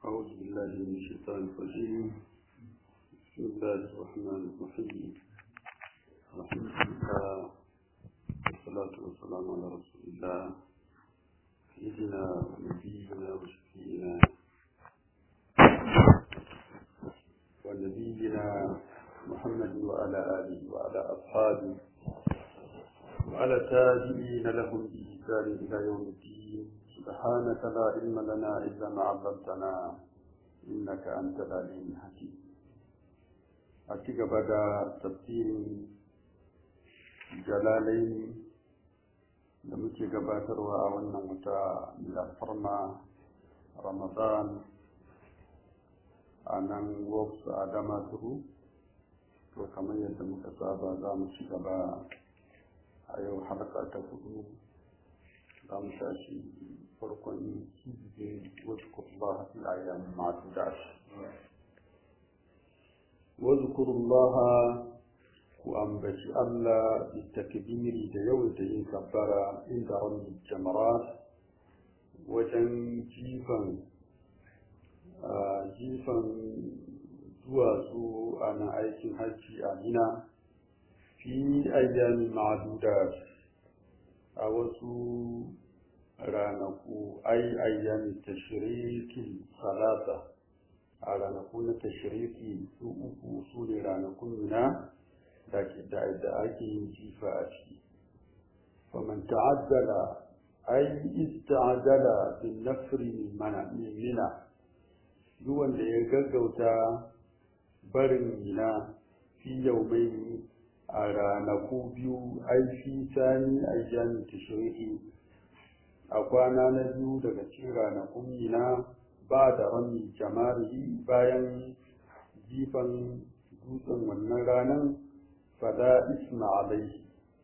أعوذ بالله من الشيطان الرجيم بسم الله الرحمن الرحيم الحمد لله والصلاة والسلام على رسول الله سيدنا ونبينا وشفينا ونبينا محمد وعلى آله وعلى أصحابه وعلى تابعين لهم بإحسان إلى يوم الدين سبحانك لا علم لنا إلا ما علمتنا إنك أنت العليم الحكيم أتيك بدا تفسير جلالين da muke gabatarwa a wannan wata alfarma ramadan a nan wops a damaturu to kamar yadda muka saba za mu ci gaba a yau harka ta hudu za mu tashi farkon hizbin wazkurullah fil ayyam ma'dudat wazkurullah ku ambaci Allah bitakbiri da yawaita yin kabbara inda rabbil jamarat wajen jifan jifan duwatsu a nan aikin hajji a mina fi ayyami ma'dudat a wasu ranaku ai ayyami tashriki salasa a ranaku na tashriki su uku su ne ranakun mina da ake yin jifa a ciki faman ta'addala ai ista'adala bin nafri mana mina duk wanda ya gaggauta barin mina fi yaumai a ranaku biyu aifi sani ayyamin tashriqi a kwana na biyu daga cikin ranakun mina ba da rami jamari bayan jifan dutsen wannan ranar fada isma alaihi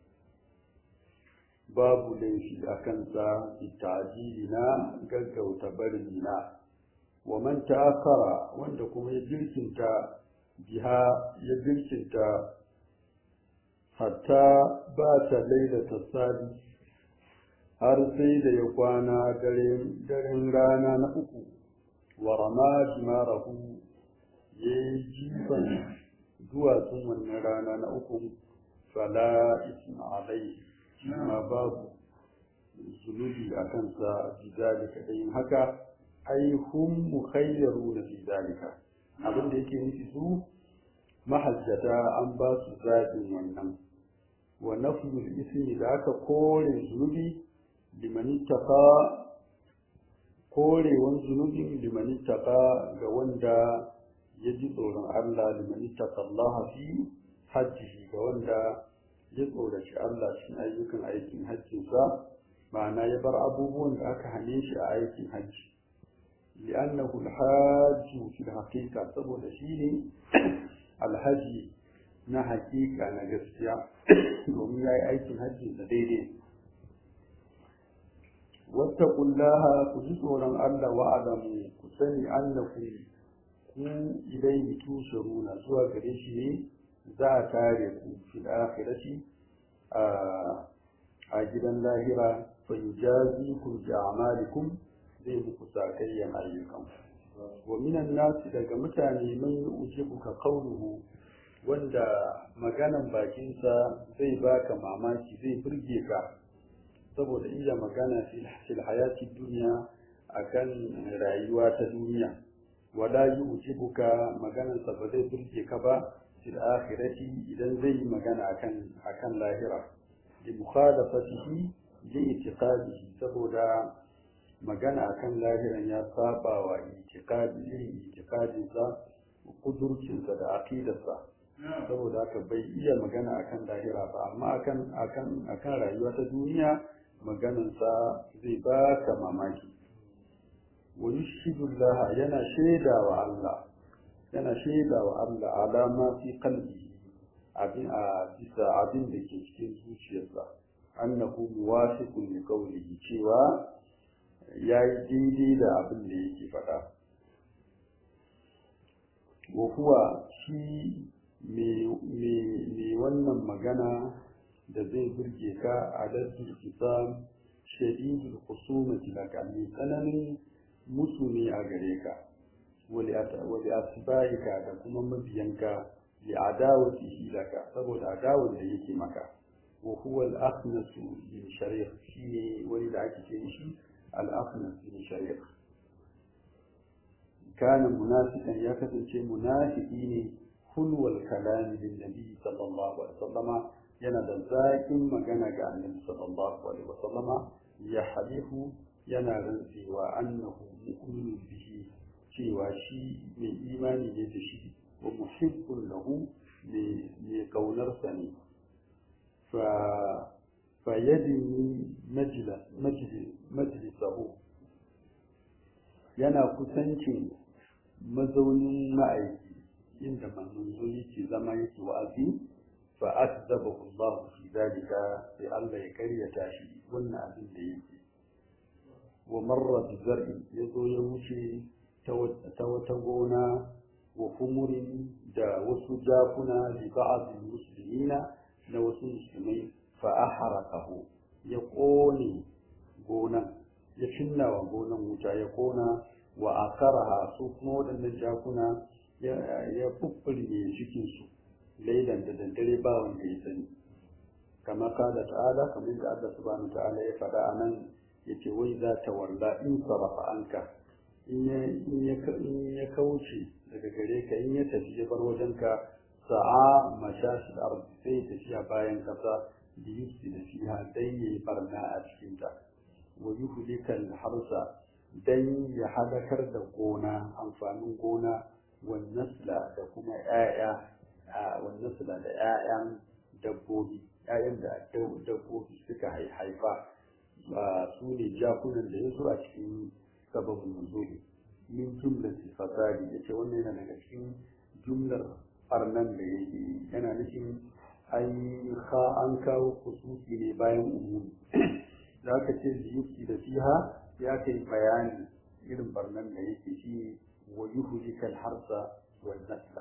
babu laifi a kansa bitajili na gaggauta barin mina wa man ta'akkara wanda kuma ya jirkinta biha ya jirkinta hatta ba ta lailata sadi har sai da ya kwana daren rana na uku wa rama jimarahu ya yi jifan duwatsun wannan rana na uku fala isma alai ma babu zunubi a kansa bi zalika da yin haka ai hum mukhayyaru na fi zalika abin da yake nufi su mahajjata an ba su zaɓin wannan wa nafyul ismi da aka kore zunubi liman ittaqa korewan zunubin liman ittaqa ga wanda ya ji tsoron Allah liman ittaqa Allah fi hajjihi ga wanda ya tsoraci Allah cikin ayyukan aikin hajjinsa ma'ana ya bar abubuwan da aka hane shi a aikin hajji li'annahu al-hajju fi al-haqiqa saboda shi ne alhaji na hakika na gaskiya domin ya yi aikin hajji da daidai wata kullaha ku ji tsoron Allah wa'adamu ku sani annaku ku ilaihi tusharuna zuwa gare shi ne za a tare ku fil akhirati a gidan lahira fa yujazikum bi a'malikum zai muku sakayyan ayyukan wa minan nasi daga mutane man yu'jibuka qawluhu wanda maganan bakinsa zai baka mamaki zai burge ka saboda iya magana fil hayati duniya akan rayuwa ta duniya wala yu'jibuka maganan sa ba zai burge ka ba fil akhirati idan zai yi magana akan akan lahira bi mukhalafatihi li itiqadihi saboda magana akan lahiran ya saba wa itikadi irin itikadinsa kudurcinsa da aqidarsa saboda haka bai iya magana akan lahira ba amma akan akan akan rayuwa ta duniya maganansa zai baka mamaki wa yushhidullah yana shaida wa Allah yana shaida wa Allah alama fi qalbi abin a bisa abin da ke cikin zuciyarsa annahu muwafiqun li qawlihi cewa yayi daidai da abin da yake faɗa wa huwa shi me wannan magana da zai burge ka a lardin isam shadidul khusumati laka mai tsananin musu ne a gare ka wali asba'ika da kuma mabiyanka li adawatihi laka saboda adawar da yake maka wa huwa al-akhnas bin shari'a shine wani da ake ce shi al-akhnas bin shari'a kana munafiqan ya kasance munafiki ne hulwal kalam bin nabi sallallahu alaihi wasallama yana da zaƙin magana ga annabi sallallahu alaihi wasallama ya halifu yana rantsewa annahu mu'minun bihi cewa shi mai imani ne da shi wa muhibbun lahu mai kaunarsa ne fa fa yadini majlisahu yana kusancin mazaunin ma'aiki inda manzo yake zama yake wa'azi fa akzabahu Allah fi dalika sai Allah ya karyata shi wannan abin da yake wa marra bi zar'i yazo ya wuce ta wata gona wa humurin da wasu jakuna li ba'd muslimina na wasu musulmai fa ahraqahu ya kone gonan ya cinna wa gonan wuta ya kona wa akaraha su kuma waɗannan jakuna ya fuffurge cikinsu lailan da daddare ba wanda ya sani kama kada ta'ala kamar da Allah subhanahu ta'ala ya faɗa a nan yace wai za ta walla in sarafa anka in ya kauce daga gare ka in ya tafi ya bar wajenka sa'a mashashi ardi sai tafiya bayan kasa da yusi da fiha dan yayi barna a cikinta wa yuhlikal harsa dan ya halakar da gona amfanin gona wannasla da kuma ‘ya'ya wannasla da ‘ya'yan dabbobi ‘ya'yan da dabbobi suka haifa ba su ne jakunan da ya zo a cikin sababin nuzuli min jumlar fasadi ya ce wannan yana daga cikin jumlar farnan da yake yana nufin an kawo kususi ne bayan umumi da aka ce ziyuki da fiha ya kai bayani irin barnan da yake shi ويهلك الحرث والنسل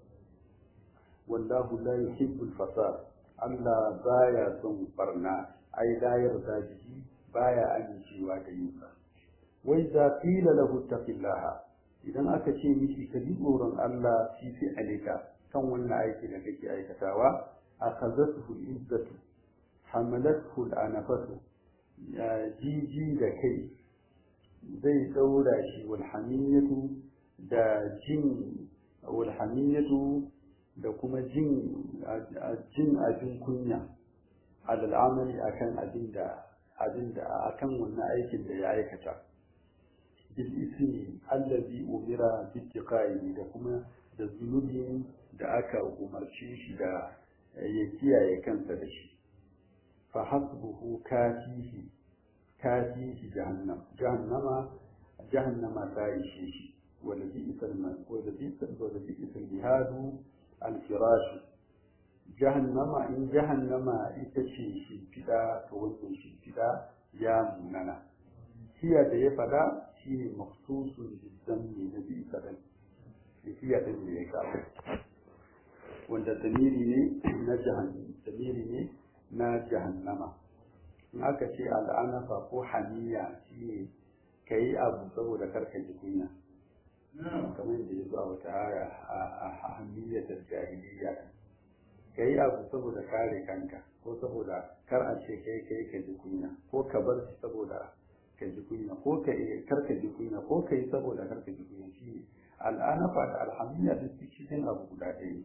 والله لا يحب الفساد ألا بايا ثم برنا أي لا يرضى به بايا أن يشيوا ديوكا وإذا قيل له اتق الله إذا أكتشي مشي كذب ورن الله في فعلك كم ولا أيك لك أيك تاوى أخذته العزة حملته الأنفة جي جي لكي زي دورا شي والحمية da jin walhamiyatu da kuma jin jin abin kunya alal amali akan abin da abin da akan wannan aikin da ya aikata bil ismi allazi umira bi tiqai da kuma da zunubi da aka umarce shi da ya kiyaye kansa da shi fa hasbuhu kafihi kafihi jahannam jahannama jahannama ta ishe shi ولبئس ولبئس ولبئس الجهاد الفراش جهنم إن جهنم إتشي شمفدا تولي شمفدا يا مننا هي da ya fada shi ne maksusun bizanni na bi kadan hiya din da ya kawo wanda damiri ne na jahannama damiri ne na jahannama in aka ce al'anafa ko haniya shi ne ka yi abu saboda karka ji kunya kamar da ya zo a wata aya a hamiyatar jahiliya ka yi abu saboda kare kanka ko saboda kar a ce kai kai ka ji kunya ko ka bar shi saboda ka ji kunya ko ka kar ka ji kunya ko ka yi saboda kar ka ji kunya shi al'anafa da alhamiyya da su cikin abu guda ɗaya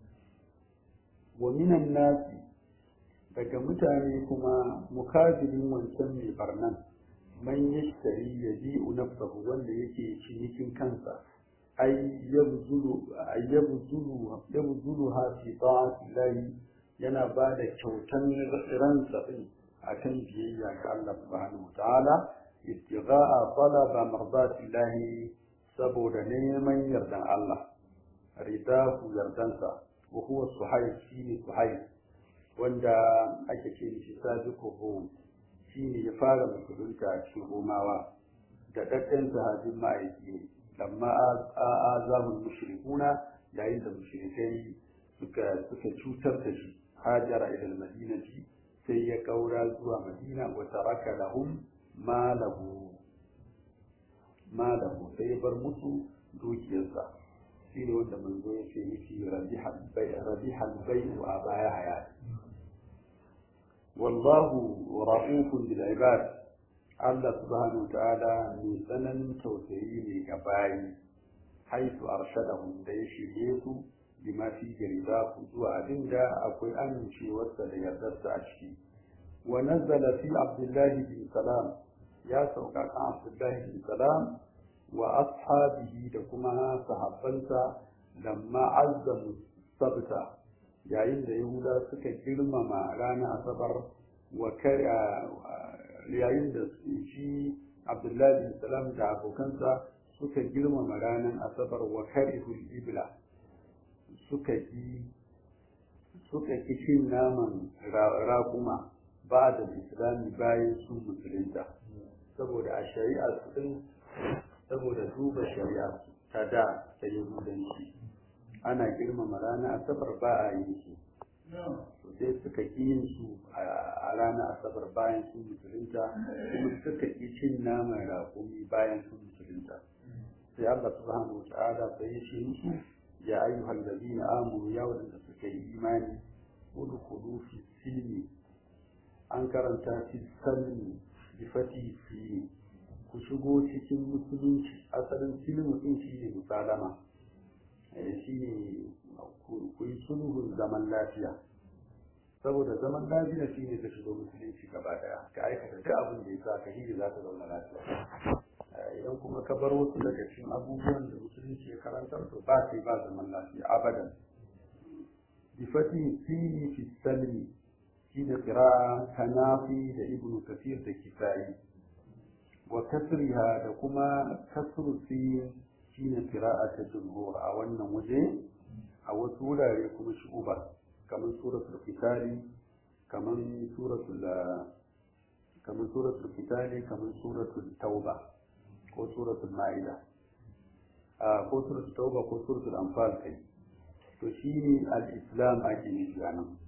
wa minan nasi daga mutane kuma mukabirin wancan mai barnan man yashtari yabi'u nafsahu wanda yake cinikin kansa ay yabzulu ay yabzulu yabzulu ha fi ta'ati yana ba da kyautan ransa din akan biyayya ga Allah subhanahu wataala ittigha'a talaba mardati Allah saboda neman yardan Allah ridahu yardansa wa huwa suhayb shine suhayb wanda ake ce shi sabiquhu shi ne ya fara musulunta a cikin romawa da ɗaɗɗen sahabin ma'aiki ne amma a zamun mushrikuna yayin da mushrikai suka suka cutar da shi hajara ila madinati sai ya kaura zuwa madina wa taraka lahum malahu malahu sai ya bar musu dukiyarsa shi ne wanda manzo ya ce miki rabihal bai'u a baya hayati wallahu ra'ufun bil ibad Allah subhanahu ta'ala mai tsananin tausayi ne ga bayi haitu arshadahum da ya shirye su bima fi jarida ku zuwa abin da akwai amincewarsa da yardarsa a ciki wa nazzala fi abdullahi bin salam ya sauka kan abdullahi bin salam wa ashabihi da kuma sahabbansa lamma azzamu sabta yayin da yahuda suka girmama ranar asabar wa yayin da shi abdullahi bin salam da abokansa suka girmama ranar asabar wa karihul ibla suka ki suka ki cin naman raƙuma ba da islami bayan sun musulunta saboda a shari'a su saboda duba shari'a ta da ta yahudanci ana girmama ranar asabar ba a yin su sai suka ƙi yin su a ranar asabar bayan sun musulunta kuma suka ƙi cin naman raƙumi bayan sun musulunta sai Allah subhanahu wa ta'ala sai ya ce musu ya ayyuhal ladina amanu ya wadanda suka yi imani udkhulu fi silmi an karanta fi salmi bi fati fi ku shigo cikin musulunci asalin silmu din shine musalama shine ku yi sulhun zaman lafiya saboda zaman lafiya shine ka shigo musulunci gaba daya ka aikata duk abin da ya sa ka hiji za ka zauna lafiya idan kuma ka bar wasu daga cikin abubuwan da musulunci ya karantar to ba sai ba zaman lafiya abadan bi fati fili fi salmi shi da qira'a kanafi da ibnu kafir da kisa'i wa kasriha da kuma kasru fi shi ne qira'a ta jumhur a wannan waje a wasu wurare kuma shi uba kamar suratul fitali kamar suratul kamar suratul fitali kamar suratul tauba ko suratul ma'ida ko suratul tauba ko suratul anfal kai to shine al-islam ake nufi a nan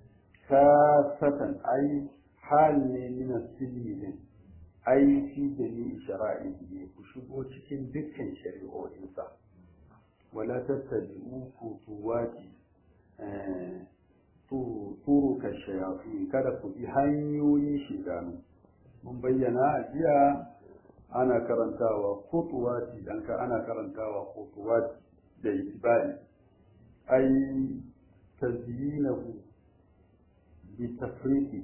kasatan ai hal ne min as-silmi din ai fi jami'i shara'i ne ku shigo cikin dukkan shari'o'insa wala tattabi'u futuwati turuka shayafi kada ku bi hanyoyin shidanu mun bayyana a jiya ana karantawa kutuwati dan ka ana karantawa kutuwati da itibari ai tazyinahu bi tafriti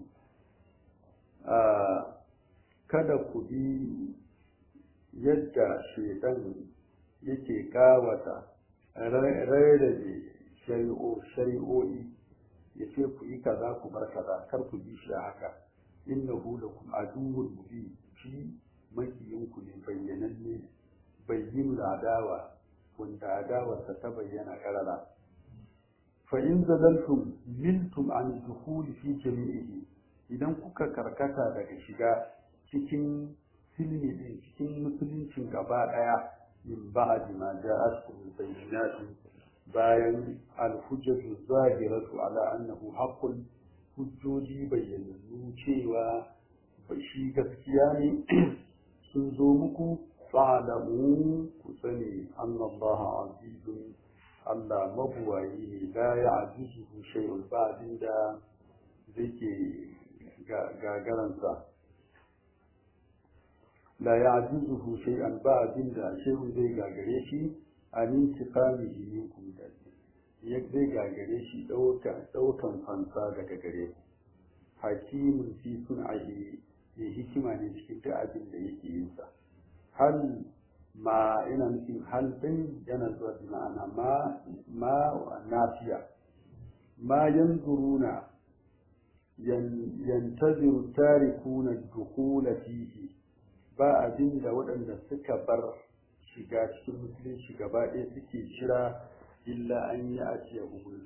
kada ku bi yadda shaitan yake kawata rarrabe shari'o'i ya ce ku yi kaza ku bar kaza kar ku bi shi haka innahu lakum aduwwun mubin shi makiyinku ne bayyananne bayyin adawa wanda adawarsa ta bayyana karara fa in zalaltum miltum an dukhul fi jami'ihi idan kuka karkata daga shiga cikin silmi din cikin musuluncin gaba daya min ba'di ma ja'atkum bayyinatu bayan al-hujjatu zahiratu ala annahu haqqun hujjoji bayyanannu cewa shi gaskiya ne sun zo muku fa'alamu ku sani annallaha azizun Allah mabuwayi ne la ya ajizuhu shay'un ba da zake gagaransa la ya ajizuhu shay'an ba da shay'un zai gagare shi an intiqamihi minkum da ya zai gagare shi daukan fansa daga gare ku hakimin fi sun'ahi ya hikima ne cikin duk abin da yake yin sa hal ma ina nufin hal din yana zuwa da ma'ana ma ma nafiya ma yanzuruna yantaziru tarikuna dukhula fihi ba abin da waɗanda suka bar shiga cikin musulunci gaba ɗaya suke jira illa an yi a ce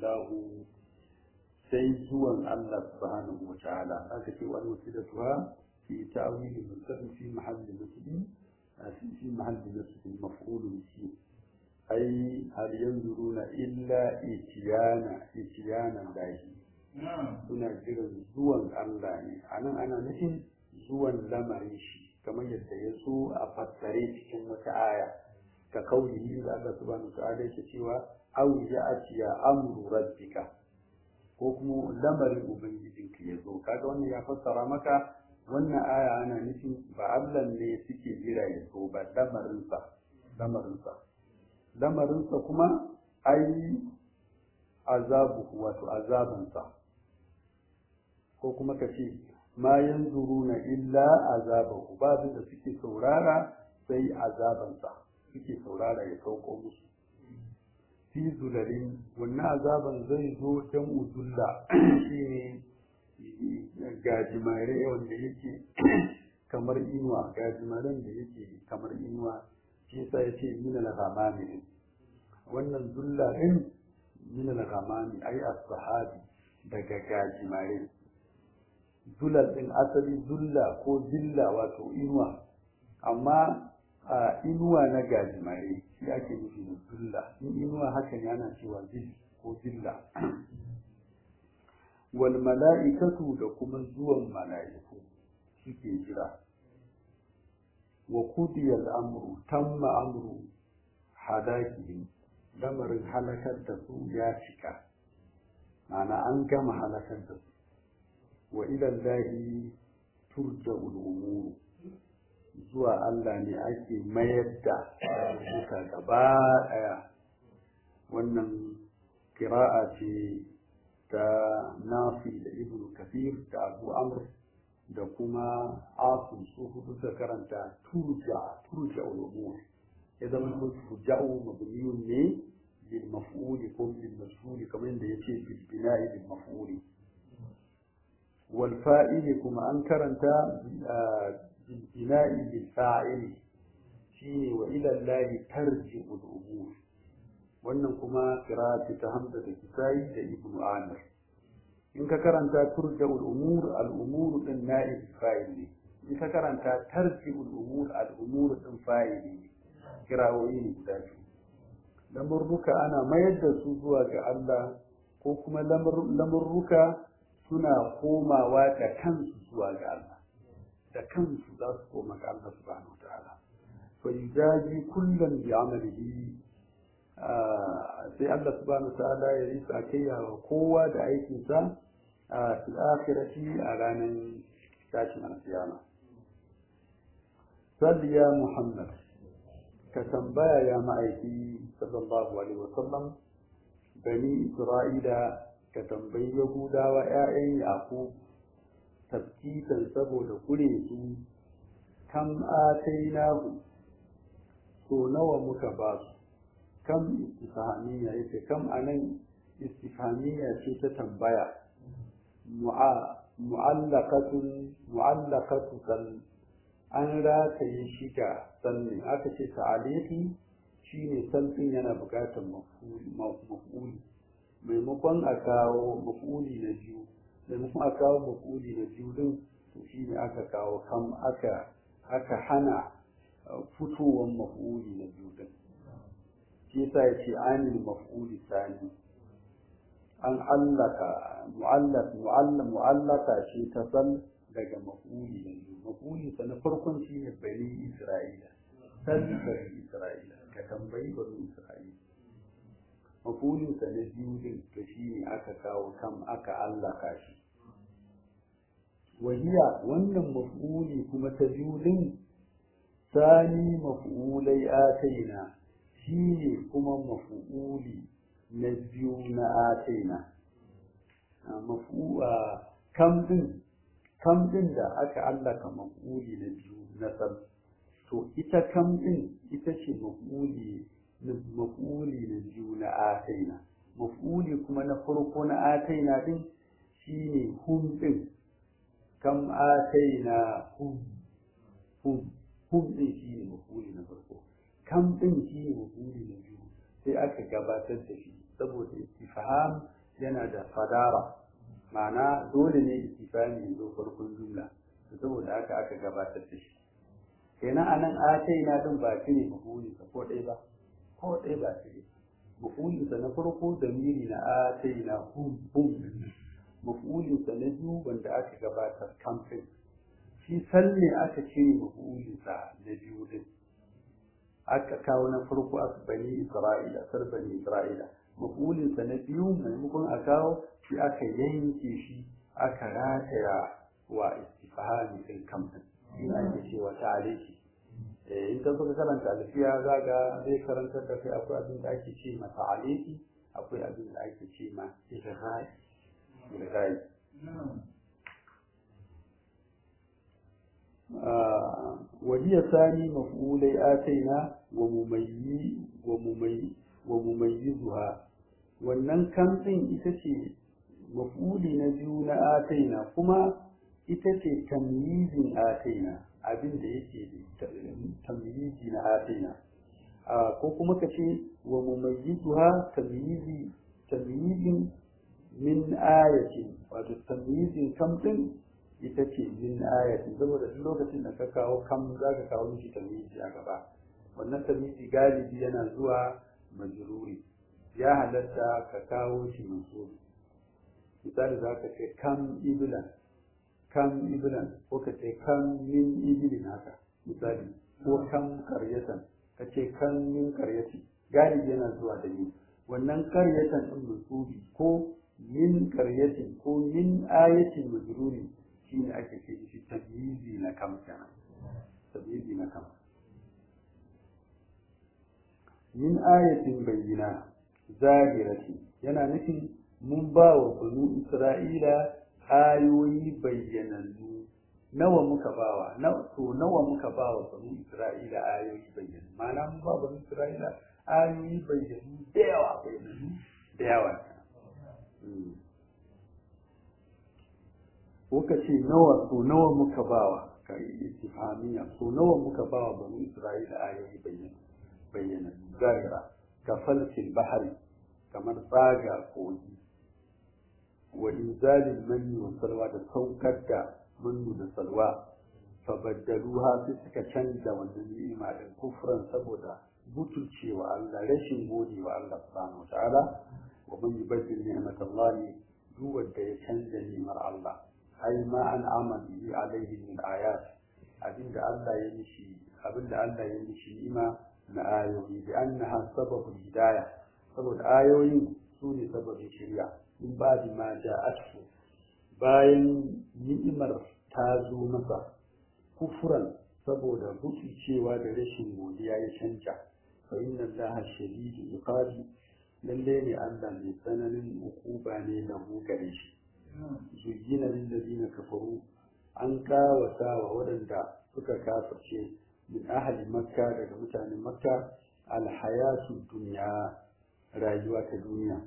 sai zuwan Allah subhanahu wa ta'ala aka ce wani wasilatuha fi ta'wili mustaqim fi mahalli nasbi في محل نسب مفعول به أي هل ينظرون إلا إتيانا إتيانا الله suna jiran zuwan Allah ne a nan ana nufin zuwan lamarin shi kamar yadda ya so a fassare cikin wata aya ka kaulihi da Allah subhanahu ta'ala yake cewa aw ya'tiya amru rabbika ko kuma lamarin ubangijinka ya zo kaga wannan ya fassara maka wannan aya ana nufin ba Allah ne suke jira ya zo ba lamarinsa lamarinsa lamarinsa kuma ai azabu wato azabansa ko kuma ka ce ma yanzuruna illa azabahu babin da suke saurara sai azabansa suke saurara ya sauko musu fi zulalin wannan azaban zai zo dan uzulla shine gajimare wanda yake kamar inuwa gajimaren da yake kamar inuwa shi yasa yace min al-ghamami wannan zulla din min al-ghamami ai as-sahabi daga gajimare zulal din asali zulla ko zilla wato inuwa amma a inuwa na gajimare shi ake nufi da zulla in inuwa haka ne ana cewa zil ko zilla wal mala'ikatu da kuma zuwan mala'iku suke jira wa kudiya al'amru tamma amru hadakihim lamarin halakar da su ya cika ma'ana an gama halakar da su wa idan lahi turja umuru zuwa Allah ne ake mayar da suka gaba ɗaya wannan kira'a ce ta nafi da ibn kafir da abu amr da kuma asun su hudu da karanta turja turja ulumur ya zama ko turja'u mabniyun ne bil maf'uli ko bil mashhuri kamar yadda yace bil bina'i bil maf'uli wal fa'ili kuma an karanta bil bina'i bil fa'ili shine wa ila allahi tarji'u al umur wannan kuma qira'ati ta hamza da kisai da ibnu amir in ka karanta turja'ul umur al umur din na'ib fa'il ne in ka karanta tarji'ul umur al umur din fa'il ne kirawoyi ne guda biyu lamurruka ana mayar da su zuwa ga Allah ko kuma lamurruka suna komawa da kansu zuwa ga Allah da kansu za su koma ga Allah subhanahu wa ta'ala fa yujazi kullan bi amalihi sai Allah subhanahu wa ta'ala ya yi sakayya wa kowa da aikinsa a fil akhirati a ranar tashin alkiyama salli ya muhammad ka tambaya ya ma'aiki sallallahu alaihi wasallam bani isra'ila ka tambayi yahudawa ƴaƴan yaqub tafkitan saboda kure su kam atainahu so nawa muka ba su kam istifhamiyya yace kam anan istifhamiyya ce ta tambaya mu'allaqatun mu'allaqatu kal an rataye shi ga sannin aka ce ta'alihi shine sannin yana buƙatar maf'uli maimakon a kawo maf'uli na biyu maimakon a kawo maf'uli na biyu din to shine aka kawo kam aka aka hana fitowar maf'uli na biyu din shi yasa ya ce anil maf'uli sani an allaka mu'allaq mu'allam mu'allaka shi ta san daga maf'uli na biyu maf'uli sa na farkon shi ne bani isra'ila san bani isra'ila ka tambayi bani isra'ila maf'ulin sa na biyu din to shi ne aka kawo kam aka allaka shi wahiya wannan maf'uli kuma ta biyu din sani maf'ulai ataina shi ne kuma mafu'uli na biyu na ataina mafu'a kam din kam din da aka allaka mafu'uli na biyu na sal to ita kam din ita ce mafu'uli na mafu'uli na biyu na ataina mafu'uli kuma na farko na ataina din shine hum din kam ataina hum hum hum din shine mafu'uli na farko kam ɗin shi ne mafuli na biyu sai aka gabatar da shi saboda istifham yana da fadara ma'ana dole ne istifhami ya zo farkon jumla saboda haka aka gabatar da shi kenan anan atai na din ba shi ne mafuli sa ko ɗaya ba ko ɗaya ba shi mafulin sa na farko damiri na atai na hum hum mafulin sa na biyu wanda aka gabatar kamfin shi salle aka cire mafulin sa na biyu din aka kawo na farko a bani isra'ila sar bani isra'ila mafulinsa na biyu maimakon a kawo shi aka yanke shi aka rataya wa istifahami ɗin kamfin shi ake cewa ta'aliki in ka suka karanta alfiya za ga zai karantar da kai akwai abin da ake ce ma ta'aliki akwai abin da ake ce ma ilghai ilghai وهي ثاني مفعولي آتينا ومميز ومميز ومميزها wannan kamfin ita ce mafuli na biyu na ataina kuma ita ce tamyizin ataina abin da yake tamyizi na ataina ko kuma ka ce wa mumayyizuha tamyizi tamyizin min ayatin wato tamyizin kamfin ita ce min ayatin saboda duk lokacin da ka kawo kam za ka kawo mishi tamyizi a gaba wannan tamyizi galibi yana zuwa majruri ya halatta ka kawo shi mansuri misali za ka ce kam ibilan kam ibilan ko ka ce kam min ibilin haka misali ko kam karyatan ka ce kam min karyati galibi yana zuwa da ni wannan karyatan din mansubi ko min karyatin ko min ayatin majruri shine ake ce shi tamyizi na kam kenan tamyizi na kam min ayatin bayyina zahirati yana nufin mun ba wa banu isra'ila ayoyi bayyanannu nawa muka bawa na to nawa muka ba wa banu isra'ila ayoyi bayyanannu ma'ana mun ba banu isra'ila ayoyi bayyanannu da yawa bayyanannu da yawa ko ka ce nawa to nawa muka bawa ka yi istifhamiya to nawa muka bawa banu isra'ila ayoyi bayyanannu bayyanannu zahira ka falsil bahari kamar tsaga kogi wa inzalin manni wa salwa da saukar da mannu da salwa fa baddaluha sai suka canza wannan ni'ima din kufran saboda butulcewa Allah rashin gode wa Allah subhanahu wataala wa man yubaddil ni'matallahi duk wanda ya canza ni'imar Allah ai ma an amali alaihi min ayat abinda Allah ya mishi abinda Allah ya mishi ni'ima na ayoyi bi annaha sababul hidayah saboda ayoyin su ne sababin shirya in ba di ma ja'atu bayan ni'imar ta zo masa kufuran saboda cewa da rashin godiya ya canja fa inna allaha shadidu iqabi lalle ne Allah mai tsananin ukuba ne na gare shi zuyina lil ladina kafaru an kawata wa waɗanda suka kafirce min ahli makka daga mutanen makka alhayatu dunya rayuwa ta duniya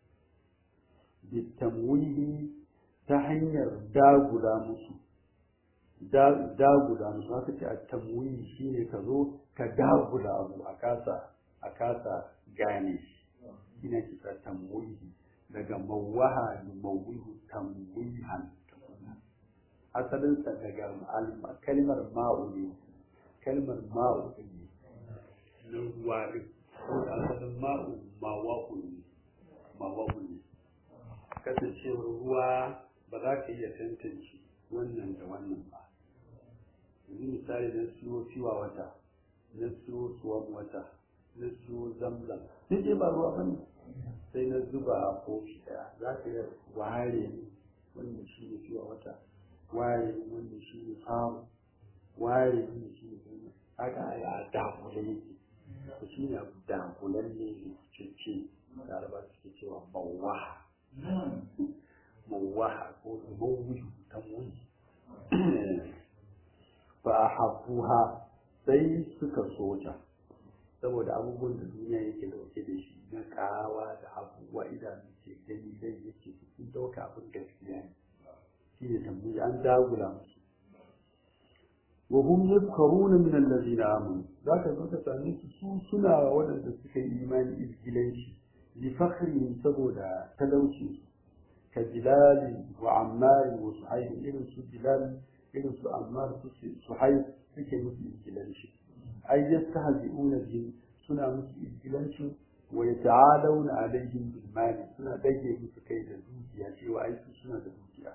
bitamwihi ta hanyar dagula musu dagula musu haka ce a tamwihi shine ka zo ka dagula abu a kasa a kasa gane shi ina kisa tamwihi daga mawaha da mawihu tamwihan asalinsa daga kalmar ma'u ne kalmar ma'u ne na ruwa ɗin da asalin ma'u mawaku ne mawaku ne kasancewar ruwa ba za ka iya tantance wannan da wannan ba yanzu misali na siyo fiwa wata na siyo suwan wata na siyo zamzam duk dai ba ruwa bane sai na zuba a kofi daya za ka iya ware wannan shi ne fiwa wata ware wannan shi ne famu ware wannan shi ne haka a dakule yake to shi ne abu dakulan ne cece laraba suke cewa mawaha mawaha ko mawuyu ta muyi fa a hafuha sai suka soja saboda abubuwan da duniya yake dauke da shi na kawa da abubuwa idanu ke gani dai yake sun dauka abin gaskiya ne shi ne tambayi an dagula musu wa hum yadhkuruna min allazina amanu zaka zo ka same su su suna waɗanda suka yi imani izgilanci li fakhrihim saboda talauci ka bilal wa ammar wa suhayb irin su bilal irin su ammar su suhayb suke musu izgilanci ay yastahzi'una bihim suna musu izgilanci wa yata'alawna alaihim bil mali suna dage musu kai da dukiya cewa ai su suna da dukiya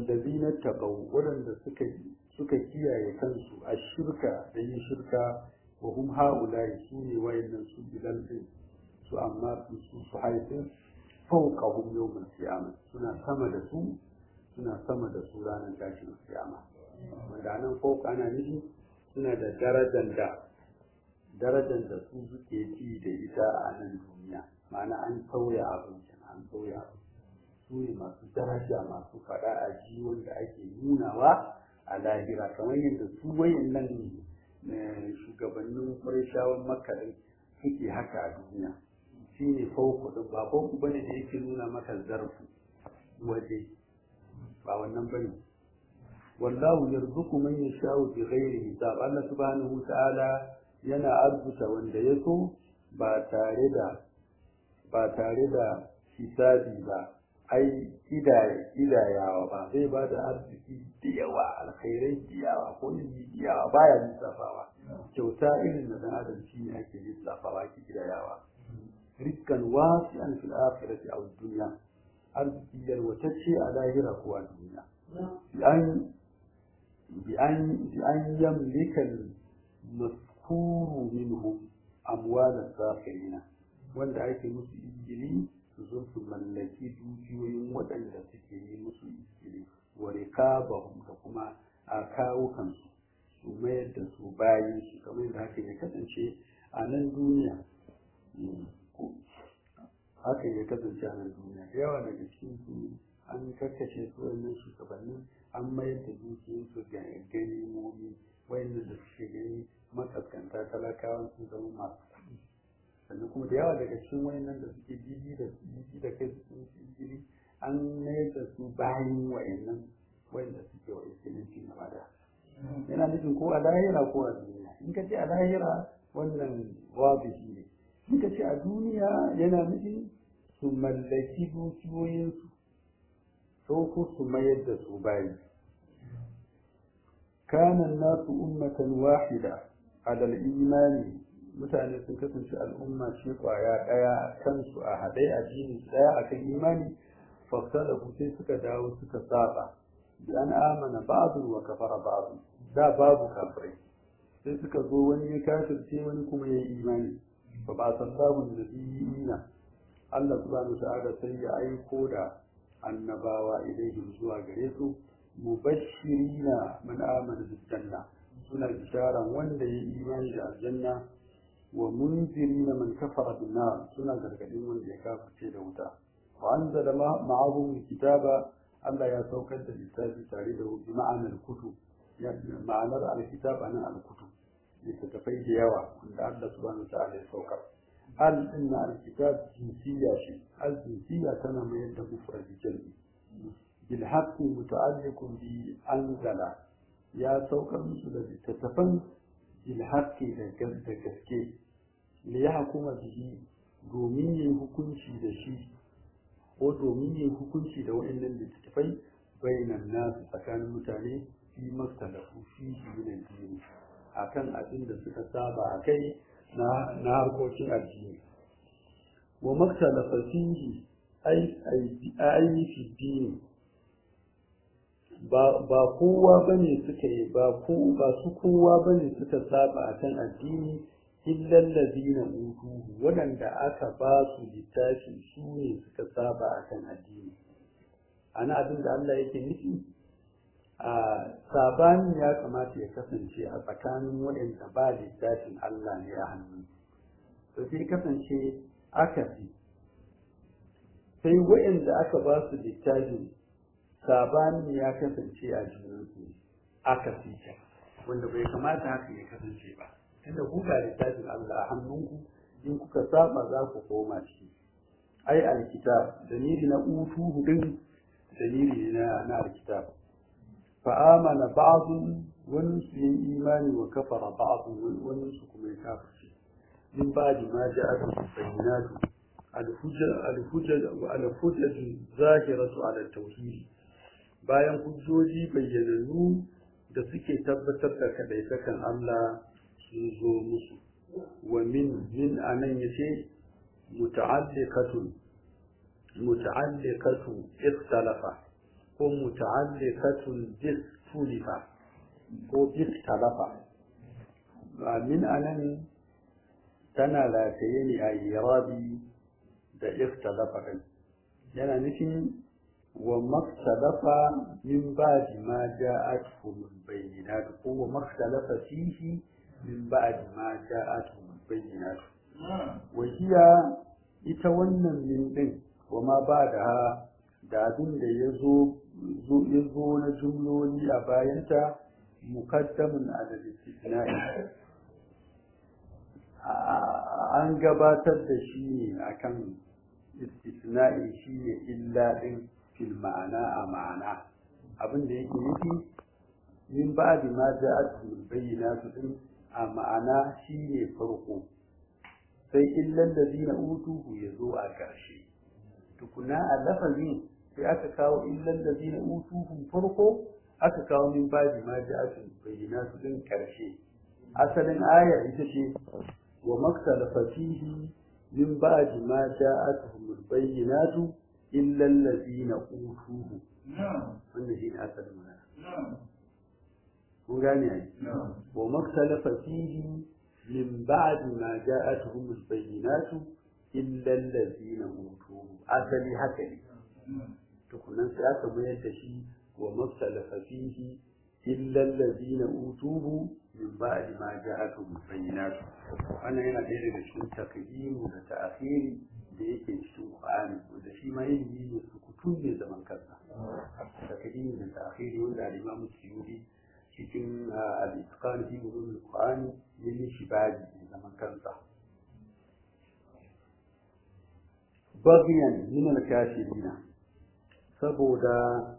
wallazina taqaw waɗanda suka suka kiyaye kansu a shirka da yin shirka wa hum haula'i su ne wayannan su bilal din su amma su su su haifin fawqahum yawmal qiyamah suna sama da su suna sama da su ranar tashin kiyama wanda nan fawqa ana nufi suna da darajar da darajar da su suke ji da ita a nan duniya ma'ana an sauya abin an sauya abin su ne masu daraja masu faɗa a ji wanda ake nunawa a lahira kamar yadda su wayan nan shugabannin ƙwarishawan makarai suke haka a duniya shi ne fauku ɗin ba fauku bane da yake nuna maka zarfu waje ba wannan bane wallahu yarzuqu man yasha'u bi ghairi hisab Allah subhanahu ta'ala yana arzuta wanda ya so ba tare da ba tare da hisabi ba ai kidayawa ba zai ba da arziki da yawa alkhairai da yawa ko ilimi da yawa baya lissafawa kyauta irin na dan adam shi ne ake lissafawa ki kidayawa rizkan wasi'an fil akhirati aw dunya arziki yalwatacce a lahira ko a duniya bi an bi an bi an yamlika maskuru minhum amwal as-sakhirina wanda ake musu injili su zo su mallaki dukiyoyin waɗanda suke yi musu iskili wa riqabahum da kuma a kawo kansu su mayar da su bayan su kamar yadda haka ya kasance a nan duniya haka ya kasance a nan duniya da yawa daga cikin su an karkashe su wannan shugabannin an mayar da dukiyoyinsu ga ganimomi wayannan da suke gani makaskanta talakawan sun zama masu kuɗi sannan kuma da yawa daga cikin wayannan da suke jiji da jiji da kai sun jiri an mayar da su bayan wayannan wayanda suke wa iskilinci na bada yana nufin ko a lahira ko a duniya in ka ce a lahira wannan wabishi ne in ka ce a duniya yana nufin su mallaki dukiyoyinsu sau ko su mayar da su bayi كان الناس أمة واحدة على الإيمان mutane sun kasance al'umma ce kwaya ɗaya kansu a haɗe a jini ɗaya a kan imani faktala sai suka dawo suka saba bi an amana ba'dun wa kafara ba'dun da babu kafirai sai suka zo wani ya kafirce wani kuma ya yi imani fa ba sallahu nabiyina Allah subhanahu ta'ala sai ya aiko da annabawa ilaihim zuwa gare su mubashirina man amana bil janna suna bisharan wanda ya imani da aljanna wa munzirina man kafara bin nar suna gargadin wanda ya kafirce da wuta wa anzala ma'ahum kitaba Allah ya saukar da littafi tare da bi ma'anar kutub ma'anar alkitab anan alkutub littattafai da yawa wanda Allah subhanahu ta'ala ya saukar al inna alkitab jinsiyya shi al jinsiyya tana mayar da mufrad jalbi bil haqqi muta'alliqun bi anzala ya saukar musu da littattafan bil haqqi da gaske li yahkuma bihi domin yin hukunci da shi ko domin yin hukunci da wa'annan littattafai bainan nasu tsakanin mutane fi mastalafu fi min addini akan abin da suka saba a kai na harkokin addini wa maktalafa fihi ai fi dini ba kowa bane suka yi ba ko ba su kowa bane suka saba akan addini illal ladina utuhu wadanda aka ba su littafi su ne suka saba akan addini ana abin da Allah yake nufi a sabani ya kamata ya kasance a tsakanin waɗanda ba littafin Allah ne a hannu to sai kasance akasi sai waɗanda aka ba su littafin sabani ya kasance a junansu akasi ce wanda bai kamata haka ya kasance ba tunda ku ga littafin Allah a hannunku in kuka saba za ku koma ciki ai alkitab dalili na utuhu din dalili na na alkitab فآمن بعض ونسي إيمان وكفر بعض ونسكم الكافر من بعد ما جاءت البينات الحجج الحجج الحجج الظاهرة على التوحيد bayan hujjoji bayyanannu da suke tabbatar da kadaitakan Allah sun zo musu wa min min anan yace muta'alliqatun muta'alliqatu ikhtalafa ko muta'alliqatun bis tulifa ko bis talafa min anan tana rataye ne a irabi da ikhtalafa din yana nufin wa maktalafa min ba'di ma ja'atuhum bayyinat ko wa maktalafa fihi min ba'di ma ja'atuhum bayyinat wa hiya ita wannan min din wa ma ba'daha da abin da ya zo ya zo na jumloli a bayanta mukaddamun ala istisna'i an gabatar da shi ne akan istisna'i shi ne illa din fil ma'ana a ma'ana abin da yake nufi min ba'di ma ja'atuhum bayyinatu din a ma'ana shi ne farko sai illan ladina utuhu ya zo a ƙarshe tukuna a lafazin sai aka kawo illan ladina utuhu farko aka kawo min ba'di ma ja'atuhum bayyinatu din ƙarshe asalin ayar ita ce wa maktalafa fihi min ba'di ma ja'atuhum bayyinatu illa allazina utuhu wannan shine asalin magana kun gane ai wa maktalafa fihi min ba'di ma ja'atuhum al-bayyinatu illa allazina utuhu asali haka ne tukunan sai aka mayar da shi wa maktalafa fihi illa allazina utuhu min ba'di ma ja'atuhum al-bayyinatu wannan yana ɗaya daga cikin takdimu da ta'khiri da yake cikin Qur'ani wanda shi ma ilimi ne su kutu ne zaman kansa takdimu da ta'khiri wanda al-Imam Suyuti cikin al-Itqan fi ulum al-Qur'ani yayin shi baji ne zaman kansa bagiyan min al-kafirin saboda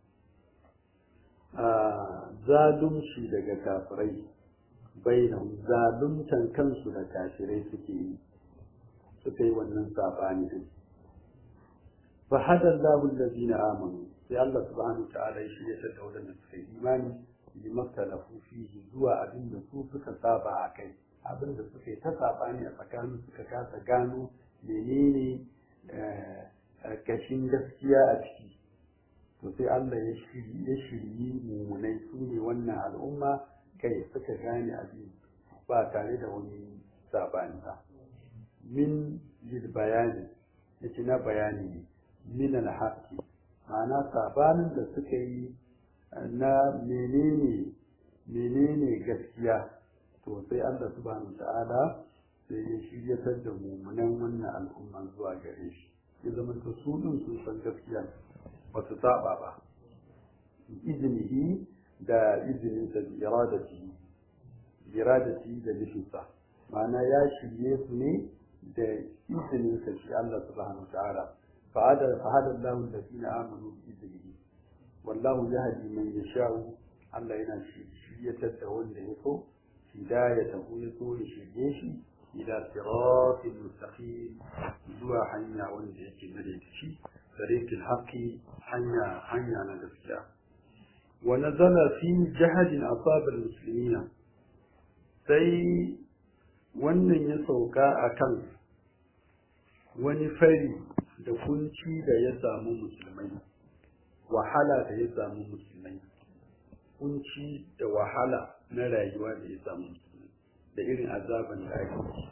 zalunci daga kafirai bainahum zaluntan kansu da kafirai suke yi suka yi wannan sabani din fa hada Allahu allazina amanu sai Allah subhanahu wa ta'ala ya shirya da wadanda suka yi imani bi maktalafu fihi zuwa abin da su suka saba a kai abin da suka yi ta sabani a tsakanin suka kasa gano menene kashin gaskiya a ciki to sai Allah ya shiryi mummunai su ne wannan al'umma kai suka gane abin ba tare da wani sabani ba min lil bayani yace na bayani ne min al haqqi ma'ana sabanin da suka yi na menene menene gaskiya to sai Allah subhanahu ta'ala sai ya shiryatar da mummunan wannan al'umma zuwa gare shi ya zama to su din sun san gaskiya ba su saba ba izinihi da izininsa da iradati iradati da nufinsa ma'ana ya shirye su ne da izininsa shi Allah subhanahu wa ta'ala fa'ada fa'ada Allah allazina amanu bi iznihi wallahu yahdi man yasha'u Allah yana shiryatar da wanda ya so hidayatahu ya so ya shirye shi ila siratil mustaqim zuwa hanya wanda yake madaidaici طريق الحق حنيا حنيا نجسيا ونزل في جهد أصاب المسلمين sai wannan ya sauka a kan wani fari da kunci da ya samu musulmai wahala da ya samu musulmai kunci da wahala na rayuwa da ya samu musulmai da irin azaban da ake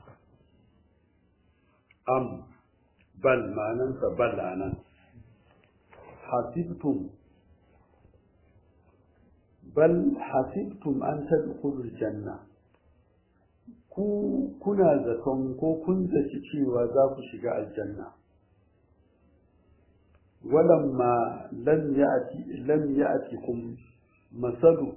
am bal ma'anansa bal anan حسبتم بل حسبتم أن تدخلوا الجنة ku kuna zaton ko kun zaci cewa za ku shiga aljanna walamma lam ya'ti lam ya'tikum masalu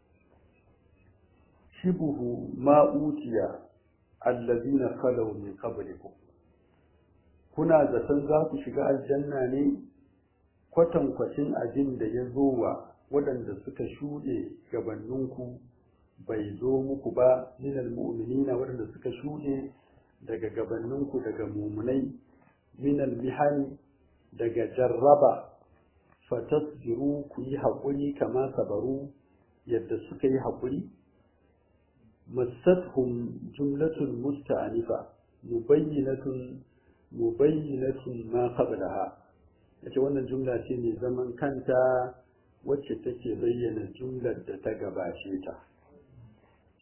shibuhu ma utiya allazina khalaw min qablikum kuna zaton za ku shiga aljanna ne kwatankwacin abin da ya zo wa waɗanda suka shuɗe gabanninku bai zo muku ba minal mu'minina waɗanda suka shuɗe daga gabanninku daga mumunai minal mihani daga jarraba fatasbiru ku yi haƙuri kama sabaru yadda suka yi haƙuri masathum jumlatun musta'anifa mubayyinatun mubayyinatun ma qablaha yace wannan jumla ce mai zaman kanta wacce take bayyana jumlar da ta gabace ta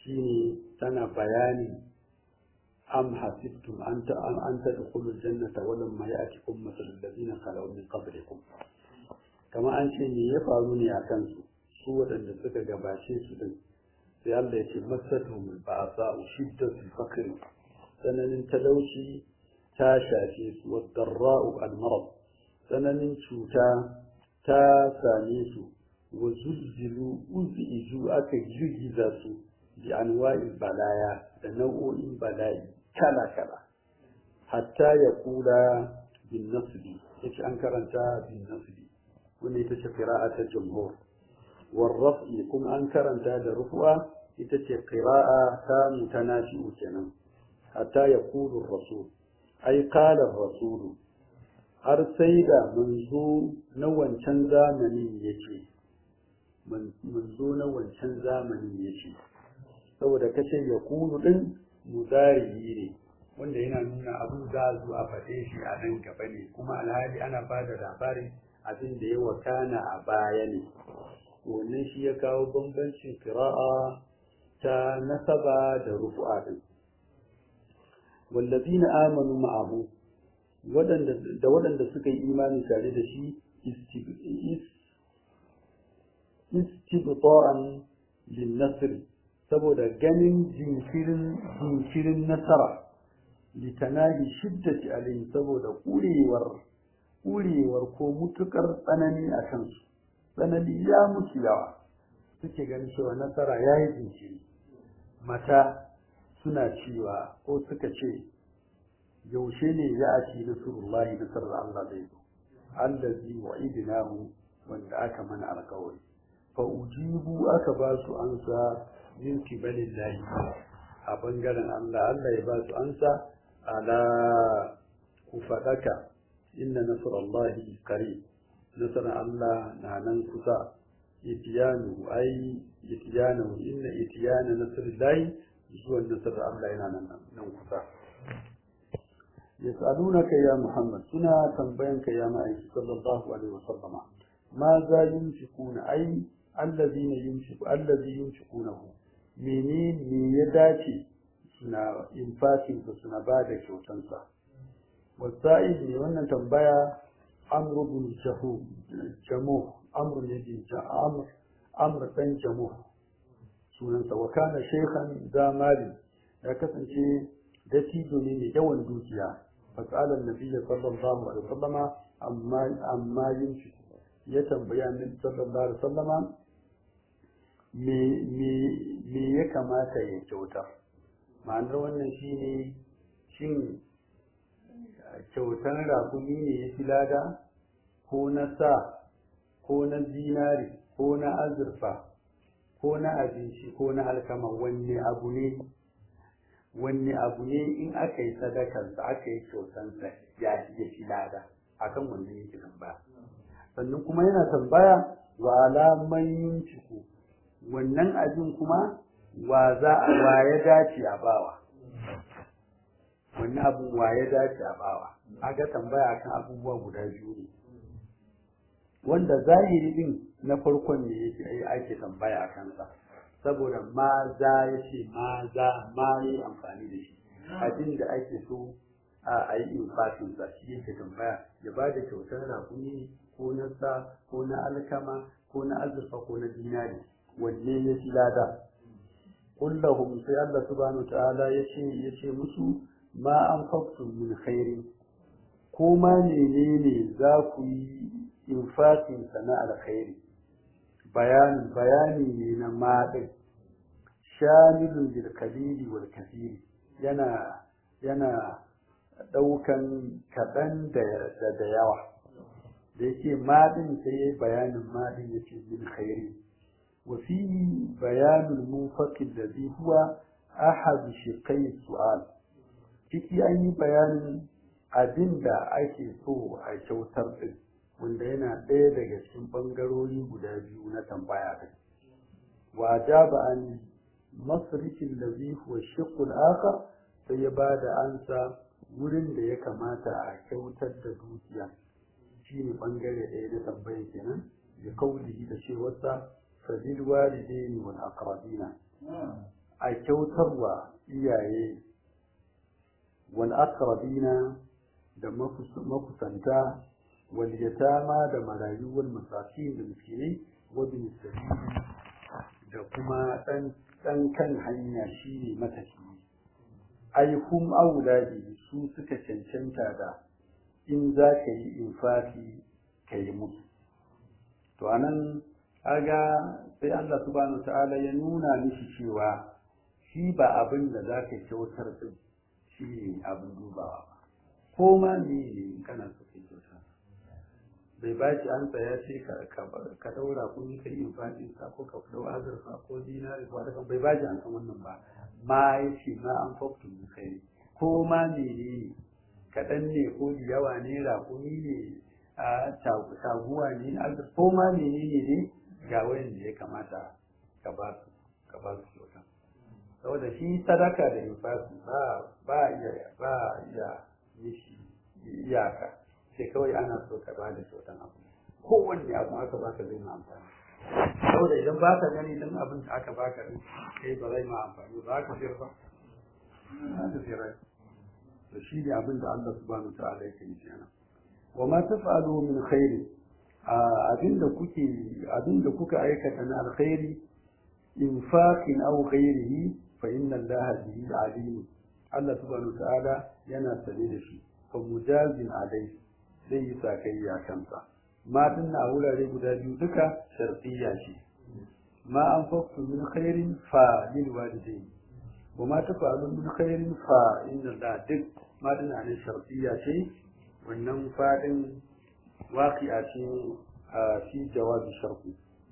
shine tana bayani am hasibtum an ta an tadkhulu aljannata wa lam ya'tikum mathalul ladina khalaw min qablikum kama an ce me ya faru ne a kansu su waɗanda suka gabace su din sai Allah ya ce masatuhum ba'sa shiddatul faqr sananin talauci ta shafe su wadarra'u al-marad sananin cuta ta same su wa zulzilu uziju aka girgiza su bi anwa'il balaya da nau'o'in bala'i kala kala hatta ya kula bin nasbi yace an karanta bin nasbi wanda ita ce qira'a ta jumhur war raf'i kuma an karanta da rufu'a ita ce qira'a ta mutanafi'u kenan hatta ya kulu rasul ai qala rasulu har sai da manzo na wancan zamanin yake manzo na wancan zamanin yake saboda kace ya kulu din mudariyi ne wanda yana nuna abin za zu a faɗe shi a nan gaba ne kuma alhali ana ba da labarin abin da ya wakana a baya ne wannan shi ya kawo bambancin kira'a ta nasaba da rufu'a din wallazina amanu ma'ahu da waɗanda suka yi imani tare da shi istibta'an lin nasr saboda ganin jinkirin jinkirin nasara litanahi shiddati alayhi saboda kurewar kurewar ko mutukar tsanani a kansu tsanani ya mutu yawa suke ganin cewa nasara ya yi jinkiri mata suna cewa ko suka ce yaushe ne ya ake nasarullahi nasarar Allah zai zo allazi wa'idnahu wanda aka mana alkawari fa ujibu aka ba su ansa min kibalillahi a bangaren Allah Allah ya ba su ansa ala ku fadaka inna nasarallahi qarib nasarar Allah na nan kusa itiyanu ai itiyanu inna itiyana nasarillahi zuwan nasarar Allah yana nan nan kusa yas'alunaka ya Muhammad suna tambayanka ya ma'aiki sallallahu alaihi wasallama ma za yunfikuna ai allazina yunfiku allazi yunfikunahu menene me ya dace suna infakin su suna ba da kyautansa wasa'id ne wannan tambaya amru bin jahu jamu amru ne bin amr amr dan jamu sunansa wa kana shaykhan zamali ya kasance dattijo ne mai yawan dukiya fasalar nabiyya sallallahu alaihi wasallama amma amma yin ya tambaya annabi sallallahu alaihi wasallama me me me ya kamata ya kyauta ma'anar wannan shine shin kyautar rakumi ne ya fi lada ko na sa ko na zinari ko na azurfa ko na abinci ko na alkama wanne abu ne wanne abu ne in aka yi sadakarsa aka yi kyautansa ya ya fi lada akan wannan yake tambaya sannan kuma yana tambaya wa alaman yunciku wannan abin kuma wa za a wa ya dace a bawa wannan abin wa ya dace a bawa aga tambaya akan abubuwa guda biyu ne wanda zahiri din na farkon ne yake ake tambaya a kansa saboda ma za ya ce ma za ma yi amfani da shi abin da ake so a yi infatin sa shi yake tambaya ya ba da kyautar rakumi ko na sa ko na alkama ko na azurfa ko na dinari wanne ya fi lada kullahum sai Allah subhanahu ta'ala ya ce ya ce musu ma an min khairin ko ma menene za ku yi infatin sa na alkhairi bayani bayani ne na maɗin shamilun bil kalili wal kasiri yana yana ɗaukan kaɗan da da yawa da yake maɗin sai ya bayanin maɗin ya ce min khairi wa fihi bayanul munfaqid ladhi huwa ahad shiqai su'al ciki an yi bayanin abin da ake so a kyautar din wanda yana ɗaya daga cikin ɓangarori guda biyu na tambaya ɗin wa ba an masrikin da huwa shiqul akhar sai ya ba da ansa wurin da ya kamata a kyautar da dukiya shine ɓangare ɗaya na tambaya kenan da kaulihi da cewarsa fadil walidaini wal aqrabina a kyautarwa iyaye wal aqrabina da makusanta wal yatama da marayu wal masakin da miskinai wa bin da kuma dan dan kan hanya shine matafi ai hum auladi su suka cancanta da in za ka yi infaki ka yi musu to anan kaga sai Allah subhanahu ta'ala ya nuna mishi cewa shi ba abin da za ka kyautar din shi ne abin dubawa ba ko ma ne ne kana so ka kyautar bai ba shi an tsaya ce ka daura kun yi ka yi infaki sa ko ka dau azurfa ko dinari ko adakan bai ba shi an san wannan ba ma ya ce ma an faktu min khairi ko ma ne ne kaɗan ne ko yawa ne raƙumi ne a taguwa ne ko ma ne ne ne ga wayan da ya kamata ka ba su ka ba su kyauta saboda shi sadaka da infasi ba ba iya ba iya mishi iyaka sai kawai ana so ka ba da kyautan abu kowanne abu aka baka zai ma amfani saboda idan ba ka gani dan abin da aka baka din kai ba zai ma amfani ba ka sayar ba ba ka sayar to shi ne abin da Allah subhanahu wa ta'ala yake yi kenan wa ma taf'alu min khairin abinda kuke abinda kuka aikata na alkhairi infaqin aw ghairihi fa inna allaha bihi alim Allah subhanahu ta'ala yana sane da shi fa mujazin alai zai yi sakayya kansa ma dinna a wurare guda biyu duka shartiyya ce ma an faktu min khairin fa lil walidain wa ma tafalu min khairin fa inna allaha duk ma dinna ne shartiyya ce wannan fadin waƙi'a ce fi jawabi sharhu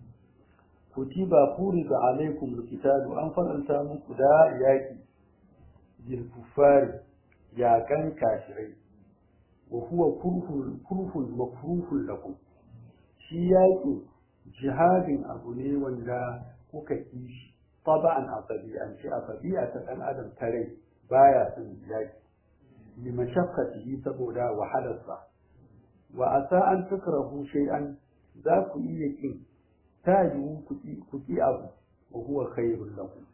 kutiba furida alaikum alkitabu an faranta muku da yaki bil kufari yakan kafirai wa huwa kurhul kurhul makruhul lakum shi yaki jihadin abu ne wanda kuka ki shi taba'an a tabi'ance a tabi'a ta dan adam tare baya son yaki limashaqqatihi saboda wahalarsa wa asa an takrahu shay'an za ku iya kin ta yiwu ku ki abu wa huwa khairul lakum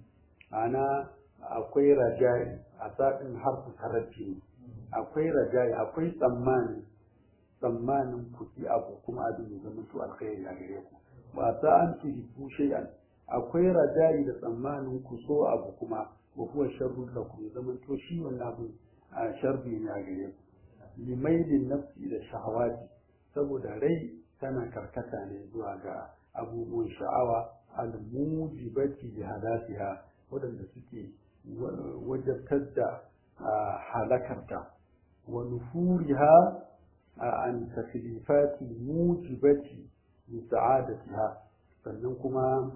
ana akwai rajai a sadin harfu tarabbi akwai rajai akwai tsammani tsammanin ku ki abu kuma abin ya zama to alkhairi a gare ku wa asa an tuhibbu shay'an akwai rajai da tsammanin ku so abu kuma wa huwa sharrul lakum ya zama to shi wannan abu a sharri ne a gare ku limailin nafsi da shahawati saboda rai tana karkata ne zuwa ga abubuwan sha'awa al-mujibati li hadasiha wadanda suke wajabtar da halakarta wa nufuriha an taklifati mujibati li sa'adatiha sannan kuma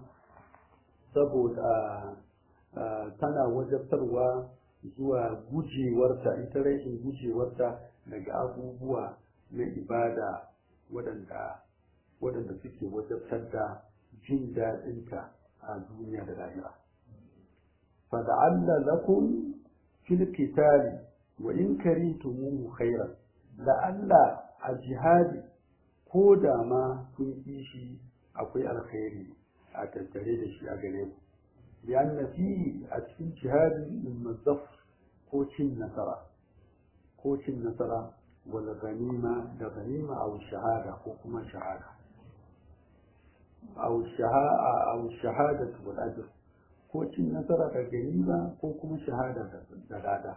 saboda tana wajabtarwa zuwa gujewarta ita rashin gujewarta daga abubuwa na ibada waɗanda waɗanda suke wajabtar da jin daɗinta a duniya da lahira fada'alla lakum fil qitali wa in karitumuhu khairan la'alla a jihadi ko da ma kun yi shi akwai alkhairi a tattare da shi a gare ku lianna fihi a cikin jihadi mazzaf ko cin nasara ko cin nasara wal ganima da ganima aw shahada ko kuma shahada aw shahada aw shahada wal ajr ko cin nasara da ganima ko kuma shahada da lada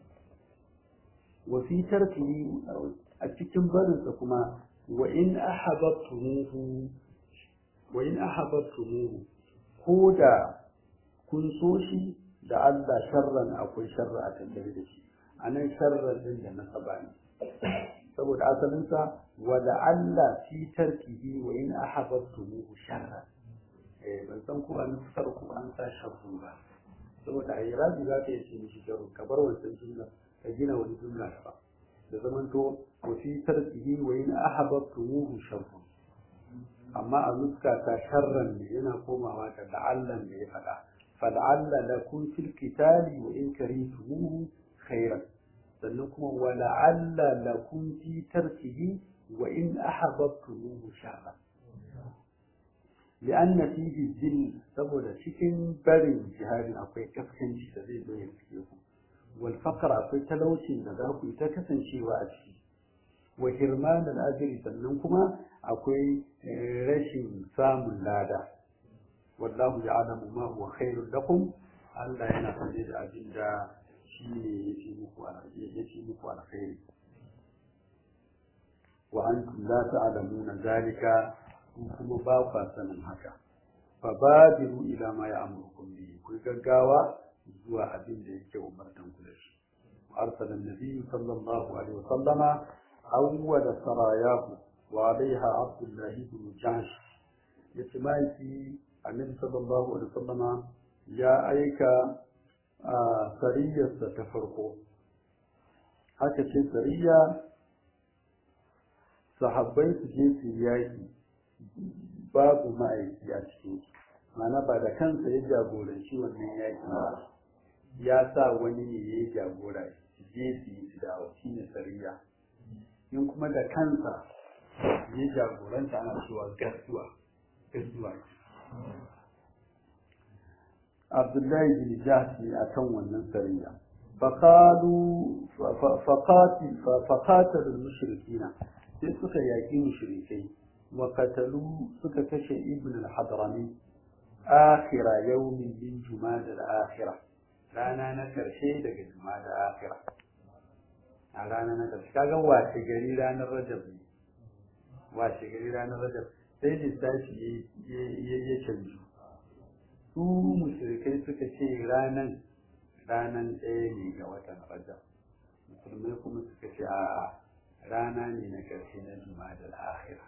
wa fi tarkihi a cikin barinsa kuma wa in ahabbtumuhu wa in ahabbtumuhu ko da kun so shi da Allah sharran akwai sharra a tattare da shi anan sharran din da nasaba ne saboda asalinsa wa Allah fi tarkihi wa in ahabbtumuhu sharran eh ban san ko an fitar ko an sa sharru ba saboda a irabi za ka yi ce mishi sharru ka bar wancan jumla ka gina wani jumla ba da zamanto wa fi tarkihi wa in ahabbtumuhu sharrun amma a nuska ta sharran ne yana komawa da la'allan da ya faɗa fal'alla lakum fil qitali wa in karihtumuhu khairan sannan kuma wa la'alla lakum fi tarkihi wa in ahabbtumuhu sharran li'anna fihi zil saboda cikin barin jihadin akwai kaskanci da zai zo ya fiye ku wal faqr akwai talaucin da za ku yi ta kasancewa a ciki wa hirman al ajri sannan kuma akwai rashin samun lada wallahu ya'lamu ma huwa khairul lakum Allah yana sanye da abin da shi ne ya fi muku ya fi muku alkhairi wa antum la ta'lamuna zalika kuma ba ku sanin haka fa badiru ila ma ya'murukum bi ku gaggawa zuwa abin da yake umartan ku da shi arsala an-nabi sallallahu alaihi wa sallama awwal sarayahu wa alaiha abdullah ibn jahsh yace mai annabi sallallahu alaihi wa sallama ya aika a sariyarsa ta farko haka ce sariya sahabbai su je su yaki babu ma'aiki a cikin mana ba da kansa ya jagoranci wannan yaki ba ya sa wani ne ya jagora su je su yi su dawo shi ne sariya in kuma da kansa ya jagoranta ana cewa gasuwa gasuwa Abdullahi bin Jahshi a kan wannan sariya. Faƙalu faƙatar mushrikina sai suka yaƙi mushrikai wa katalu suka kashe ibn al-hadrami akhira yawmin min jumada al-akhira rana na karshe daga jumada akhira a rana na karshe kaga washe gari ranar rajab ne washe gari ranar rajab sai lissafi ya canju su mushrikai suka ce ranan ranan ɗaya ne ga watan rajab musulmai kuma suka ce a rana ne na ƙarshe na juma'a akhira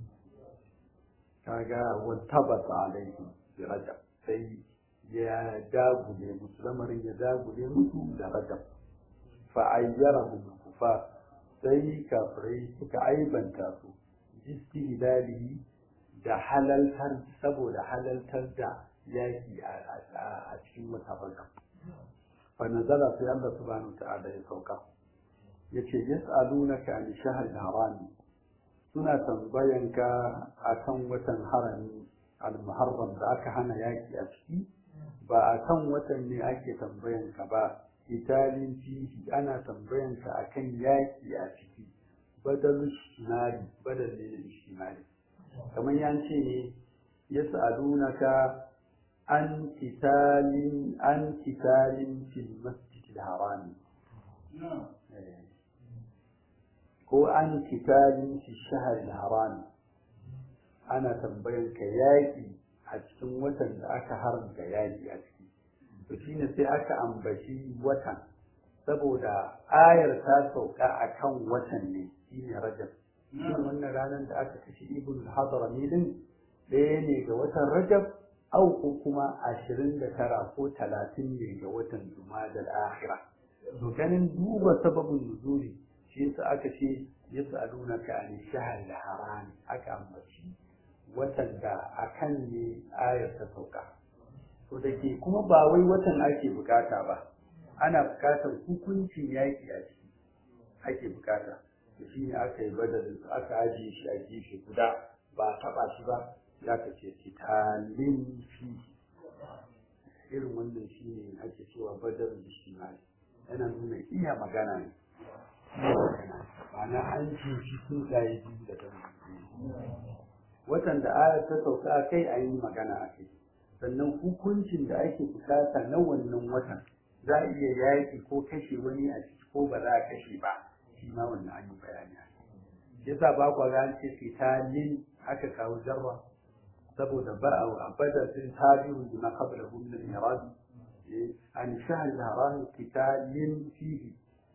kaga wattabata alaihi bi rajab sai ya dagule musu lamarin ya dagule musu da rajab fa ayyarahum kufa sai kafirai suka aibanta su jisti da halaltar saboda halaltar da yaki a cikin wata rajab fa nazala sai Allah subhanahu wa ta'ala ya sauka yace yas'alunaka an shahr harami suna tambayanka akan watan harami al-muharram da aka hana yaki a ciki ba akan watan ne ake tambayanka ba italin fihi ana tambayanka akan yaki a ciki badal shimali badal ne da shimali kamar yan ce ne yas'alunaka an kitalin an kitalin fil masjidil harami ko an kitalin fi shahar haram ana tambayan ka yaƙi a cikin watan da aka haramta yaƙi a ciki to shine sai aka ambaci watan saboda ayar ta sauka a kan watan ne shine rajab shin wannan ranar da aka kashe ibn hadrami din ɗaya ne ga watan rajab au ko kuma ashirin da tara ko talatin ne ga watan jumadal akhira to ganin duba sababin nuzuli shi yasa aka ce yas'alunaka an shahr al-haram aka ambaci watan da akan ne ayar ta sauka to dake kuma ba wai watan ake bukata ba ana bukatar hukuncin yaki a ciki ake bukata to shine aka yi badalin aka ajiye shi a gefe guda ba taba shi ba ya ka ce kitalin fi irin wannan shine ake cewa badalin ijtimai yana nuna iya magana ne ma'ana an ci shi sun tsaye biyu da ta watan da ayar ta sauka a kai a yi magana a kai sannan hukuncin da ake bukata na wannan watan za a iya yaƙi ko kashe wani a ciki ko ba za a kashe ba shi ma wannan an yi bayani shi yasa ba kwa ga an ce fitalin aka kawo jarra saboda ba a bada sun tabi'u da na kabla min al-irad an shahr al-haram qitalin fihi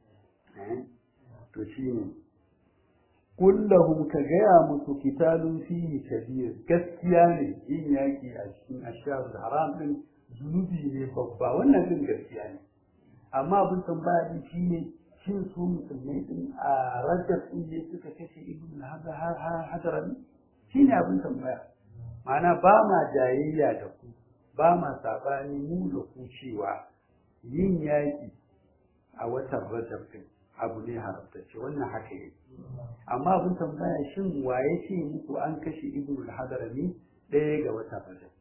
to shine kullahum ka gaya musu kitalun fihi kabir gaskiya ne yin yaki a cikin ashar haram din zunubi ne babba wannan din gaskiya ne amma abin tambaya din shine shin su musulmai din a rajab din ne suka kashe ibn hadaran shine abin tambaya ma'ana ba ma jayayya da ku ba ma sabani mu da ku cewa yin yaki a watan rajab din abu ne haramtacce wannan haka yake amma abin tambaya shin waye ce muku an kashe ibn al-hadarami ɗaya ga watan rajab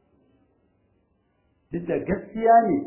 duk da gaskiya ne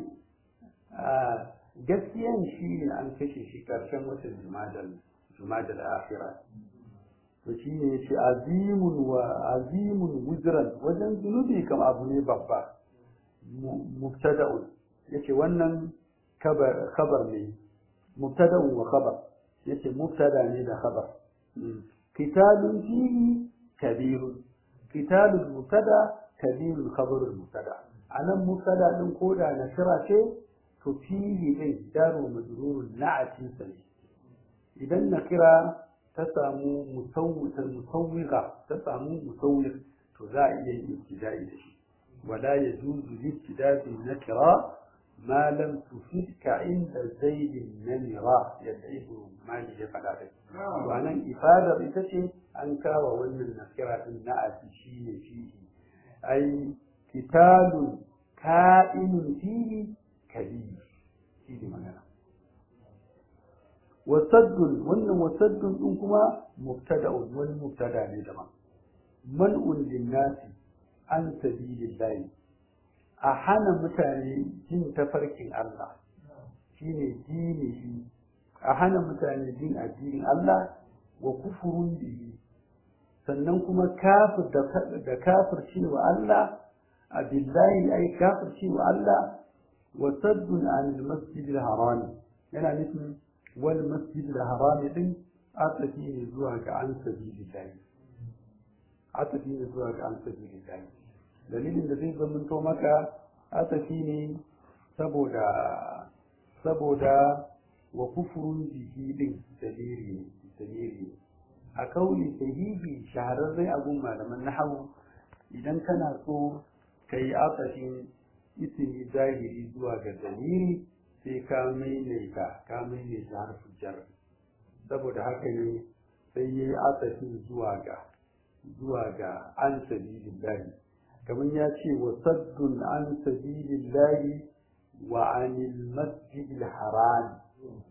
gaskiyan shi ne an kashe shi ƙarshen watan jumadal akhira to shi ne yace azimun wa azimun wuzran wajen zunubi kam abu ne babba mubtada'un yace wannan kabar khabar ne mubtada'un wa khabar yace mubtada ne da khabar qitalun fihi kabirun qitalul mubtada kabirul khabarul mubtada anan mubtada din koda na kira ce to fihi din daru majrurun na'atin sa idan na kira ta samu musawwita musawwiga ta samu musawwir to za a iya yin ibtida'i da shi wala yajuzu libtida'i nakira ma lam tufidka inda zaidin namira yadda ibnu mali ya faɗa da to anan ifadar ita ce an kawo wannan nakira din na'ati shine fihi ai kitabun ka'inun fihi kabir shi ne magana wasaddun wannan wasaddun din kuma mubtada'un wani mubtada ne daban man'un linnasi an sabilillahi a hana mutane jin tafarkin Allah shine dini a hana mutane jin addinin Allah wa kufurun bihi sannan kuma kafir da kafir cewa Allah a billahi ai kafir cewa Allah wa saddun anil masjidil harami yana nufin wal masjidil harami din atafi ne zuwa ga an sabilillahi atafi ne zuwa ga an sabilillahi dalilin da zai zamanto maka atafi ne saboda saboda wa kufurun bihi din dalili dalili a kauli sahihi shahararren abun malaman nahawu idan kana so kai atafin ismi zahiri zuwa ga dalili sai ka maimaita ka maimaita harfin jar saboda haka ne sai yayi atafi zuwa ga zuwa ga an sabilillahi kamar ya ce wa saddun an sabilillahi wa anil masjidil haram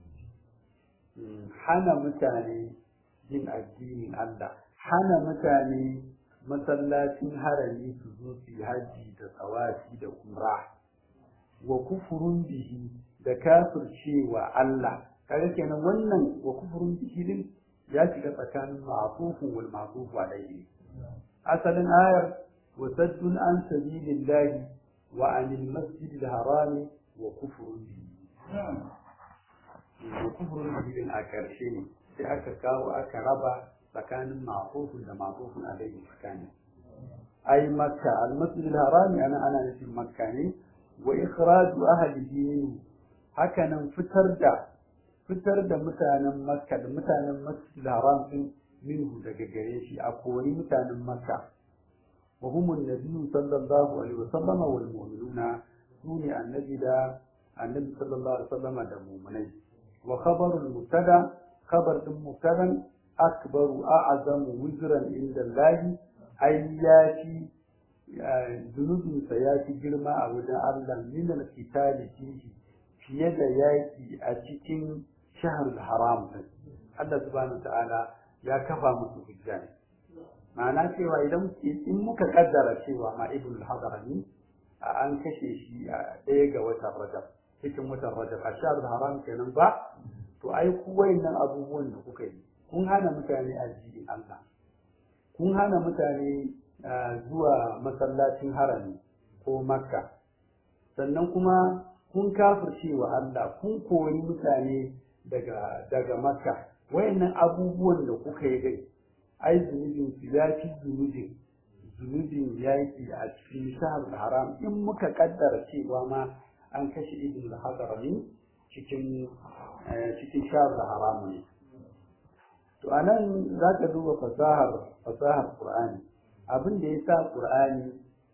hana mutane yin addinin Allah hana mutane masallacin harami su zo su yi haji da tsawafi da umra wa kufurun bihi da kafircewa Allah kaga kenan wannan wa kufurun bihi din ya shiga tsakanin ma'tufun wal ma'tuf alayhi asalin ayar wa saddun an sabilillahi wa anil masjidil harami wa kufurun bihi wa kufurun bihi a karshe ne sai aka kawo aka raba tsakanin ma'tufun da ma'tufun alayhi tsakanin ai makka al masjidil harami ana ana nufin makka ne wa ikhraju ahlihi minhu hakanan fitar da fitar da mutanen makka da mutanen masjid haram din minhu daga gare shi a kori mutanen makka wa hum annabi sallallahu alaihi wasallam wal mu'minuna sune annabi da annabi sallallahu alaihi wasallam da mu'minai wa khabarul mubtada khabar din mubtadan akbaru a'zamu wizran inda Allah ayyati zunubinsa ya fi girma a wajen Allah min al-qitali fihi fiye da yaki a cikin shahar haram Allah subhanahu ta'ala ya kafa musu hujja ne ma'ana cewa idan in muka kaddara cewa ma ibn al-hadarani an kashe shi a ɗaya ga watan rajab cikin watan rajab a shahar haram kenan ba to ai ku wayannan abubuwan da kuka yi kun hana mutane addinin Allah kun hana mutane zuwa masallacin harami ko makka sannan kuma kun kafirce wa Allah kun kori mutane daga daga makka wayannan abubuwan da kuka yi dai ai zunubin su ya fi zunubin zunubin yaki a cikin shahar haram in muka kaddara cewa ma an kashe ibn al-hadarami cikin cikin shahar haram ne to anan zaka duba fasahar fasahar qur'ani abin da ya sa ƙur'ani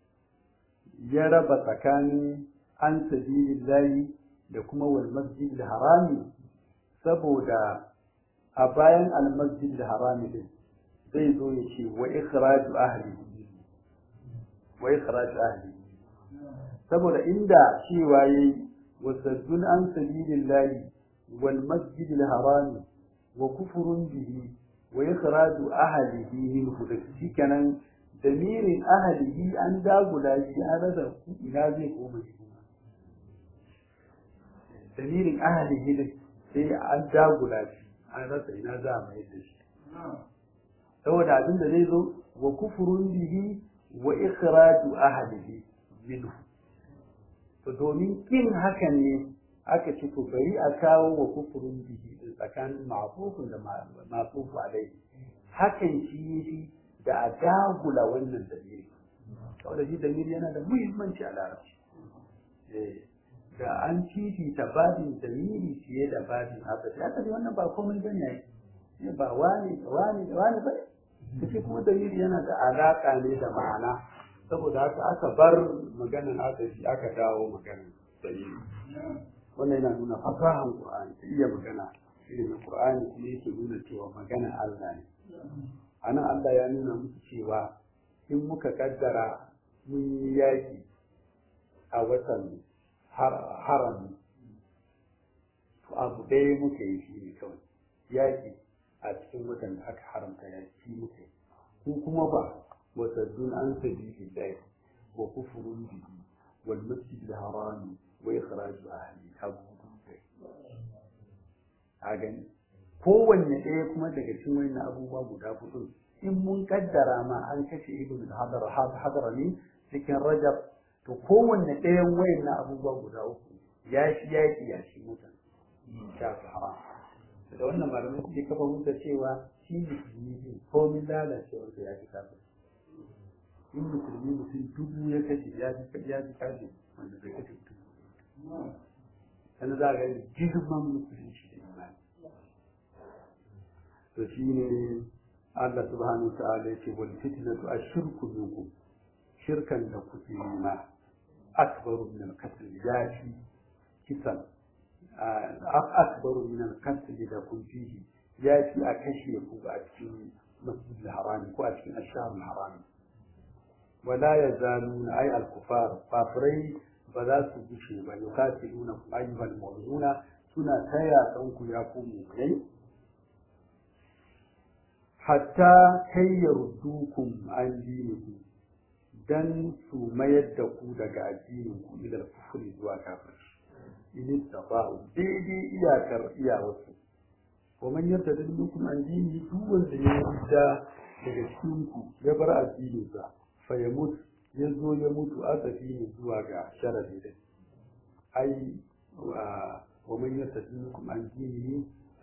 ya raba tsakanin an sabilillahi da kuma wal masjid harami saboda a bayan al masjid harami din zai zo ya ce wa ikhraju ahli wa ikhraju ahli saboda inda cewa yayi wasaddun an sabilillahi wal masjid harami wa kufurun bihi wa ikhraju ahlihi minhu shikenan damirin ahalihi an dagula shi an rasa ina zai koma shi kuma damirin ahalihi ne sai an dagula shi an rasa ina za a mayar da shi saboda abin da zai zo wa kufurun bihi wa ikhraju ahlihi minhu to domin kin hakan ne aka ce to bari a kawo wa kufurun bihi tsakanin ma'fufun da ma'fufu alai hakan shi shi da a dagula wannan dalili saboda shi dalili yana da muhimmanci a larabci da an fifita babin dalili fiye da babin asali asali wannan ba komai bane ne ba wani wani wani ba kace kuma dalili yana da alaka ne da ma'ana saboda haka aka bar maganan asali aka dawo maganan dalili wannan yana nuna fasahan qur'ani ta iya magana ilimin qur'ani kuma yake nuna cewa magana Allah ne anan Allah ya nuna musu cewa in muka kaddara mun yi yaki a watan harami to abu ɗaya muka yi shi ne kawai yaƙi a cikin watan da aka haramta yaƙi muka yi ko kuma ba wasaddun an sabili ɗaya wa kufurun bihi wal masjid al harami wa ikhraju ahli abu a gani kowanne ɗaya kuma daga cikin wani abubuwa guda hudu in mun kaddara ma an kashe ibn hadar hadar ne cikin rajab to kowanne ɗayan wayan na abubuwa guda uku ya shi yaƙi ya shi mutan shafi haram da wannan malamai suke kafa hujja cewa shi musulmi ne komin lalacewar ya fi kafin in musulmi mutum dubu ya kashe ya fi ya fi kafin wanda bai kashe mutum sannan za a ga girman musulunci da imani to shi ne Allah subhanahu wa ta'ala ya ce wal fitnatu ashirku minkum shirkan da kuke yi ma akbaru min al-qatl ya fi kisan akbaru min al-qatl da kun fihi ya fi a kashe ku a cikin masjid al-haram ko a cikin ashhar al-haram wala yazaluna ay al-kufar kafirai ba za su gushe ba yukatiluna ayyuhal mu'minuna suna taya ku ya ku mu'minai hatta kai yardukum an dinikum dan su mayar da ku daga addinin ku ila kufri zuwa kafirci in tabau daidai iyakar iyawarsu wa man yarda minkum an dini duk wanda ya yarda daga cikin ku ya bar addinin sa fa ya mutu ya zo ya mutu asafi ne zuwa ga sharadi din ai wa man yarda minkum an dini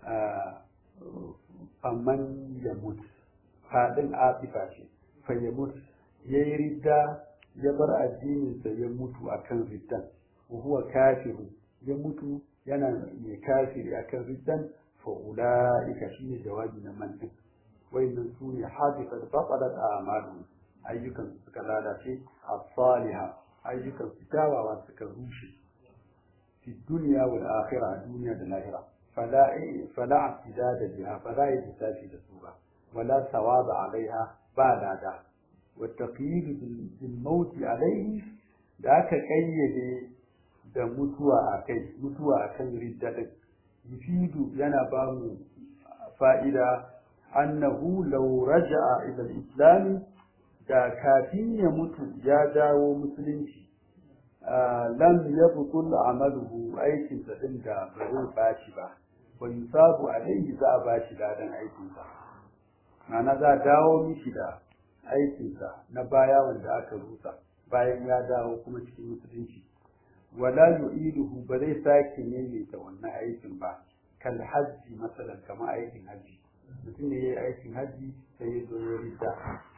faman ya mutu fadin afifa ce fa ya mutu ya yi ridda ya bar addininsa ya mutu a kan riddan huwa kafiru ya mutu yana mai kafiri a kan riddan fa ula'ika shi ne jawabi na mantin wayannan su ne hadifar baɓalar a amalu ayyukan su suka lalace a saliha ayyukan su kyawawa suka rushe fi duniya wal akhirah a duniya da lahira fala fala da biha fala yi da su ba wala sawaba alaiha ba lada والتقييد بالموت عليه da aka kayyade da mutuwa a kai mutuwa a kan riddadin yufidu yana ba mu fa'ida annahu law raja'a ila al-islam da kafin ya mutu ya dawo musulunci lam yabtul amaluhu aikin sa din da ba zai bashi ba wa yusabu alaihi za a bashi ladan aikin sa ma'ana za a dawo mishi da aikinsa na baya wanda aka rusa bayan ya dawo kuma cikin musulunci wala yu'iduhu ba zai sake maimaita wannan aikin ba kal hajji masalan kamar aikin hajji mutum ne yayi aikin hajji sai ya zo ya rita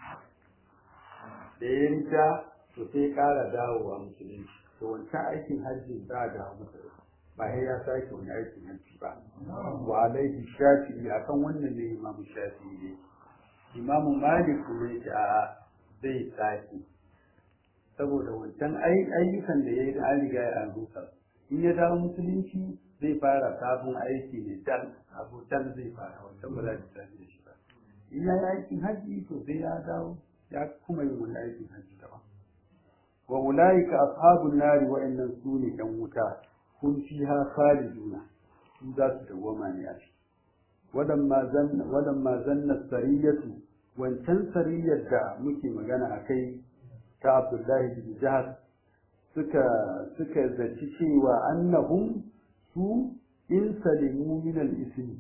da ya rita to sai ya kara dawowa musulunci to wancan aikin hajji za a dawo masa ba sai ya sake wani aikin hajji ba wa alaihi shafi'i akan wannan ne imamu shafi'i ne imamu malik kuma yake a zai sake saboda wancan ayyukan da ya yi an riga ya an rusa in ya dawo musulunci zai fara sabon aiki ne dan abu dan zai fara wancan ba za ta tafi da shi ba in ya yi aikin hajji to sai ya dawo ya kuma yi wani aikin hajji daban wa ulaika ashabun nari wa'annan su ne yan wuta kun fiha khaliduna su za su dawwama ne a ciki ولما زن ولما زن السرية wancan sariyar da muke magana a kai ta abdullahi bin jihar suka suka zaci cewa annahum su in salimu min al-ismi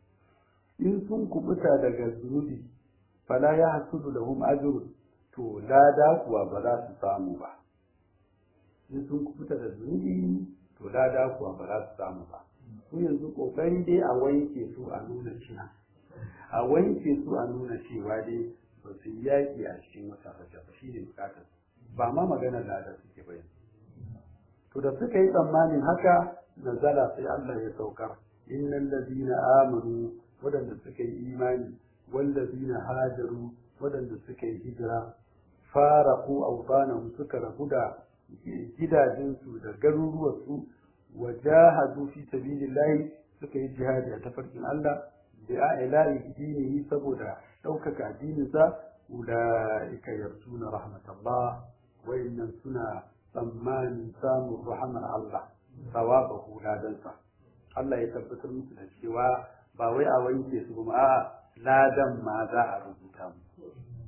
in sun kubuta daga zunubi fala ya hasudu lahum ajr to lada kuwa ba za su samu ba in sun kubuta da zunubi to lada kuwa ba za su samu ba su yanzu kokari dai a wanke su a nuna cina a wanke su a nuna cewa dai ba su yi yaƙi a cikin wata fashe ba shi ne bukatar ba ma magana lada suke bayan to da suka yi tsammanin haka nazala sai Allah ya saukar innal ladina amanu wadanda suka yi imani wal ladina hajaru wadanda suka yi hijira faraku awtanahum suka rabu da gidajensu da garuruwarsu wajahadu fi sabilillahi suka yi jihadi a tafarkin Allah da ilahi dinihi saboda ɗaukaka addininsa ulaika yarsuna rahmatallah wayannan suna tsammanin samun rahamar Allah sawabahu ladansa Allah ya tabbatar musu da cewa ba wai a wanke su ba a ladan ma za a rubuta mu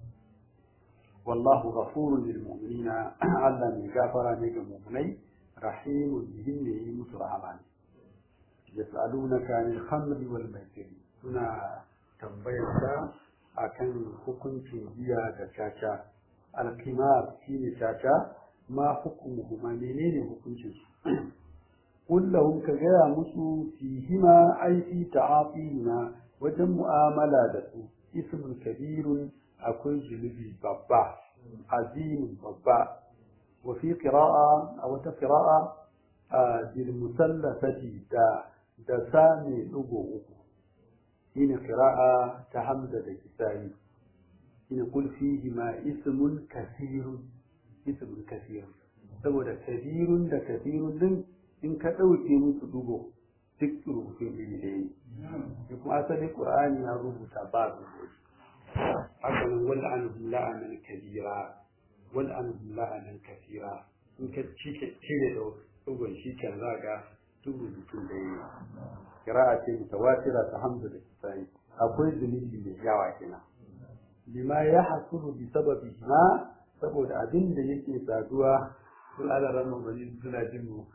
wallahu ghafurun lil mu'minina Allah mai gafara ne ga mu'minai rahimun bihim ne yi musu rahama ne yas'alunaka anil khamri wal maisir suna tambayar ka akan hukuncin giya da caca al-qimar shine caca ma hukumuhu ma menene hukuncin su kullahum ka gaya musu fihima ai fi ta'afihima wajen mu'amala da su ismul kabirun akwai zunubi babba azimin babba wa fi qira'a a wata qira'a bil musallasati da da sami dugo uku shine qira'a ta hamza da kisai shine kul fihima ismun kasirun ismun kasirun saboda kabirun da kasirun din in ka ɗauke musu dugo duk rubutun iri ɗaya ne kuma asali ƙur'ani ya rubuta ba rubutu haka nan wal an la'anan kabira wal an la'anan kasira in ka cire da dugon shi kan za ga duk rubutun ɗaya ne kira'a ce mutawatira ta hamza da kisai akwai zunubi mai yawa kenan lima ya hasulu bi sababi ma saboda abin da yake saduwa sun ala ramar bari suna jin mu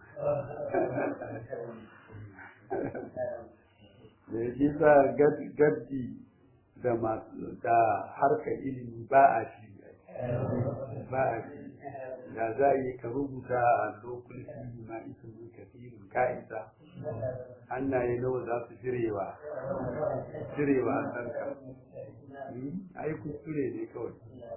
da ya sa gaddi da harkar ilimi ba a shi ba a shi da za a yi ka rubuta a lokul fi ma isin kafirin ka'isa hannaye nawa za su jirewa jirewa a sarka ai kuskure ne kawai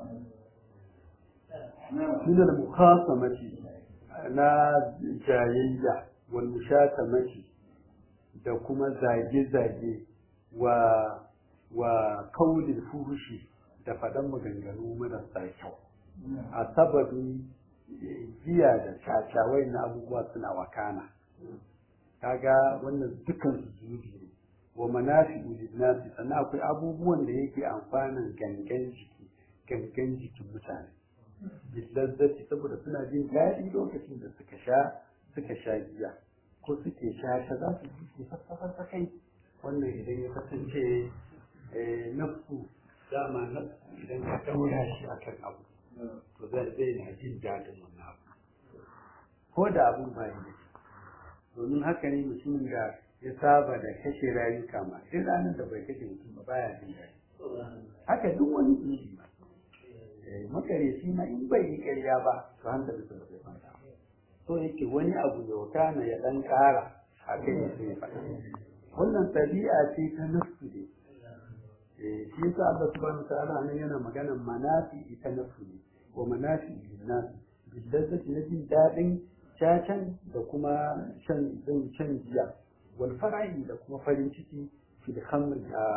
من المخاصمة na jayayya wal mushatamati da kuma zage-zage wa wa kaulin furushi da faɗan maganganu marasa kyau a sababin giya da cacawai na abubuwa suna wakana kaga wannan dukan su zunubi ne wa manafi nasi sannan akwai abubuwan da yake amfanin gangan jiki gangan jikin mutane billazzati saboda suna jin daɗi lokacin da suka sha suka sha giya ko suke sha ta za su ji sassafa kai wannan idan ya kasance nafsu dama nafsu idan ka daura shi akan abu to zai zai na jin daɗin wannan abu ko da abun ba yi domin haka ne mutumin da ya saba da kashe rayuka ma duk ranar da bai kashe mutum ba baya jin daɗi haka duk wani zunubi ma makareci ma in bai yi ƙarya ba to hankali su bai kwanta so yake wani abu ya wuta na ya dan ƙara a kai ya sai faɗa wannan tabi'a ce ta nafsu ne shi yasa Allah subhanahu ta'ala nan yana maganar manafi ita nafsu ne wa manafi linnas billazzati na jin daɗin cacan da kuma shan shan jiya wal fara'i da kuma farin ciki fil khamr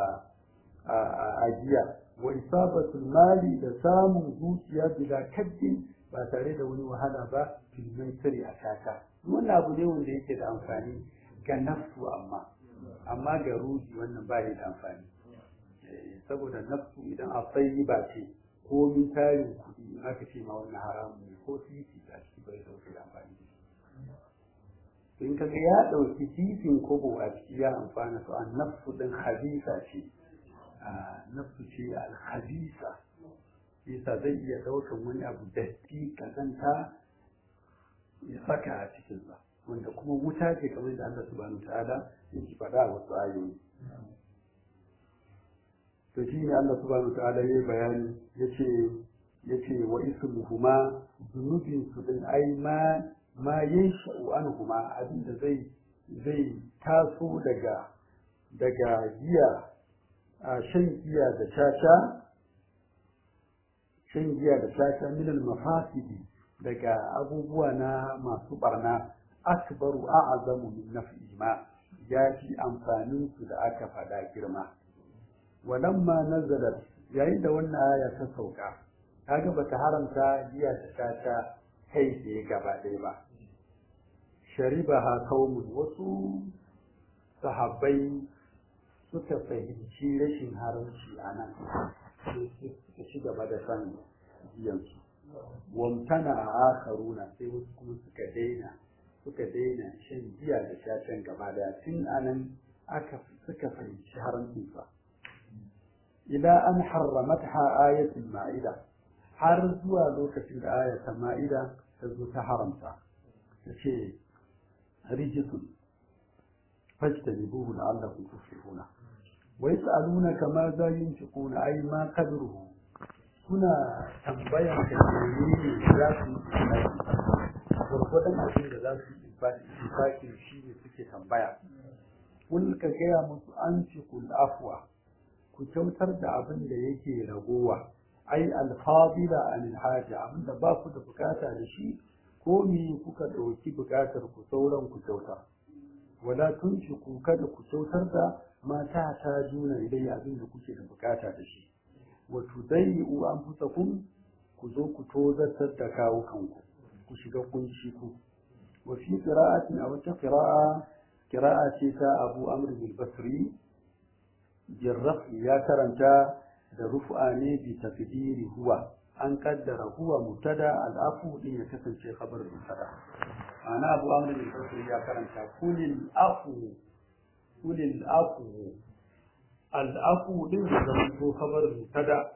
a jiya wa isabatul mali da samun zuciya bila kaddin ba tare da wani wahala ba filmin sirri a kaka wannan abu ne wanda yake da amfani ga nafsu amma amma ga ruhi wannan ba da amfani saboda nafsu idan a tsayi ba ce ko min tarin kuɗi in aka ce ma wannan haramun ne ko titi a ciki bai dauke da amfani in kaga ya ɗauki titin kobo a ciki ya amfana to an nafsu ɗin habisa ce nafsu ce alhabisa yasa zai iya ɗaukan wani abu datti kazanta ya saka a cikinsa wanda kuma wuta ce kamar da Allah subhanahu ta'ala yake faɗa a wasu ayoyi to shi ne Allah subhanahu ta'ala ya bayani yace yace wa ismuhuma zunubin su din ai ma ma yansha'u anhuma abinda zai zai taso daga daga giya a shan giya da caca shan giya da caca min al-mafasidi daga abubuwa na masu barna akbaru a'zamu min naf'i ma ya fi amfanin su da aka faɗa girma walamma nazalat yayin da wannan aya ta sauka kaga bata haramta giya da caca kai tsaye gaba ɗaya ba sharibaha qaumun wasu sahabbai suka fahimci rashin haramci a nan suka ci gaba da san giyansu wamtana a akaruna sai wasu kuma suka daina suka daina shan giya da shashen gaba daya tun anan aka suka fahimci haramcinsa ila an harramatha ayatul ma'ida har zuwa lokacin da ayatul ma'ida ta zo ta haramta ta ce rijisun fajtanibuhu la'allakum tuflihuna wa yas'alunaka ma za yunfiquna ay ma qadruhu suna tambayan ka menene za su yi gwargwadon abin da za su yi infaki shi ne suke tambaya kun ka gaya musu an ci kul afwa ku kyautar da abin da yake ragowa ai alfadila anil haja abin da ba ku da bukata da shi ko me kuka ɗauki bukatar ku sauran ku kyauta wala tunfiku kada ku kyautar da mata ta juna idan abin da kuke da bukata da shi wa tudayyu anfusakum ku zo ku tozartar da kawo kanku ku shiga kunci ku wa fi qira'atin aw ta qira'a qira'a ce ta Abu Amr bin Basri jarraf ya karanta da rufu'a ne bi taqdiri huwa an kaddara huwa mubtada al-afu din ya kasance khabar mubtada ana Abu Amr bin Basri ya karanta kulil afu kulil afu al-afu din da zama ko khabar mubtada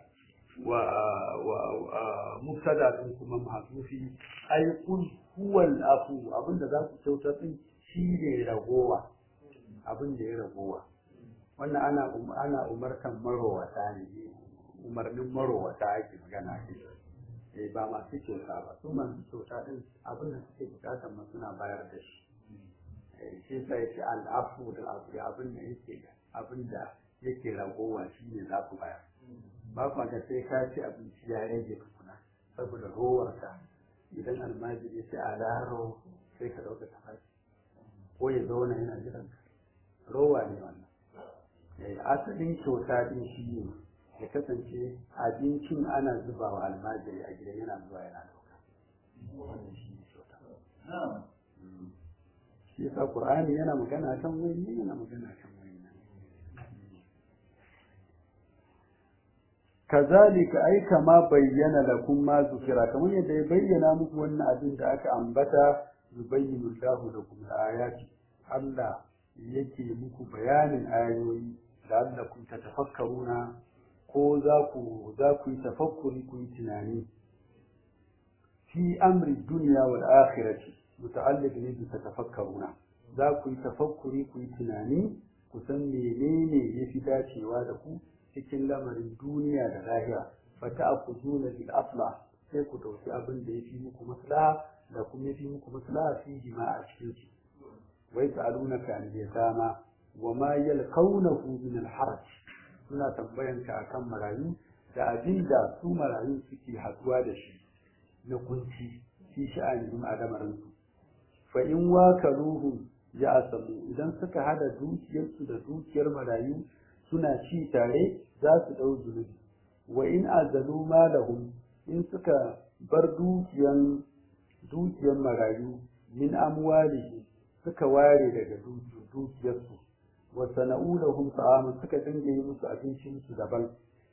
ومبتدا din kuma mahzufi ai kun huwal afu abinda za ku kyautar din shi ne ragowa abin da ya ragowa wannan ana ana umartan marowata ne umarnin marowata ake magana ce eh ba masu kyauta ba su masu kyauta din abin da suke bukatar ma suna bayar da shi eh shi sai ce al'afu da abin da yake abin da yake ragowa shi ne za ku bayar ba kwa ga sai ka ci abinci ya rage tukuna saboda rowarka idan almajiri ya ce a laro sai ka ɗauka tafashi ko ya zauna yana jiran ka rowa ne wannan asalin kyauta din shi ne ya kasance abincin ana zuba wa almajiri a gidan yana zuwa yana ɗauka wannan shi ne kyauta shi yasa qur'ani yana magana kan wani yana magana kan kazalika ai kama bayyana lakum ma zukira kamar yadda ya bayyana muku wannan abin da aka ambata yubayyinu Allahu lakum ayati Allah yake muku bayanin ayoyi da allakum tatafakkaruna ko za ku za ku yi tafakkuri ku yi tunani fi amri dunya wal akhirati muta'alliq ne bi tatafakkaruna za ku yi tafakkuri ku yi tunani ku san menene yafi dacewa da ku cikin lamarin duniya da lahira fata a ku zuna bil asla sai ku dauki abin da ya fi muku maslaha da kuma ya fi muku maslaha fi jima a cikin su wai ta'alunaka an yatama wa ma yalqawnahu min al haraj suna tambayan ka akan marayu da abin da su marayu suke haduwa da shi na kunci fi sha'anin adamarin su fa in wakaluhu ya asamu idan suka hada dukiyarsu da dukiyar marayu suna ci tare za su ɗau zunubi wa in azalu malahum in suka bar dukiyan dukiyan marayu min amwalihi suka ware daga dukiyarsu wa sana'u lahum ta'amun suka dinga yi musu abincin su daban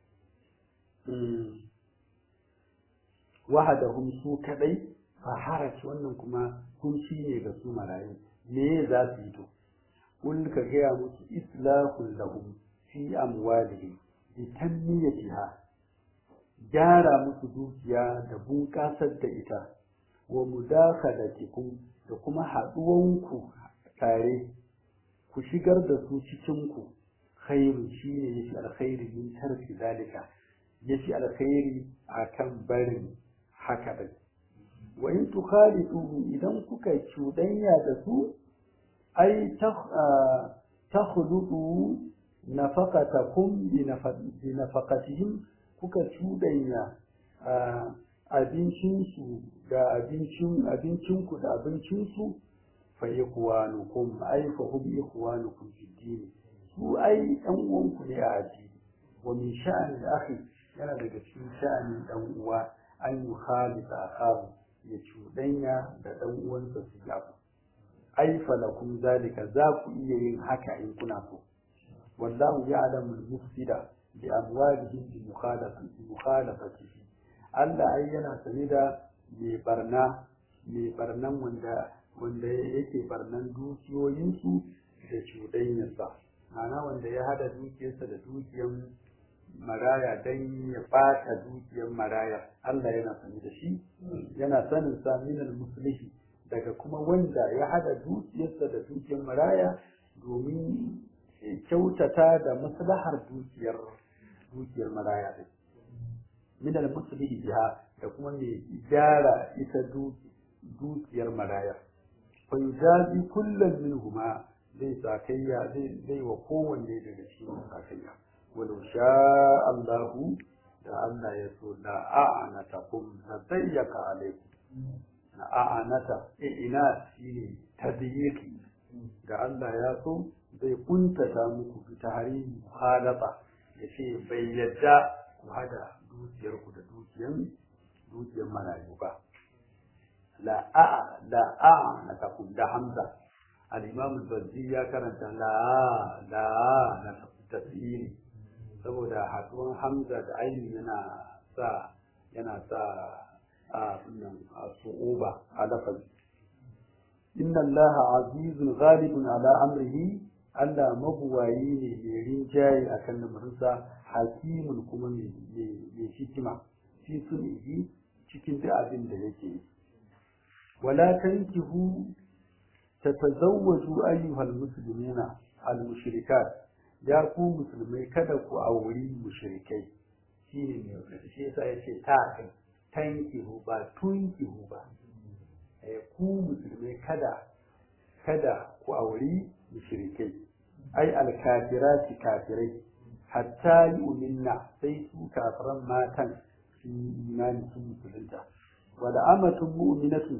wahadahum su kadai fa haraj wannan kuma kunci ne ga su marayu me za su yi to kun ka gaya musu islahul lahum fi amwalihim bi tanmiyatiha gyara musu dukiya da bunƙasar da ita wa mudakhalatikum da kuma haɗuwanku tare ku shigar da su cikin ku khairu shine yafi alkhairi min tarki zalika yafi alkhairi akan barin haka din wa in tukhalitu idan kuka cudanya da su ai takhludu nafaqatakum bi nafaqatihim kuka cudanya abincinsu da abincin abincinku da abincinsu fa ikhwanukum ai fa hum ikhwanukum fi din su ai ɗan uwanku ne a addini wa min sha'ani akhi yana daga cikin sha'anin ɗan uwa an yi khalisa akahu ya cuɗanya da ɗan uwansa su yi abu ai falakum zalika za ku iya yin haka in kuna so wallahu ya'lamu al-mufsida bi amwalihim bi mukhalafati mukhalafatihi Allah ai yana sane da mai barna mai barnan wanda wanda yake barnan dukiyoyinsu da cuɗanyarsa ma'ana wanda ya hada dukiyarsa da dukiyar maraya don ya ɓata dukiyar maraya Allah yana sani da shi yana sanin sa minal muslihi daga kuma wanda ya hada dukiyarsa da dukiyar maraya domin kyautata da maslahar dukiyar dukiyar maraya din minal muslihi biha da kuma mai gyara ita dukiyar maraya fa yujazi kullum minhuma zai sakayya zai zai wa kowanne daga cikin sakayya walau sha Allahu da Allah ya so la a'anatakum la dayyaka alaikum na a'anata ina shine tadyiqi da Allah ya so zai kuntata muku bi tahrim muhalafa yace bai yadda ku hada dukiyar ku da dukiyan dukiyar marayu ba la a'a la a'anatakum da hamza al-imam al-bazzi ya karanta la la na tafsiri saboda haduwan hamza da aini yana sa yana sa a sunan su'uba a lafazi inna allaha azizun ghalibun ala amrihi Allah mabuwayi ne mai rinjaye a kan lamarinsa hakimun kuma mai hikima fi sunihi cikin duk abin da yake yi wala tankihu tatazawwaju ayyuhal muslimina al mushrikat ya ku musulmai kada ku auri mushrikai shine ne shi yasa yace ta kai tankihu ba tunkihu ba eh ku musulmai kada kada ku auri mushrikai ai alkafirati kafirai hatta yu'minna sai su kafiran matan su imani sun musulunta wala amatun mu'minatu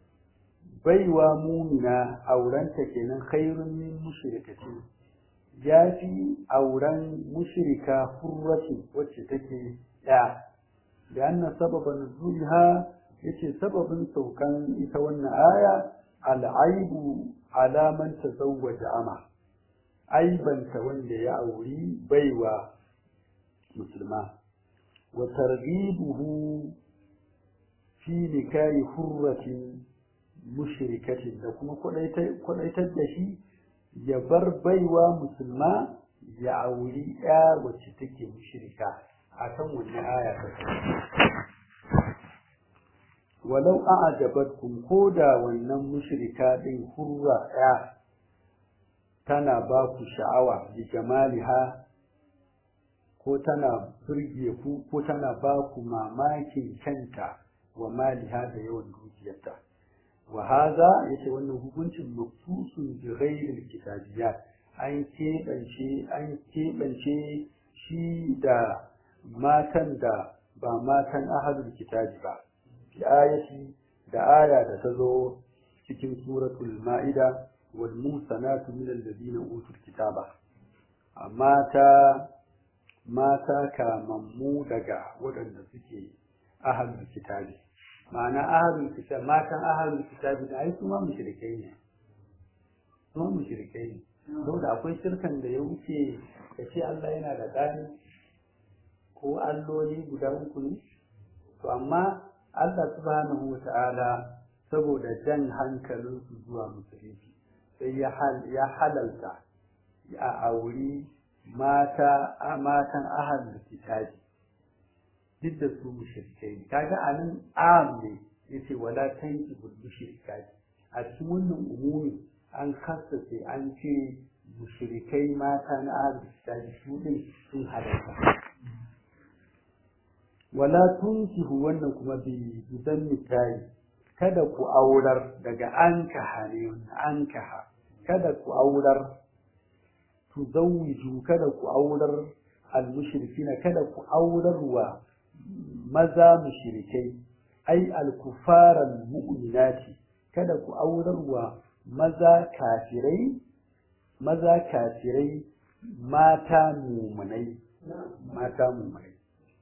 baiwa mumina aurenta kenan khairun min mushrikatin ya fi auren mushrika hurratin wacce take ya da anna sababan nuzulha yace sababin saukan ita wannan aya al'aibu ala man tazawwaja ama aibanta wanda ya auri baiwa musulma wa targhibuhu fi nikahi hurratin mushrikatin da kuma kwadaitar da shi ya bar baiwa musulma ya auri ya wacce take mushrika akan wannan aya ta walau a'jabatkum ko da wannan mushrika din hurra ya tana ba ku sha'awa bi jamaliha ko tana burge ku ko tana ba ku mamakin kanta wa maliha da yawan dukiyarta wa haza yace wannan hukuncin maksusun bi ghairil kitabiyat an keɓance an keɓance shi da matan da ba matan ahlul kitabi ba fi ayati da aya da ta zo cikin suratul ma'ida wal musanatu min alladhina utul kitaba mata mata kamammu daga waɗanda suke ahlul kitabi ma'ana ahlul kitab matan ahlul kitabi da ai kuma mushrikai ne kuma mushrikai ne saboda akwai shirkan da ya wuce ka ce Allah yana da ɗani ko alloli guda uku ne to amma Allah subhanahu wa ta'ala saboda jan hankalinsu zuwa musulunci sai ya halalta a auri mata matan ahal kitabi duk da su mushrikai kaga anan am ne yace wala tankibul mushrikati a cikin wannan umumi an kassace an ce mushrikai mata na ahal kitabi su din sun halarta wala tunkihu wannan kuma bi bidan mitayi kada ku aurar daga ankaha ne ankaha kada ku aurar tuzawwiju kada ku aurar al-mushrikina kada ku aurar wa maza mushrikai ai al-kufaran mu'minati kada ku aurar wa maza kafirai maza kafirai mata mumunai mata mumunai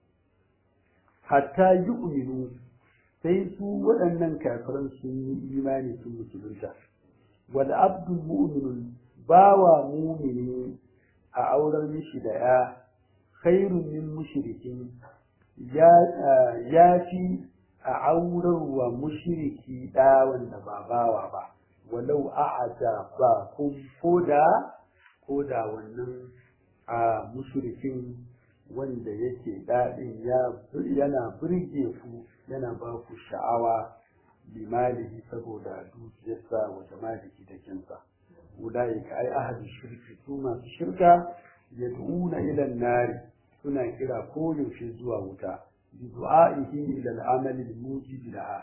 hatta yu'minu sai su waɗannan kafiran sun yi imani sun musulunta wal abdul mu'minun bawa mumini a auren mishi da ya khairun min mushrikin ya ya fi a aurarwa mushriki da wanda ba bawa ba walau a'ada ba kun koda koda wannan a mushrikin wanda yake daɗin yana birge ku yana ba ku sha'awa limalihi saboda dukiyarsa wa jamalihi da kinsa ulaika ai ahli shirki su masu shirka yad'una ila nari suna kira koyaushe zuwa wuta bi du'a'ihi ila al-amali al-mujib laha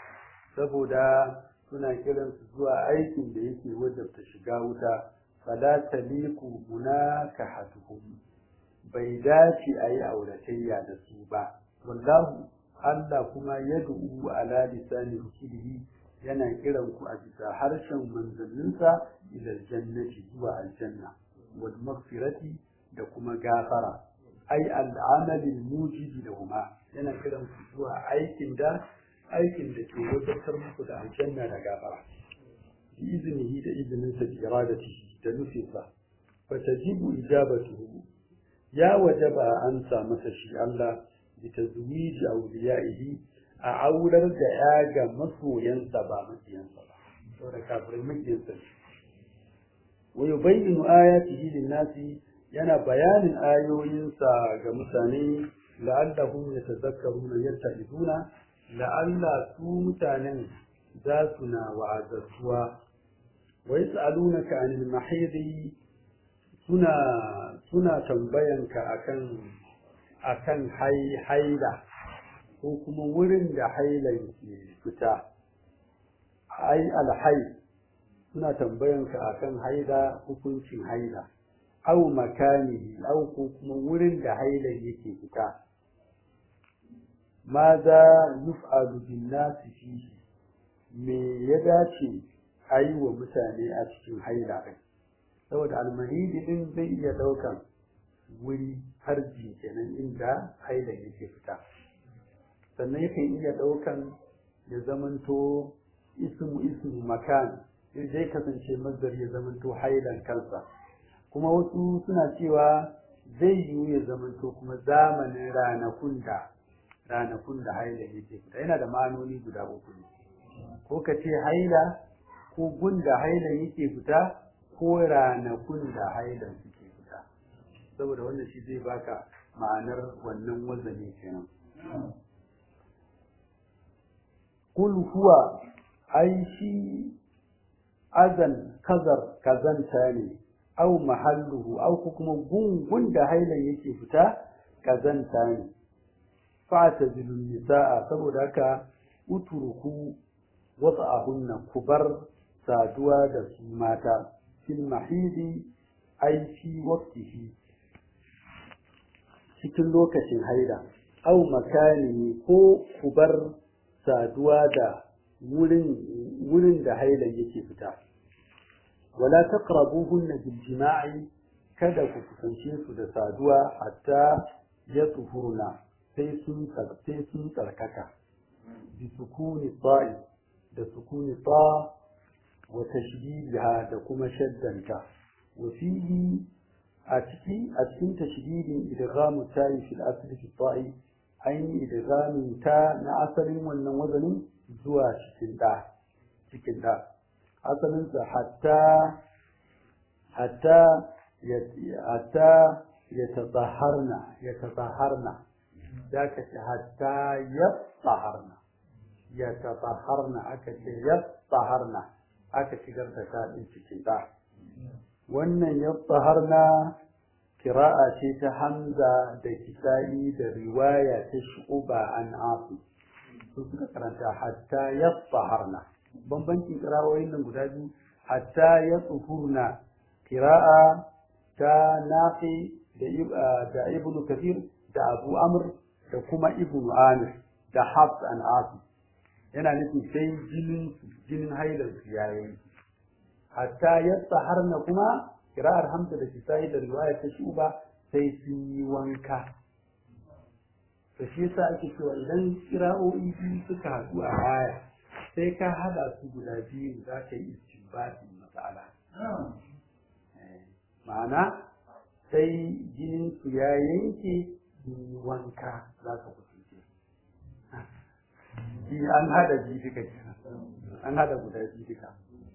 saboda suna kiran su zuwa aikin da yake wajabta shiga wuta fala taliku munakahatuhum bai dace a yi auratayya da su ba wallahu Allah kuma yad'u ala lisani rusulihi yana kiran ku a bisa harshen manzanninsa ila jannati zuwa aljanna wal maghfirati da kuma gafara ai al'amali mujibi da huma yana kiran ku zuwa aikin da aikin da ke wadatar muku da aljanna da gafara bi iznihi da izninsa bi iradatihi da nufinsa fa tajibu ijabatuhu ya wajaba an sa masa shi Allah bi tazwiji awliyaihi a aurar da ya ga masoyansa ba makiyansa ba saboda kafirai makiyansa ne wa yubayyinu ayatihi lin-nasi yana bayanin ayoyinsa ga mutane la'allahum yatadhakkaruna yattaquna la'alla su mutanen za su na wa'azatuwa wa yas'alunaka 'anil mahidi suna suna tambayanka akan akan haila ko kuma wurin da hailan ke fita ai alhai suna tambayanka akan haila hukuncin haila au makani au ko kuma wurin da hailan yake fita maza yuf'alu bin nasi fihi me ya dace a yi wa mutane a cikin haila ɗin saboda almahidi din zai iya ɗaukan wuri harji kenan inda haila yake fita sannan yakan iya ɗaukan ya zamanto ismu ismu makan zai kasance mazdar ya zamanto hailan kansa kuma wasu suna cewa zai yiwu ya zamanto kuma zamanin ranakun da ranakun da haila yake fita yana da ma'anoni guda uku ne ko ka ce haila ko gunda haila yake fita ko ranakun da hailan suke fita saboda wannan shi zai baka ma'anar wannan wazani kenan kul huwa ai shi azan kazar kazanta ne au mahalluhu au kuma gungun da hailan yake fita kazanta ne fa'tazilun nisaa saboda haka uturku wata'ahunna kubar saduwa da su mata fil mahidi ai fi waqtihi cikin lokacin haida au makani ko kubar saduwa da wurin wurin da hailan yake fita wala taqrabuhunna bil jima'i kada ku kusance su da saduwa hatta ya tuhurna sai sun sai sun tsarkaka bi sukuni ta'i da sukuni ta wa tashdidiha da kuma shaddanta wa fihi a ciki a cikin tashdidin idghamu ta'i fil asli fi ta'i aini idghamin ta na asalin wannan wazanin zuwa cikin da cikin da asalin sa hatta hatta hatta yatatahharna yatatahharna zaka ce hatta yatahharna yatatahharna aka ce yatahharna aka shigar da ta din cikin da wannan yatahharna kira'a ce ta Hamza da Kisa'i da riwaya ta Shu'ba an Asim su suka karanta hatta yatahharna bambancin kira'o'in nan guda biyu hatta yatahurna kira'a ta Nafi da da Ibn Kathir da Abu Amr da kuma Ibn Amir da Hafs an Asim yana nufin sai jinin jinin hailar su yayin hatta yatahharna kuma kira'ar hamza da kisa'i da riwaya ta shuba sai sun yi wanka to shi yasa ake cewa idan kira'o'i biyu suka haɗu a baya sai ka haɗa su guda biyu za ka yi istinbatin matsala ma'ana sai jinin su ya yanke sun yi wanka za ka kusance an haɗa biyu duka an haɗa guda biyu duka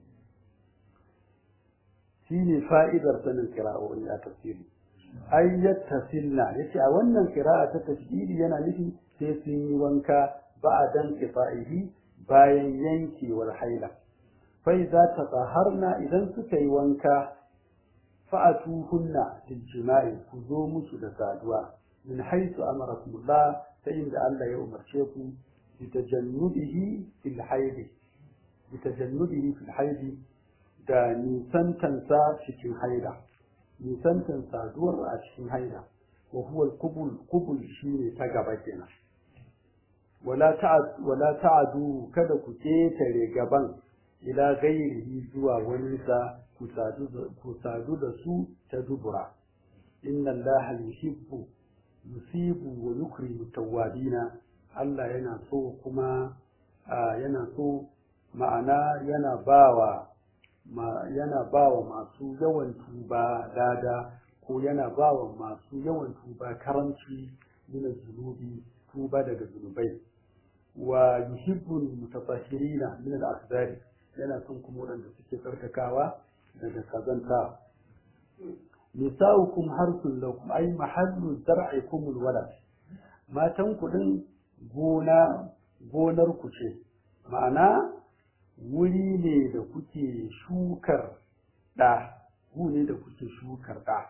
shine fa'idar sanin kira'o'i a tafsiri ai yattasilna yace a wannan kira'a ta tafsiri yana nufi sai sun yi wanka ba'dan kifa'ihi bayan yankewar haila fa idza tatahharna idan suka yi wanka fa'atuhunna bil jima'i ku zo musu da saduwa min haythu amarakumullah ta inda Allah ya umarce ku bi tajannubihi fil haidi bi tajannubihi fil haidi da nisantansa cikin haida nisantan saduwar a cikin haida wa huwa al-qubul qubul shine ta gaba kenan wala ta'ad wala ta'adu kada ku ketare gaban ila ghairihi zuwa wani sa ku sadu ku sadu da su ta dubura inna allaha yuhibbu yusibu wa yukrimu tawwabina Allah yana so kuma yana so ma'ana yana bawa ma yana ba wa masu yawan tuba lada ko yana ba wa masu yawan tuba karanci min zunubi tuba daga zunubai wa yuhibbul mutatahhirina min al-akhdari yana son kuma wanda suke tsarkakawa daga kazanta nisa'ukum harsun lakum ay mahallu zar'ikum al-walad matan kudin gona gonar ku ce ma'ana wuri ne da kuke shukar ɗa wuri ne da kuke shukar ɗa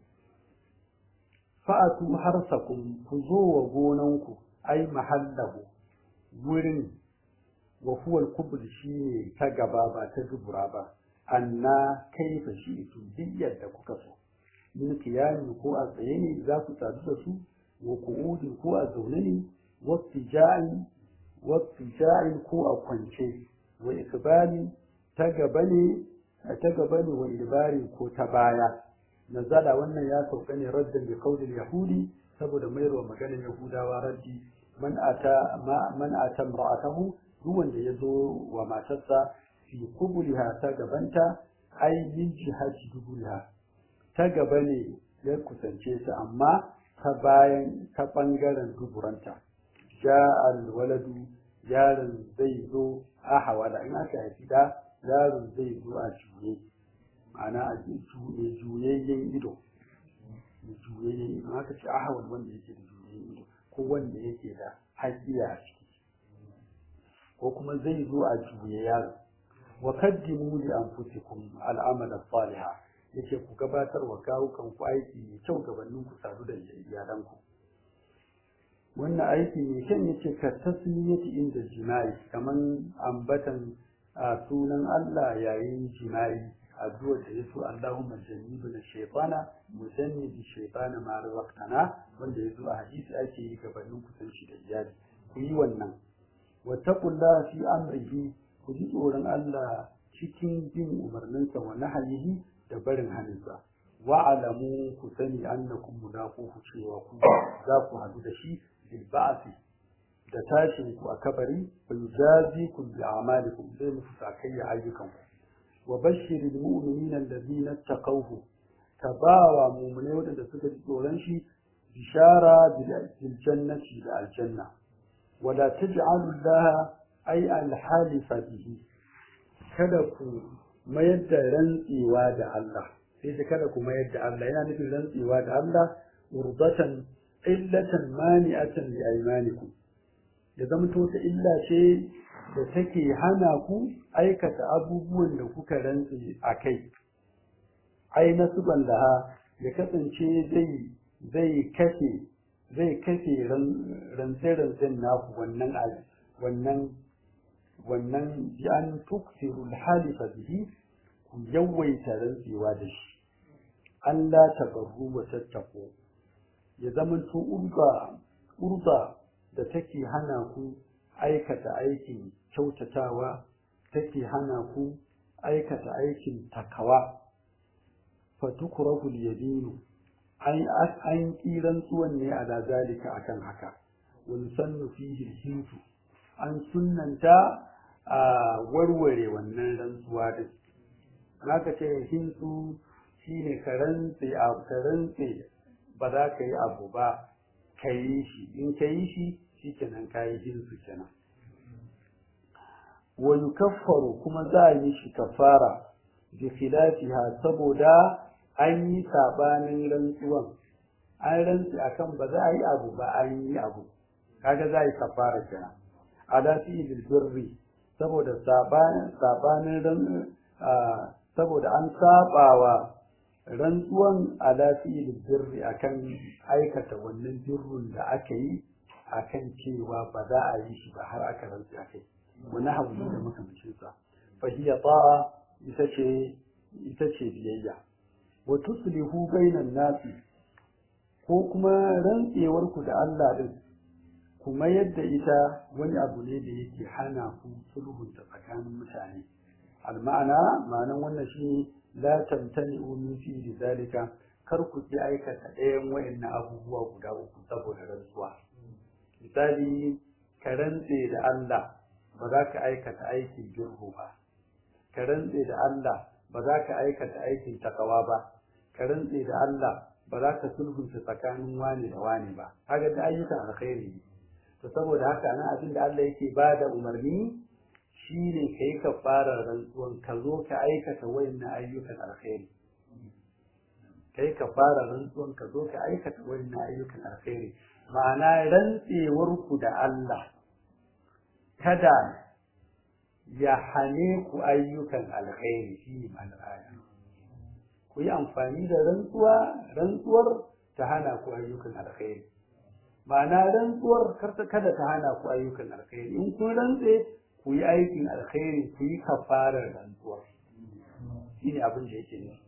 fa'atu harsakum ku zo wa gonanku ai mahallahu wurin wa huwa al shine ta gaba ba ta dubura ba anna kaifa shi to duk yadda kuka so min kiyami ko a tsaye ne za ku sadu da su wa qu'udin ko a zaune ne wa tijai wa tijai ko a kwance wa ikbali ta gaba ne ta gaba ne wa idbari ko ta baya nazala wannan ya sauka ne raddan bi qaulil yahudi saboda mayarwa maganar yahudawa raddi man ata man ata imra'atahu duk wanda ya zo wa matarsa fi kubuliha ta gabanta ai min jihati dubuliha ta gaba ne ya kusance ta amma ta bayan ta bangaren duburanta ja alwaladu yaron zai zo a hawala in aka haifi da yaron zai zo a juye ma'ana a juye juyayyen ido juyayyen ido aka ce ahawal wanda yake da juyayyen ido ko wanda yake da haƙiya a ciki ko kuma zai zo a juye yaro wa kaddimu li anfusikum al'amal as-salihah yace ku gabatar wa kawukan ku aiki mai kyau gabanin ku sadu da iyalan ku wannan aiki mai kyan yace ka tasmiyati inda jima'i kaman ambatan a sunan Allah yayin jima'i addu'ar da yaso Allahumma jannibna shaytana mujannibi shaytana ma razaqtana wanda yazo a hadisi ake yi gabanin kusanci da iyali ku yi wannan wattaqullaha fi amrihi ku ji tsoron Allah cikin bin umarninsa wa nahayihi da barin haninsa wa alamu ku sani annakum mulaquhu cewa ku za ku hadu da shi bil ba'thi da tashin ku a kabari fa yujazikum bi a'malikum zai muku sakayya ayyukanku wa bashiril mu'minina alladhina taqawhu tabawa mu'minai wadanda suka ji tsoron shi bishara bil jannati da aljanna wala taj'alu Allah ay al-halifa bihi kada ku mayar da rantsewa da Allah sai ta kada kuma yadda Allah yana nufin rantsewa da Allah urdatan illatan mani'atan li aymanikum ya zama to ta illa ce da take hana ku aikata abubuwan da kuka rantse a kai ai nasuban laha ya kasance zai zai kashe zai kashe rantse-rantsen naku wannan wannan wannan bi an tuksiru halifa bihi ku yawaita rantsewa da shi Allah tabarru wa tattako ya zama to urba urba da take hana ku aikata aikin kyautatawa take hana ku aikata aikin takawa fatukrahu al-yadinu an an kiran tsuwan ne ala zalika akan haka wani sannu fihi hintu an sunnanta a warware wannan rantsuwa din naka ce hintu shine ka rantse a ka rantse ba za ka yi abu ba ka yi shi in ka yi shi shikenan ka yi hintu kenan wa yukaffaru kuma za a yi shi kafara bi khilafiha saboda an yi sabanin rantsuwan an rantsi akan ba za a yi abu ba an yi abu kaga za a yi kafara kenan ala fi bil birri saboda sabanin sabanin saboda an sabawa rantsuwan ala fi bil birri akan aikata wannan birrun da aka yi akan cewa ba za a yi shi ba har aka rantsi akai wani abu da makamancin sa fa hiya ta'a ita ce ita ce biyayya wa tuslihu bainan nasi ko kuma rantsewar ku da Allah din kuma yadda ita wani abu ne da yake hana ku sulhun ta tsakanin mutane alma'ana ma'anan wannan shine la tamtani'u min fi zalika kar ku ki aikata ɗayan wayannan abubuwa guda uku saboda rantsuwa misali ka rantse da Allah ba za ka aikata aikin girhu ba ka rantse da Allah ba za ka aikata aikin takawa ba ka rantse da Allah ba za ka sulhunta tsakanin wani da wani ba kaga da ayyukan alkhairi ne to saboda haka nan abin da Allah yake ba da umarni shine ka yi kafarar rantsuwan ka zo ka aikata wayannan ayyukan alkhairi kai ka fara rantsuwan ka zo ka aikata wayannan ayyukan alkhairi ma'ana rantsewar ku da Allah kada ya hane ku ayyukan alkhairi shi ne ma'anar ku yi amfani da rantsuwa rantsuwar ta hana ku ayyukan alkhairi ma'ana rantsuwar karta kada ta hana ku ayyukan alkhairi in kun rantse ku yi aikin alkhairi ku yi kafarar rantsuwar shi ne abin da yake nufi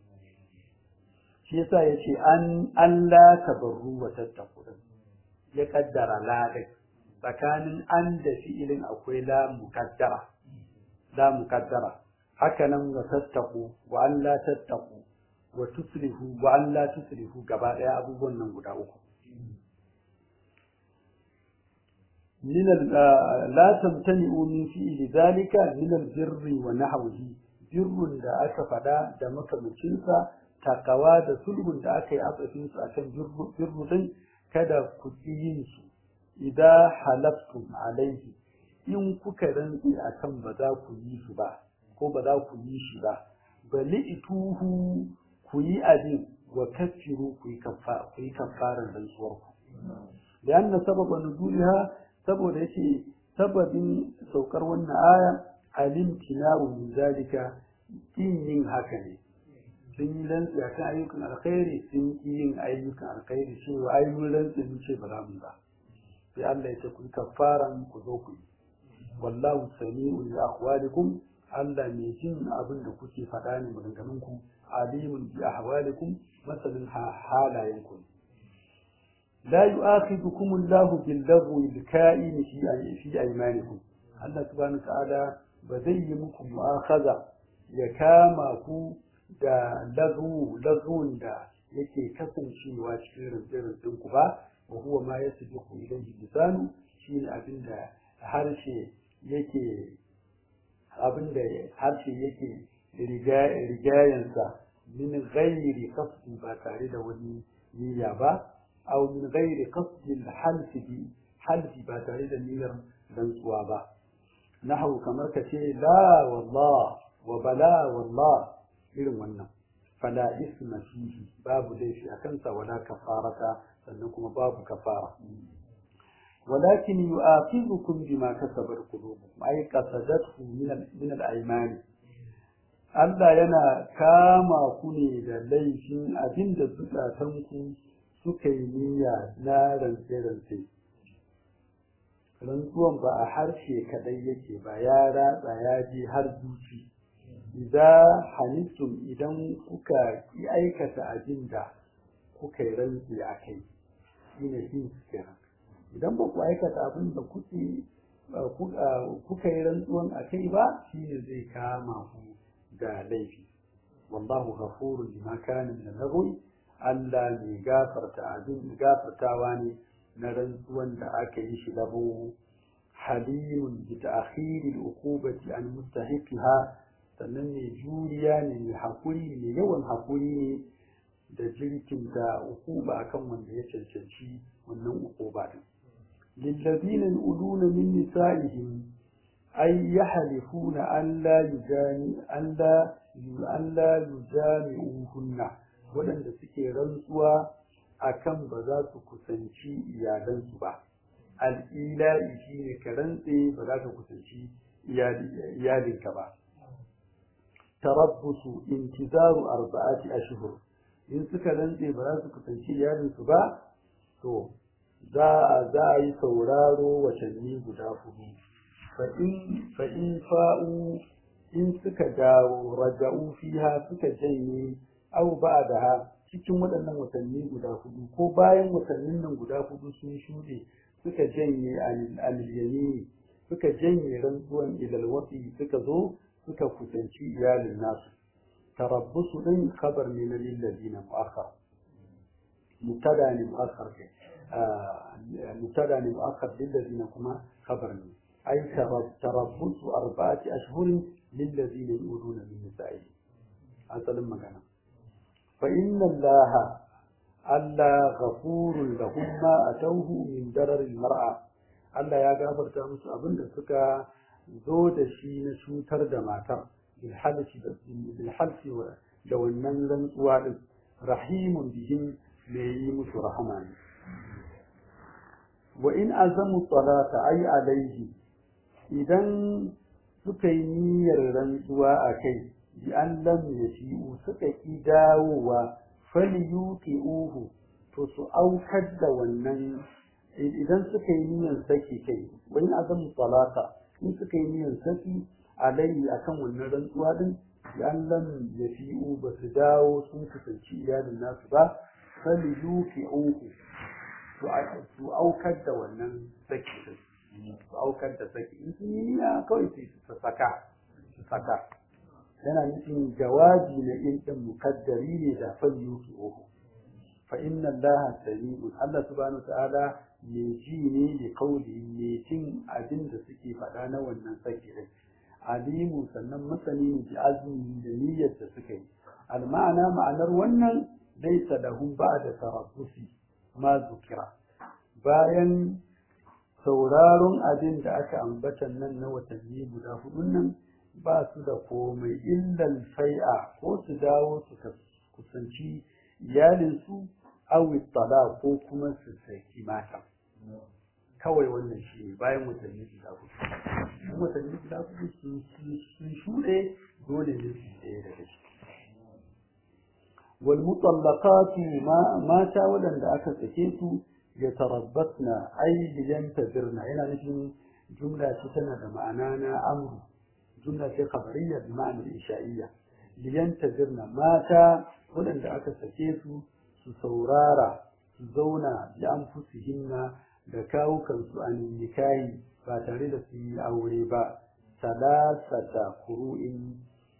shi yasa ya ce an Allah tabarru wa tattaku ya kaddara ladai tsakanin an da fi'ilin akwai la mukaddara la mukaddara haka nan wa tattaku wa an la tattaku wa tuslihu wa an la tuslihu gaba daya abubuwan nan guda uku من لا تمتنئوا من فعل ذلك من البر ونحوه بر da aka fada da makamancinsa takawa da sulhun da aka yi atsafin su akan birru din kada ku yin su idan halaftum alaihi in kuka rantsi akan ba za ku yi su ba ko ba za ku yi shi ba bali ituhu ku yi abin wa kafiru ku yi kafa ku yi kafaran rantsuwar ku da anna sababa nuzuliha saboda yake sababin saukar wannan aya alimtinaru min zalika kin yin haka ne sun yi rantsi a kan ayyukan alkhairi sun yi yin ayyukan alkhairi cewa ai mun rantsi mun ce ba za mu ba sai Allah ya ce ku kafaran ku zo ku yi wallahu sami'un li aqwalikum Allah mai jin abin da kuke faɗa ne maganganun ku alimun bi ahwalikum masalin halayen ku la yu'akhidhukum Allahu bil lagwi al ka'in fi fi aymanikum Allah subhanahu wa ta'ala ba zai yi muku mu'akhadha ya kama ku da lagu lagun da yake kasancewa cikin rinjin ku ba wa huwa ma yasbiqu ilayhi lisanu shine abinda harshe yake abinda harshe yake rigayensa min ghairi qasdi ba tare da wani niyya ba aw min ghairi qasdi halfi bi halfi ba tare da niyyar rantsuwa ba nahu kamar ka ce la wallah wa bala wallah irin wannan fala isma fihi babu laifi a kansa wala kafarata sannan kuma babu kafara ولكن يؤاخذكم بما كسبت قلوبكم أي قصدته من من الأيمان Allah yana kama ku ne da laifin abin da zukatanku suka yi niyya na rantse-rantse. Rantsuwan ba a harshe kaɗai yake ba ya ratsa ya je har zuci. Idan halittum idan kuka yi aikata abin da kuka yi rantse a kai, shi ne shi kenan. Idan ba ku aikata abin da kuke kuka yi rantsuwan a kai ba, shi ne zai kama ku da laifi wallahu ghafurun bima kana min al-lagwi Allah mai gafarta abin gafartawa ne na rantsuwan da aka yi shi labo halimun bi ta'khiri al-uqubati an mustahiqiha sannan ne juriya ne mai hakuri ne yawan hakuri ne da jirkin da uquba akan wanda ya cancanci wannan uquba din lillazina yuluna min nisa'ihim أي يحلفون أن لا يجاني أن لا أن لا يجامعوهن ولن تسكي رنسوا أكم بذات كسنشي إيالنسوا با الإيلاء شيء كرنسي بذات كسنشي إيالنك با تربص انتظار أربعة أشهر in suka rantse ba za su kusanci iyalinsu ba to za a yi sauraro watanni guda hudu fa'in fa'u in suka dawo raja'u fiha suka janye au ba da ha cikin waɗannan watanni guda hudu ko bayan watannin nan guda hudu sun shuɗe suka janye alilyani suka janye rantsuwan ilalwasi suka zo suka kusanci iyalin nasu tarabbusu ɗin kabar ne na lillazina mu'akhar mubtada ne mu'akhar mubtada ne mu'akhar lillazina kuma kabar ne أي تربص أربعة أشهر للذين يؤذون من نسائهم هذا لما كان فإن الله ألا غفور لهم ما أتوه من درر المرأة Allah ya gafarta musu abin da suka zo da shi na cutar da matar bilhalfi da wannan rantsuwa din rahimun bihim mai yi musu rahama ne wa in azamu talata ay alaihi idan suka yi niyyar rantsuwa a kai bi an lam yashi'u suka ki dawowa falyuqi'uhu to su aukar da wannan idan suka yi niyyar saki kai wani azam talata in suka yi niyyar saki alai akan wannan rantsuwa din bi an lam yashi'u ba su dawo sun kusanci iyalin nasu ba falyuqi'uhu su aukar da wannan saki din su aukar da saki in sun yi niyya kawai su saka su saka yana nufin jawabi na in din mukaddari ne da falyu ki uku fa inna allaha sami'un Allah subhanahu ta'ala mai ji ne da kauli mai jin abin da suke faɗa na wannan saki din alimu sannan masani ne da azumi da niyyar da suka yi al-ma'ana ma'anar wannan laysa lahum ba'da tarabbusi ma zukira bayan sauraron abin da aka ambata nan na watanni guda hudun nan ba su da komai illal fai'a ko su dawo su kusanci iyalinsu awi tsada ko kuma su saki mata kawai wannan shi ne bayan watanni guda hudu watanni guda hudu sun shuɗe dole ne su ɗaya daga ciki والمطلقات ما مات ولن aka sake su يتربصن أي لينتظرن هنا نجم جملة تتنى معنى أمر جملة خبرية بمعنى الإنشائية لينتظرن مات ولن aka sake su su saurara su zauna bi anfusihinna da kawukansu a nikahi ba tare da su yi aure ba salasata kuru'in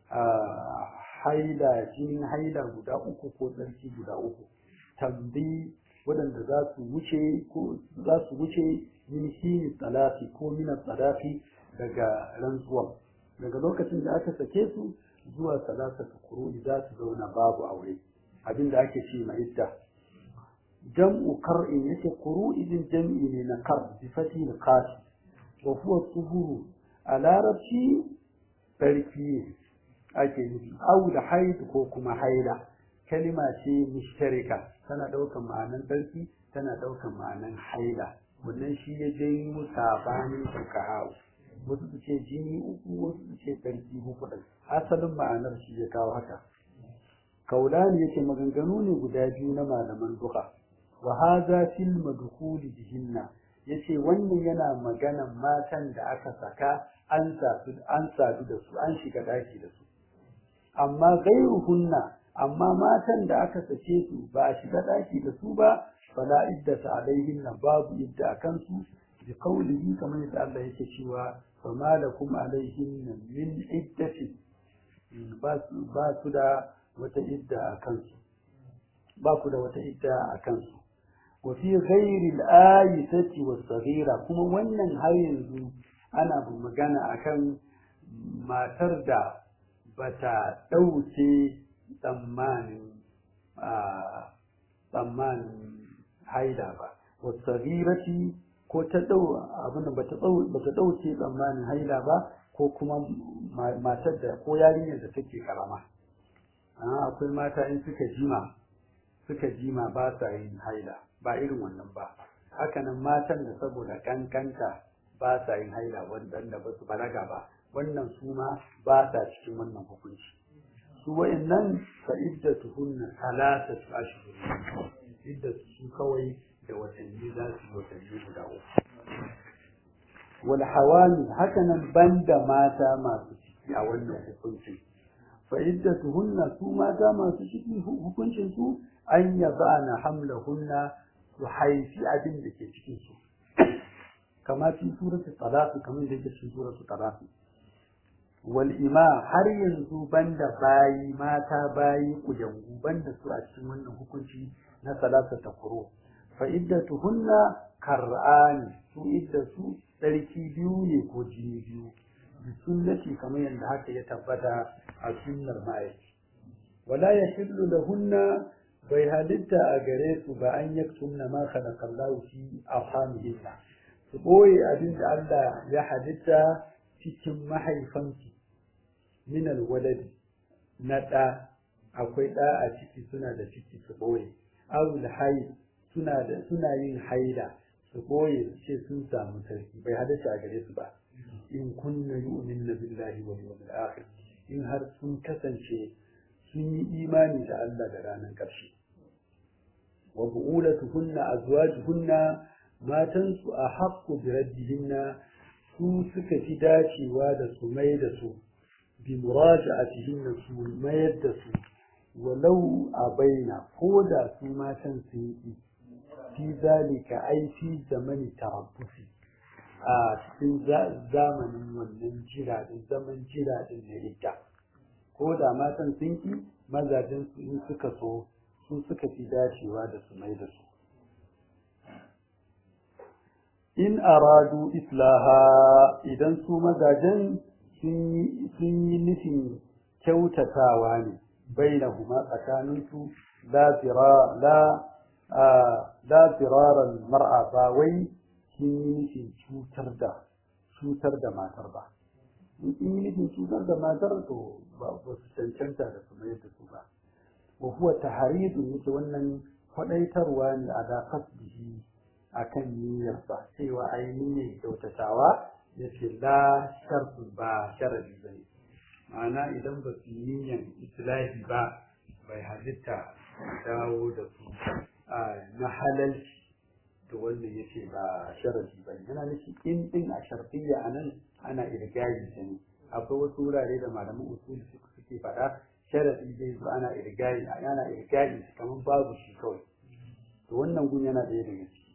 haila jinin haila guda uku ko tsarki guda uku tambi waɗanda za su wuce ko za su wuce min hini tsalafi ko min tsalafi daga rantsuwa daga lokacin da aka sake su zuwa salasatu kuru'i za su zauna babu aure abin da ake ce mai idda jam'u kar'in yake kuru'i din jam'i ne na kar bi fati na kashi wa huwa tuhuru a larabci sarki ake nufi au da haid ko kuma haila kalima ce mushtarika tana ɗaukan ma'anan tsarki tana ɗaukan ma'anan haila wannan shi ya janyo sabanin fuqaha wasu su ce jini uku wasu su ce tsarki uku ɗin asalin ma'anar shi ya kawo haka kaulani yake maganganu ne guda biyu na malaman duka wa hadha fil madkhuli bihinna yace wannan yana maganan matan da aka saka an sadu an sadu da su an shiga daki da su amma gairuhunna amma matan da aka sake su ba a shiga daki da su ba fala iddata alaihinna babu idda akan su bi qawlihi kamar yadda Allah yake cewa fama lakum alaihinna min iddati ba su da wata idda a kansu ba ku da wata idda a kansu wa fi ghairi al-ayati was-saghira kuma wannan har yanzu ana magana akan matar da bata dauke tsammanin a tsammanin haida ba was-saghirati ko ta dau abin da bata dau bata dauke tsammanin haida ba ko kuma matar da ko yarinyar da take karama akwai mata in suka jima suka jima ba sa yin haila ba irin wannan ba hakanan matan da saboda kankanta ba sa yin haila wanda ba su balaga ba wannan su ma ba sa cikin wannan hukunci su wa'annan fa iddatuhunna salasatu ashhur iddatu su kawai da watanni za su watanni guda uku wal hawami hakanan banda mata masu ciki a wannan hukuncin fa iddatuhunna su mata masu ciki hukuncin su an yabana hamlahunna su haifi abin da ke cikin su kama fi suratul talaq kamar da yake cikin suratul talaq wal ima har yanzu banda bayi mata bayi kujangu banda su a cikin wannan hukunci na salata ta kuro fa iddatuhunna kar'ani su iddatu tsarki biyu ne ko jini biyu bi sunnati kamar yadda haka ya tabbata a sunnar ma'aiki wala yahillu lahunna bai halitta a gare su ba an yaktumna ma khalaqallahu fi arhamihinna su boye abin da Allah ya halitta cikin mahaifansu min alwaladi na ɗa akwai ɗa a ciki suna da ciki su boye awul haid suna da suna yin haila su boye su ce sun samu sarki bai halitta a gare su ba in kunna yu'minna billahi wal yawmil akhir in har sun kasance sun yi imani da Allah da ranar ƙarshe wa bu'ulatuhunna azwajuhunna matan su a haqqu bi raddihinna su suka fi dacewa da su mai da su bi muraja'atihinna su mayar da su walau a baina ko da su matan sun yi fi zalika ai fi zamani tarabbusi a cikin zamanin wannan jira din zaman jira din na ita ko da matan sun ki mazajen su in suka so su suka fi dacewa da su mai da su in aradu islaha idan su mazajen sun yi nufin kyautatawa ne bainahuma tsakaninsu la la firaran mar'a ba wai sun yi nufin cutar da cutar da matar ba in sun yi nufin cutar da matar to ba su cancanta da su mai da su ba wa huwa tahridun yake wannan kwadaitarwa ne a da kasbihi akan niyyarsa cewa ai niyyar kyautatawa yace la shartu ba sharadi bane ma'ana idan ba su yi niyyar islahi ba bai halitta dawo da su na halalci to wannan yace ba sharadi bane yana nufi in din a shartiyya anan ana irgayi ta ne akwai wasu wurare da malaman usul suke faɗa sharadi zai zo ana irgayi ana irgayi kamar babu shi kawai to wannan gun yana ɗaya daga ciki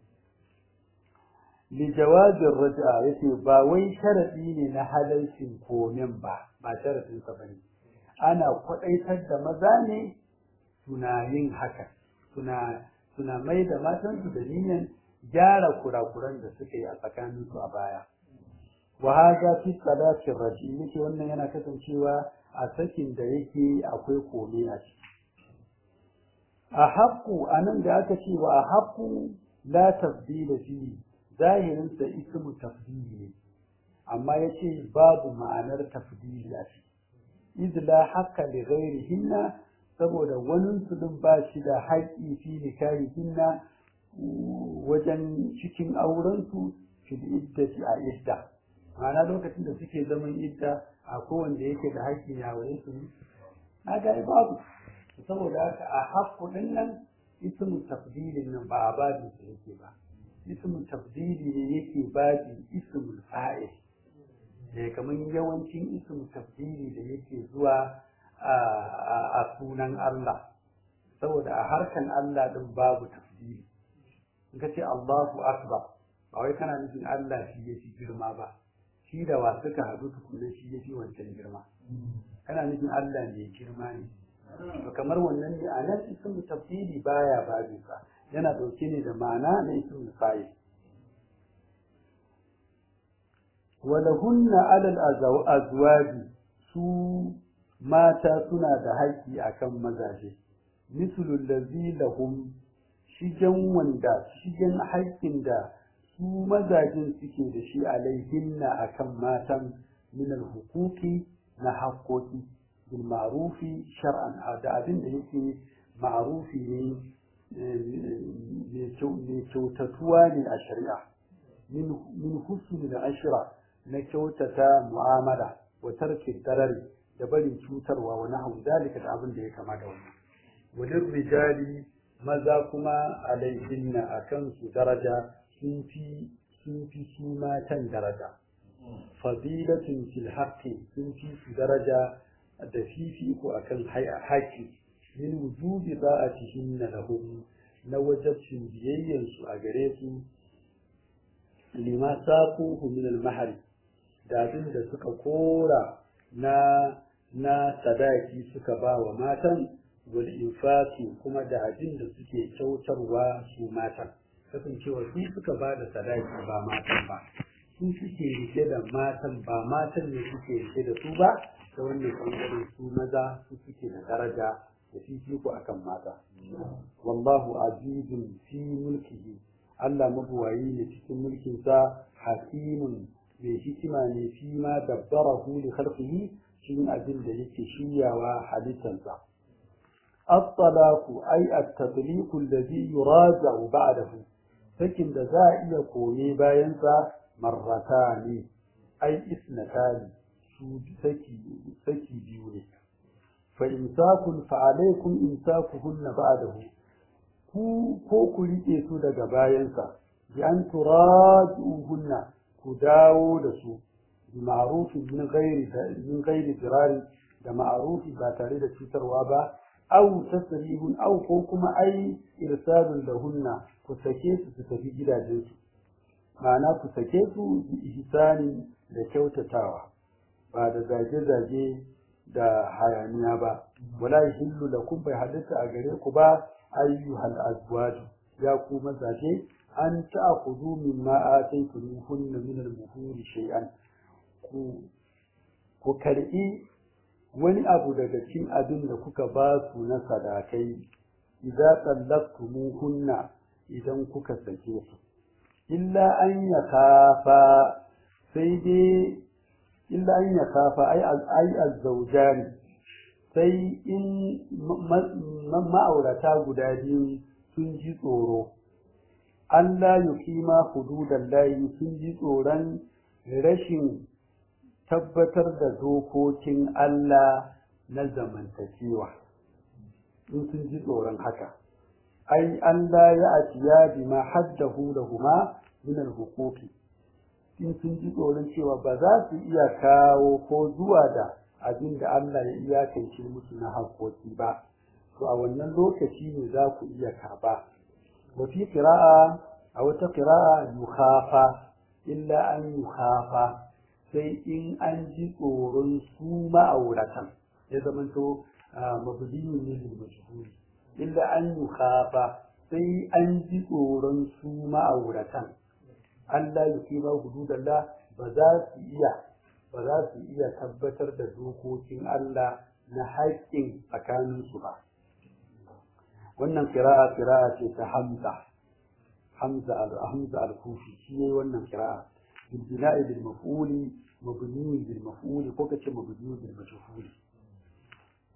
li jawazin raja'a yace ba wai sharadi ne na halalcin komen ba ba sharadin sa bane ana kwadaitar da maza ne suna yin haka suna suna mai da matansu da niyyar gyara kurakuran da suka yi a tsakaninsu a baya wa hadha fi salatin raji yake wannan yana kasancewa a sakin da yake akwai kome a ciki a haƙƙu a nan da aka ce wa a haƙƙu la tafdila fi zahirin sa ismu tafdili ne amma yace babu ma'anar tafdili a ciki idla haqqa li ghairihinna saboda wani su din ba shi da haƙƙi fi nikahihinna wajen cikin auren su fil iddati a idda ma'ana lokacin da suke zaman idda a kowanne yake da haƙƙi ya waye su na ga babu saboda haka a haƙƙu din nan ismu tafdilin nan ba a babin sa yake ba ismu tafdili ne yake babin ismul fa'il eh kamar yawancin ismu tafdili da yake zuwa a sunan Allah saboda a harkan Allah din babu tafdili in ka ce Allahu akbar ba wai kana nufin Allah shi ya fi girma ba shi da wa suka haɗu tukunan shi ya fi wancan girma kana nufin Allah ne girma ne to kamar wannan ne a nan ismu tafsiri baya babin sa yana dauke ne da ma'ana na ismu fa'il walahunna alal azwaji su mata suna da haƙƙi akan mazaje mislu allazi lahum shigen wanda shigen haƙƙin da su mazajin suke da shi alaihinna akan matan min hukuki na haƙƙoƙi bil ma'rufi shar'an da abin da yake ma'rufi ne mai kyautatuwa ne a shari'a min husni da ashira na kyautata mu'amala wa tarki darari da barin cutarwa wa nahwu dalika da abin da ya kama da wannan walin rijali maza kuma alaihinna akan su daraja sun fi sun fi su matan daraja fadilatun fil haqqi sun fi su daraja da fifiko akan haƙƙi min wujubi ba'atihinna lahum na wajabcin biyayyan su a gare su lima saquhu min al-mahari da abin da suka kora na na sadaki suka ba wa matan wal infaqi kuma da abin da suke kyautarwa su matan kasancewa su suka ba da sadaki ba matan ba su suke rike da matan ba matan ne suke rike da su ba ta wannan bangaren su maza su suke da daraja da fifiko akan mata wallahu azizun fi mulkihi Allah mabuwayi ne cikin mulkinsa hakimun mai hikima ne fi ma dabbarahu li khalqihi cikin abin da yake shiryawa halittarsa at-talaqu ay at-tatliqu alladhi yuraja'u ba'dahu sakin da za a iya koye bayan sa marratani ay isnatani su saki saki biyu ne fa imsakun fa alaykum imsakuhunna ba'dahu ku ko ku rike su daga bayansa bi an turajuhunna ku dawo da su bi ma'rufin min ghairi min ghairi dirari da ma'rufi ba tare da cutarwa ba aw tasrihun aw ko kuma ai irsalun lahunna ku sake su su tafi gidajensu ma'ana ku sake su bi ihsani da kyautatawa ba da zage-zage da hayaniya ba wala yahillu lakum bai halitta a gare ku ba ayyuhal azwaj ya ku mazaje an ta'khudhu mimma ataytumuhunna min al-muhuri shay'an ku ku karbi wani abu daga cikin abin da kuka ba su na sadakai idza tallaqtumuhunna idan kuka sake su illa an yakafa sai dai illa an yakafa ai ai azzawjani sai in ma'aurata guda biyu sun ji tsoro Allah yuqima hududan layi sun ji tsoron rashin tabbatar da dokokin Allah na zamantakewa in sun ji tsoron haka ai Allah ya atiya bima haddahu lahuma min al-huquqi in sun ji tsoron cewa ba za su iya kawo ko zuwa da abin da Allah ya iyakance musu na haƙoƙi ba to a wannan lokaci ne za ku iya karba wa fi qira'a a wata qira'a yukhafa illa an yukhafa sai in an ji tsoron su ma'auratan ya zamanto mabdiyun ne lil majhuli illa an yukhafa sai an ji tsoron su ma'auratan Allah ya kima hududallah ba za su iya ba za su iya tabbatar da dokokin Allah na haƙƙin tsakaninsu ba wannan kira'a kira'a ce ta Hamza Hamza al-Hamza al-Kufi shi ne wannan kira'a bil bina'i bil maf'uli mabni bil maf'uli ko kace mabni bil majhuli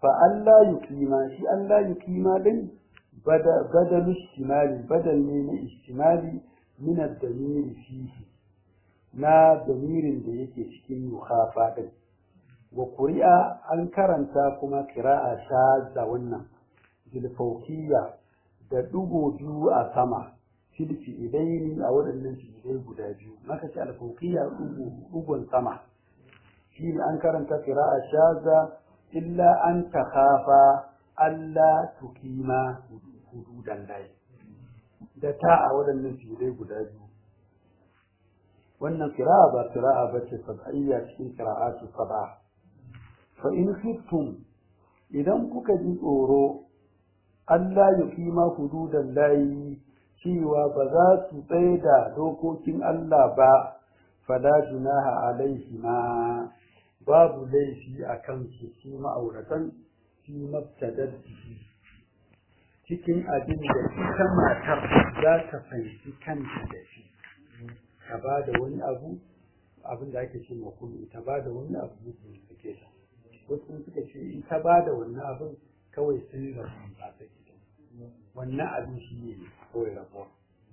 fa Allah yuqima shi Allah yuqima din badal istimali badal ne na istimali min ad-damir fihi na damirin da yake cikin yukhafa din wa quri'a an karanta kuma qira'a shazza wannan bil fawqiyya da dugo biyu a sama fil fi'ilaini a waɗannan fi'ilai guda biyu maka ce al fawqiyya dugon sama shi an karanta qira'a shazza illa an takhafa alla tukima hududan lahi da ta a waɗannan fi'ilai guda biyu wannan qira'a ba qira'a bace sab'iyya cikin qira'atu sab'a fa in khiftum idan kuka ji tsoro Allah ya fi ma hududan layi cewa ba za su tsaye da dokokin Allah ba fala junaha alaihi ma babu laifi a kansu su ma'auratan fi mabtadar jiki cikin abin da ita matar za ta fahimci kanta da shi ka ba da wani abu abin da ake ce makulu ta ba da wani abu mutum suke ta wasu suka ce in ta ba da wannan abin kawai sun rabu ba ta gidan wannan abin shi ne kawai rabuwa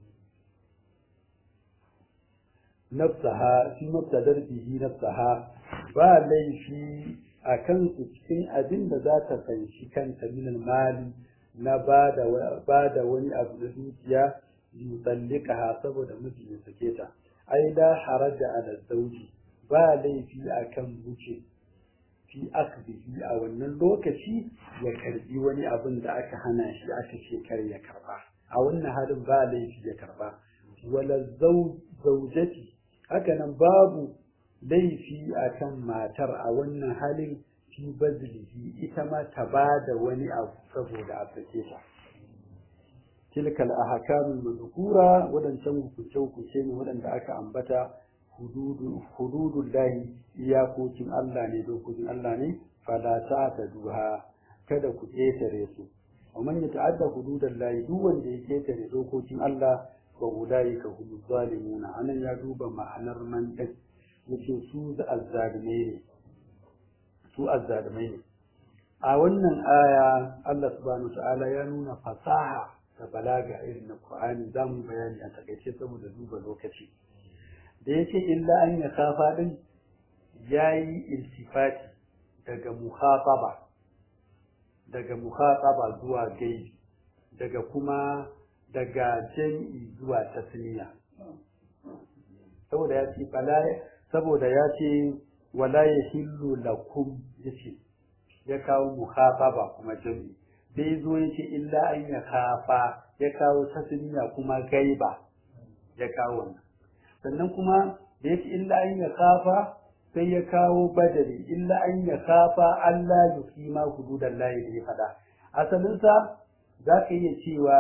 nafsaha fi mabtadar bihi nafsaha ba laifi a kansu cikin abin da za ta fanshi kanta min mali na ba da wani abu na dukiya yutallikaha saboda miji ya sake ta ai la haraja ala zawji ba laifi akan wuce fi akbihi a wannan lokaci ya karbi wani abin da aka hana shi aka ce kar ya karba a wannan halin ba laifi ya karba wala zaujati haka nan babu laifi akan matar a wannan halin fi bazlihi ita ma ta ba da wani abu saboda a sake ta tilka al-ahkamul madhkura wadancan hukunce hukunce ne wadanda aka ambata hududun lahi iyakokin Allah ne dokokin Allah ne fala ta duha kada ku ƙetare su wa man yata'adda hududan lahi duk wanda ya ƙetare dokokin Allah wa ulai ka hum zalimuna anan ya duba ma'anar man din yace su da azzalimai ne su azzalimai ne a wannan aya Allah subhanahu ta'ala ya nuna fasaha da balaga irin na Qur'ani zamu bayani a takaice saboda duba lokaci da ya ce illa an ya kafa ɗin ya yi iltifati daga muhataba daga muhataba zuwa gaibi daga kuma daga jam'i zuwa tasniya saboda ya ce saboda ya ce wala ya hillu lakum ya ce ya kawo muhataba kuma jam'i sai zo ya ce illa an ya kafa ya kawo tasniya kuma gaiba ya kawo wannan sannan kuma da yake illa an ya kafa sai ya kawo badari illa an ya kafa Allah ya fi ma hududan layi da ya faɗa asalinsa za ka iya cewa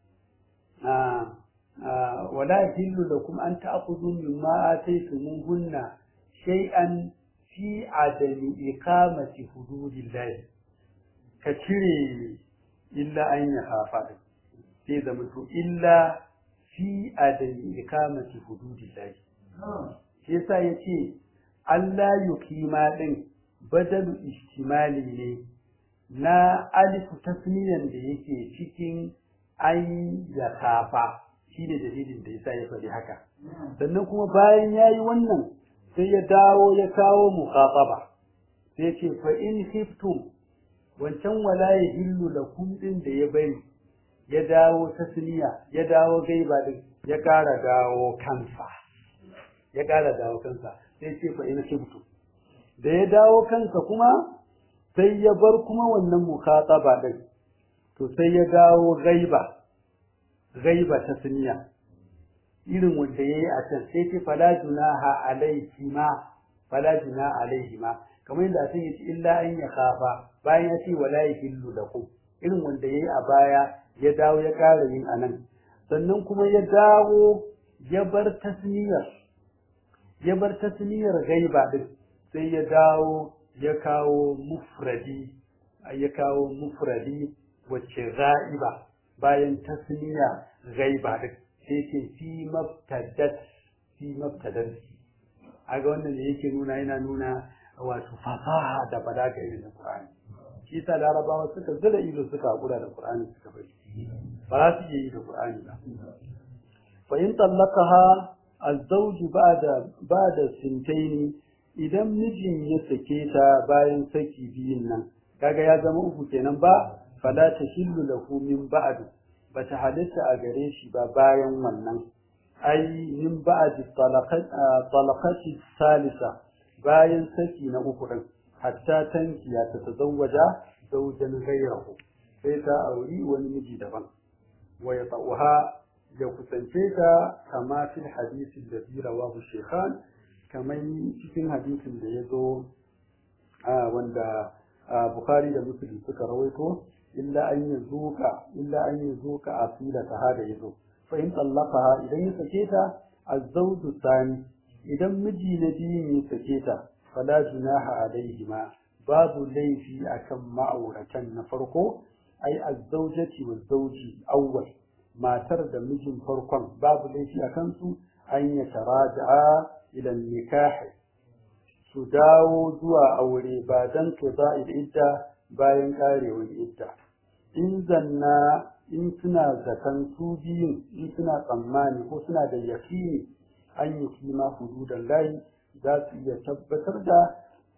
wala hillu da kuma an ta'khudhu mimma ataytumuhunna shay'an fi adami iqamati hududillahi ka cire illa an ya kafa sai zama to illa fi adami ikamati hududillahi shi yasa yace Allah yukima din badalu ihtimali ne na alifu tasniyan da yake cikin an ya kafa shi ne dalilin da yasa ya faɗi haka sannan kuma bayan yayi wannan sai ya dawo ya kawo muqataba sai ce fa in khiftum wancan wala yahillu lakum din da ya bari ya dawo tasniya ya dawo gaiba din ya ƙara dawo kansa ya ƙara dawo kansa sai ce fa ina shibtu da ya dawo kansa kuma sai ya bar kuma wannan mukhataba din to sai ya dawo gaiba gaiba tasniya irin wanda yayi a can sai ce fala junaha alaihi ma fala junaha alaihi ma kamar yadda sai yace illa an ya khafa bayan ya ce wala yahillu lakum irin wanda yayi a baya ya dawo ya ƙara yin anan sannan kuma ya dawo ya bar tasniyar ya bar tasniyar gaiba din sai ya dawo ya kawo mufradi ya kawo mufradi wacce za'iba bayan tasniya gaiba din sai ce fi mabtadat fi mabtadat aga wannan ne yake nuna yana nuna wato fasaha da balaga irin Qur'ani shi sa larabawa suka zira ido suka hakura da qur'ani suka bari ba za su iya yi da qur'ani ba fa in tallaqaha az-zawj ba'da ba'da sintaini idan mijin ya sake ta bayan saki biyun nan kaga ya zama uku kenan ba fala tahillu lahu min ba'd bata halitta a gare shi ba bayan wannan ai min ba'd talaqati salisa bayan saki na uku din hatta tankiya ta tazawwaja zawjan ghayrahu sai ta auri wani miji daban wa yata'uha ya kusance ta kama fil hadisi da rawahu shaykhan kamar cikin hadisin da ya zo wanda Bukhari da Muslim suka rawaito illa an yi zuka illa an yi zuka asila ta hada yazo fa in tallaqaha idan ya sake ta azzawju sani idan miji na biyu ya sake ta fala junaha alaihima babu laifi akan ma'auratan na farko ai azzawjati wa zawji awwal matar da mijin farkon babu laifi akan su an ya taraja'a ila nikahi su dawo zuwa aure ba dan qada'il idda bayan karewar idda in zanna in suna zaton su biyun in suna tsammani ko suna da yakini an yi kima hududan layi za su iya tabbatar da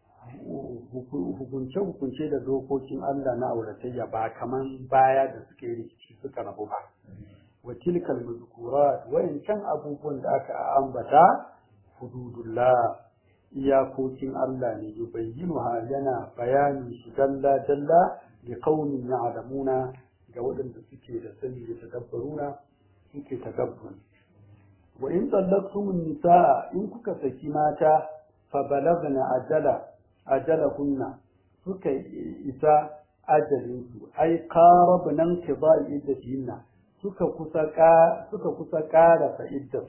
hukunce-hukunce da dokokin Allah na auratayya ba kaman baya da suke rikici suka rabu ba wa tilkal mazkurat wayancan abubuwan da aka ambata hududullah iyakokin Allah ne yubayyinuha yana bayanin su dalla dalla li qaumin ya'lamuna ga waɗanda suke da sani da tadabbaruna suke tadabbur wa in tallaqtum nisaa in kuka saki mata fa balagna ajala ajalahunna suka isa ajalin su ai qarabna qida'i iddatihinna suka kusa ka suka kusa ƙara fa iddat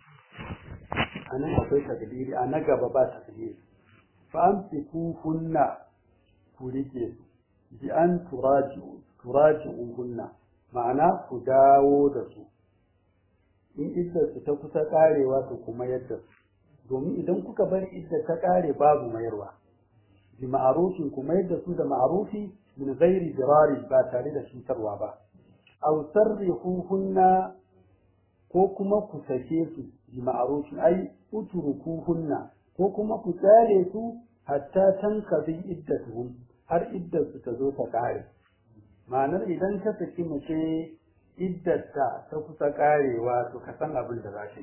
anan akwai takdiri a na gaba ba takdiri fa amsiku hunna ku rike su bi an turaji'u turaji'uhunna ma'ana ku dawo da su in iddar su ta kusa karewa to kuma yadda su domin idan kuka bar iddar ta kare babu mayarwa bi ma'arufin kuma yadda su da ma'arufi min ghairi dirari ba tare da cutarwa ba aw sarrihuhunna ko kuma ku sake su bi ma'arufin ai utrukuhunna ko kuma ku tsare su hatta tankadi iddatuhum har iddar su ta zo ta kare ma'anar idan ka saki mace iddarta ta kusa karewa to ka san abin da za ka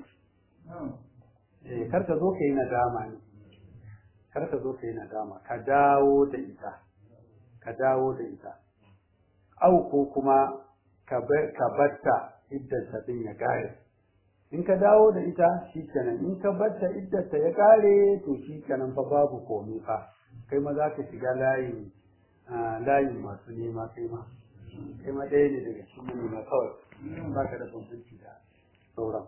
yi kar ka zo ka yi nadama ne kar ka zo ka yi nadama ka dawo da ita ka dawo da ita au ko kuma ka batta iddarta din ya kare in ka dawo da ita shi kenan in ka batta iddarta ya kare to shi kenan fa babu komai fa kai ma za ka shiga layin layin masu nema kai ma kai ma ɗaya ne daga cikin manema kawai ba ka da bambanci da sauran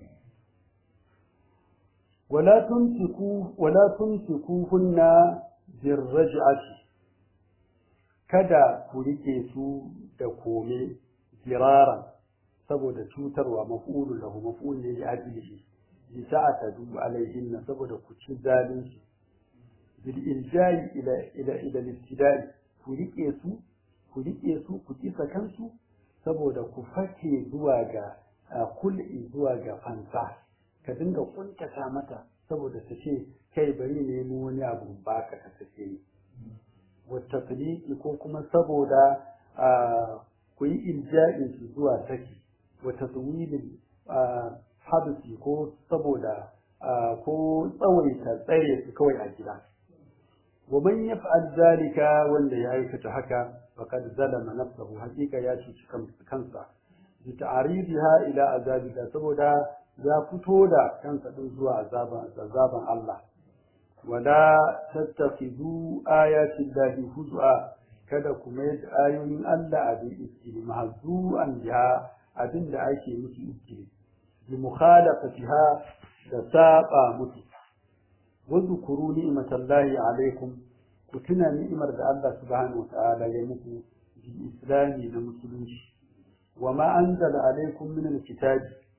wala tumsiku wala tumsiku hunna birraj'ati kada ku rike su da kome jiraran saboda cutarwa maf'ulu lahu maf'ul ne ya ajilihi bi ta'atadu alaihinna saboda ku ci zalunci bil iljai ila ila ila al ku rike su ku riƙe su ku kisa kansu saboda ku fake zuwa ga kul'i zuwa ga fansa ka dinga kuntata mata saboda ta ce kai bari ne mu wani abu baka ka sake ni wata ko kuma saboda ku yi ilja'in su zuwa saki wata tsuwilin habisi ko saboda ko tsawaita tsare su kawai a gida ومن يفعل ذلك wanda ya aikata haka faqad zalama nafsahu hakika ya cuci kansa bi ta'ridiha ila azabillah saboda ya fito da kansa din zuwa azaban azaban Allah wala tattakhidu ayati llahi huzwa kada ku mai da ayoyin Allah abin iskili mahzu'an biha abin da ake musu iskili bi mukhalafatiha da saba musu واذكروا نعمة الله عليكم كتنا نعمة الله سبحانه وتعالى يمكو بالإسلام لمسلمين وما أنزل عليكم من الكتاب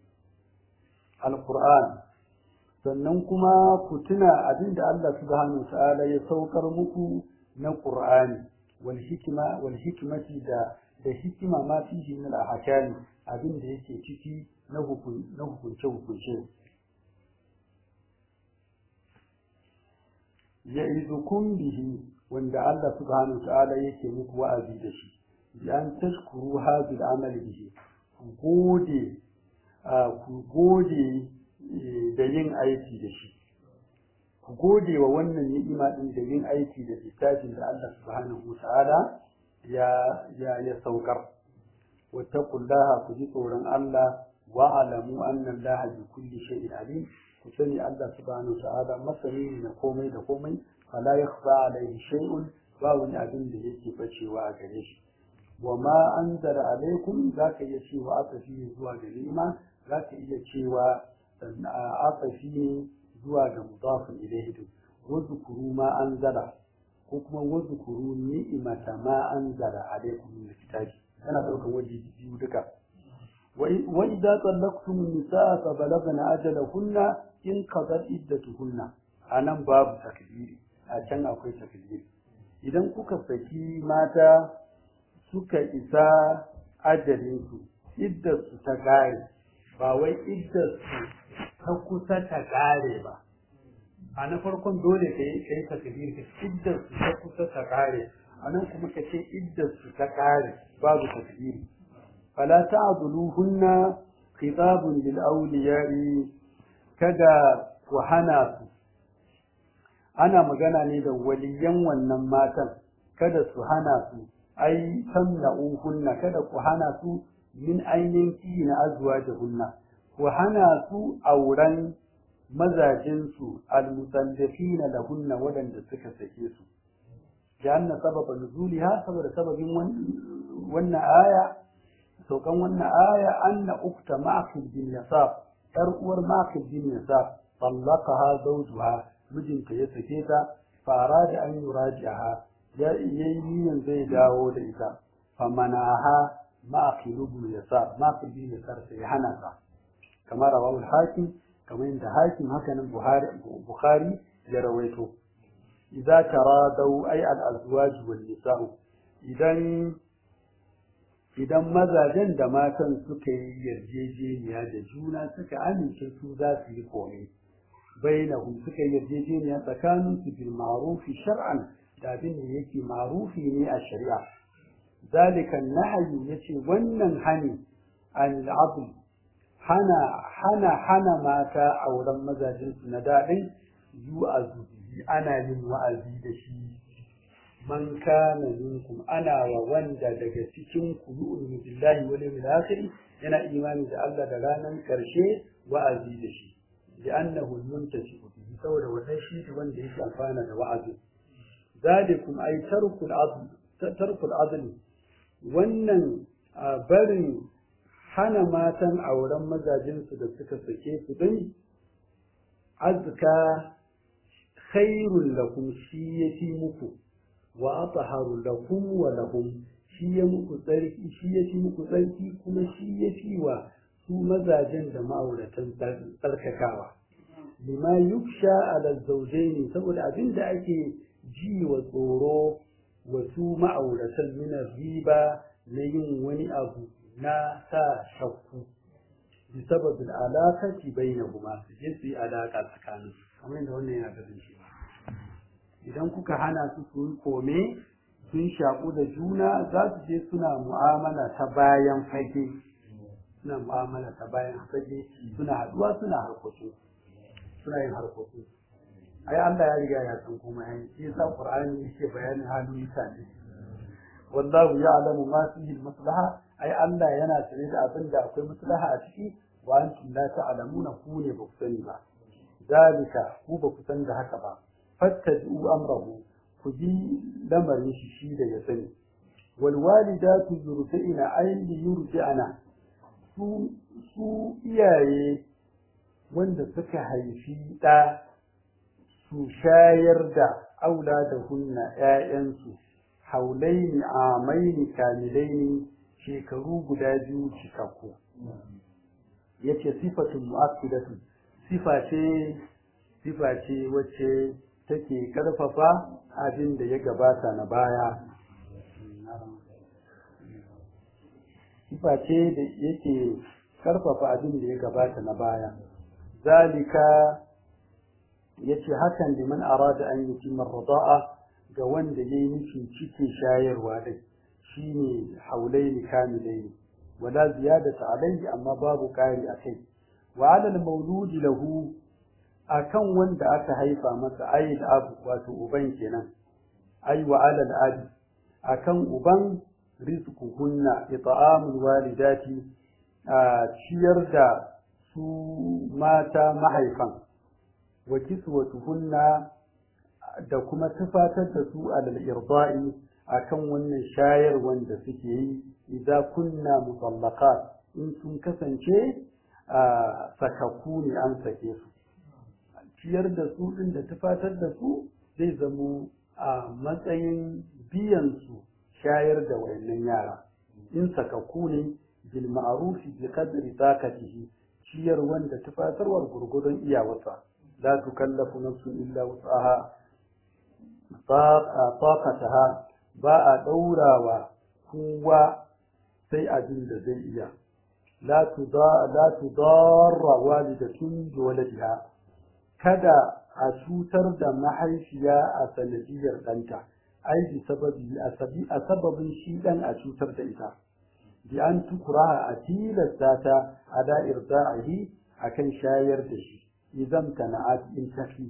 القرآن sannan kuma ku tuna abin da Allah subhanahu wa ta'ala ya saukar muku na Qur'ani wal hikma wal hikmati da da hikima ma fihi min al ahkam abin da yake ciki na hukun na hukunce hukunce ya'idukum bihi wanda Allah subhanahu ta'ala yake muku wa'azi da shi bi an tashkuru hadhihi al-amali bihi ku gode ku gode da yin aiki da shi ku gode wa wannan ni'ima din da yin aiki da littafin da Allah subhanahu ta'ala ya ya ya saukar wattaqullaha ku ji tsoron Allah wa alamu anna Allah bi kulli shay'in alim ku sani Allah subhanahu ta'ala masani ne na komai da komai fala yakhfa alayhi shay'un ba wani abin da yake bacewa a gare shi wa ma anzala alaikum zaka iya cewa asafi zuwa ga ni'ima zaka iya cewa asafi ne zuwa ga mudafin ilayhi din wazkuru ma anzala ko kuma wazkuru ni'imata ma anzala alaikum min kitabi yana daukan waje biyu duka wa idza tallaqtum an-nisaa fa balagna ajalahunna in qadat iddatuhunna anan babu takdiri a can akwai takdiri idan kuka saki mata suka isa ajalinsu iddarsu ta kare ba wai iddarsu ta kusa ta kare ba a na farkon dole ka yi kai takdir ka iddarsu ta kusa ta kare a nan kuma ka ce iddarsu ta kare babu takdir fala ta'dhuluhunna khitabun lil awliya'i kada ku hana su ana magana ne da waliyan wannan matan kada su hana su ai tamna'uhunna kada ku hana su min ainihin na azwajihunna ku hana su auren mazajinsu almusallafina lahunna waɗanda suka sake su janna sababa nuzuliha saboda sababin wannan aya saukan wannan aya anna ukta ma'qil bin yasab yar uwar ma'qil bin yasab طلقها زوجها mijinta ya sake ta fara da an yuraji'aha ya yi niyan zai dawo da ita famanaha ma'aqilu bin yasar ma'aqil bin yasar sai hana ta kamar rawahu hakim kamar inda hakim haka nan buhari bukhari ya rawaito idza taradau ay al azwaj wal nisa'u idan idan mazajen da matan suka yi yarjejeniya da juna suka amince su za su yi komai bainahum suka yi yarjejeniya tsakanin su bil ma'rufi shar'an da abin da yake ma'rufi ne a shari'a zalika nahyu yace wannan hani an adl hana hana hana mata auren mazajin su na dadin yu'azu ana yin wa'azi da shi man kana minkum ana wa wanda daga cikin ku yu'minu billahi wal yawmil akhir yana imani da Allah da ranar karshe wa'azi da shi لأنه المنتشئ به saboda wannan shi wanda yake amfana da wa'azi zalikum ay tarkul adl tarkul adl wannan barin hana matan auren mazajin su da suka sake su din azka khairul lakum shi yafi muku wa atharu lakum wa lahum shi ya muku tsarki shi yafi muku tsarki kuma shi yafi wa su mazajen da ma'auratan tsarkakawa lima yuksha ala zawjaini saboda abin da ake ji wa tsoro wa su ma'auratan min riba na yin wani abu na sa shakku bi sababin alaƙaci bainahuma su je su yi alaƙa tsakanin kamar yadda wannan yana ganin shi idan kuka hana su su yi kome sun shaƙu da juna za su je suna mu'amala ta bayan fage suna mu'amala ta bayan fage suna haɗuwa suna harkokin suna yin harkokin ai Allah ya riga ya san kuma yayi shi yasa Qur'ani yake bayanin halin mutane wallahu ya'lamu ma fihi maslaha ai Allah yana sane da abin da akwai maslaha a ciki wa antum la ta'lamuna ku ne ba ku sani ba dalika ku ba ku san da haka ba fattabi'u amrahu ku bi lamarin shi shi da ya sani wal walidatu yurdi'na ay yurdi'na su su iyaye wanda suka haifi ɗa su shayar da aula da hunna ‘ya'yansu haulaini amaini kamilaini shekaru guda biyu cikakku ya ce sifatun mu'akkidatu sifa ce sifa ce wacce take ƙarfafa abin da ya gabata na baya sifa ce da yake karfafa abin da ya gabata na baya zalika yace hakan liman arada an yutimma rida'a ga wanda yayi nufin cikin shayarwa dai shine haulaini kamilaini wala ziyadata alayhi amma babu kari akai wa ala al-mawlud lahu akan wanda aka haifa masa ayyul abu wato uban kenan ay wa ala al-abi akan uban rizquhunna it'amul walidati a ciyar da su mata mahaifan wa kiswatuhunna da kuma tufatar da su alal irda'i akan wannan shayar wanda suke yi idan kunna mutallaqat in sun kasance a sakakku ne an sake su ciyar da su din da tufatar da su zai zamo a matsayin biyan su shayar da wayannan yara in sakakku ne bil ma'rufi bi qadri taqatihi ciyar wanda tufatarwar gurgudun iyawarsa la tukallafu nafsun illa wus'aha taqataha ba a daurawa kowa sai abin da zai iya la tuda la tudarra walidatun bi waladiha kada a cutar da mahaifiya a sanadiyar ɗanta ai bi sababi a sababin shi ɗan a cutar da ita bi an tukura a tilasta ta a da'ir da'ihi a kan shayar da shi idan tana'at in tafi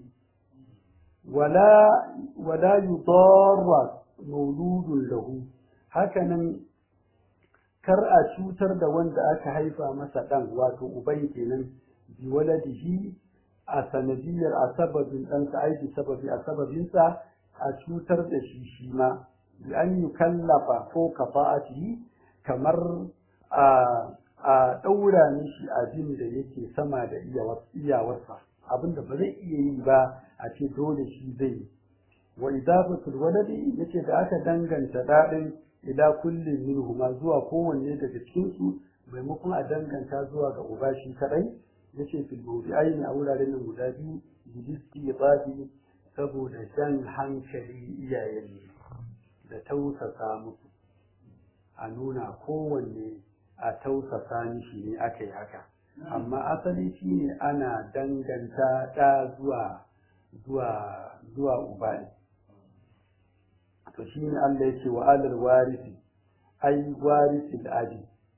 wala wala yudarra mauludun lahu hakanan kar a cutar da wanda aka haifa masa ɗan wato uban kenan bi waladihi a sanadiyar a sababin ɗansa aiki sababi a sababinsa a cutar da shi shi ma bi an yi kallafa ko kafa'atihi kamar a a ɗaura mishi abin da yake sama da iyawarsa abin da ba zai iya yi ba a ce dole shi zai yi wa idafatul waladi yace da aka danganta daɗin ila kullin minhuma zuwa kowanne daga cikin su maimakon a danganta zuwa ga uba shi kadai yace fil mawdi'aini a wuraren nan guda biyu bidiski babi saboda jan hankali iyayen da tausasa musu a nuna kowanne a tausasa mishi ne aka yi haka amma asali shi ne ana danganta ɗa zuwa zuwa zuwa uba ne to shi ne Allah ya ce wa alal warisi ai warisi abi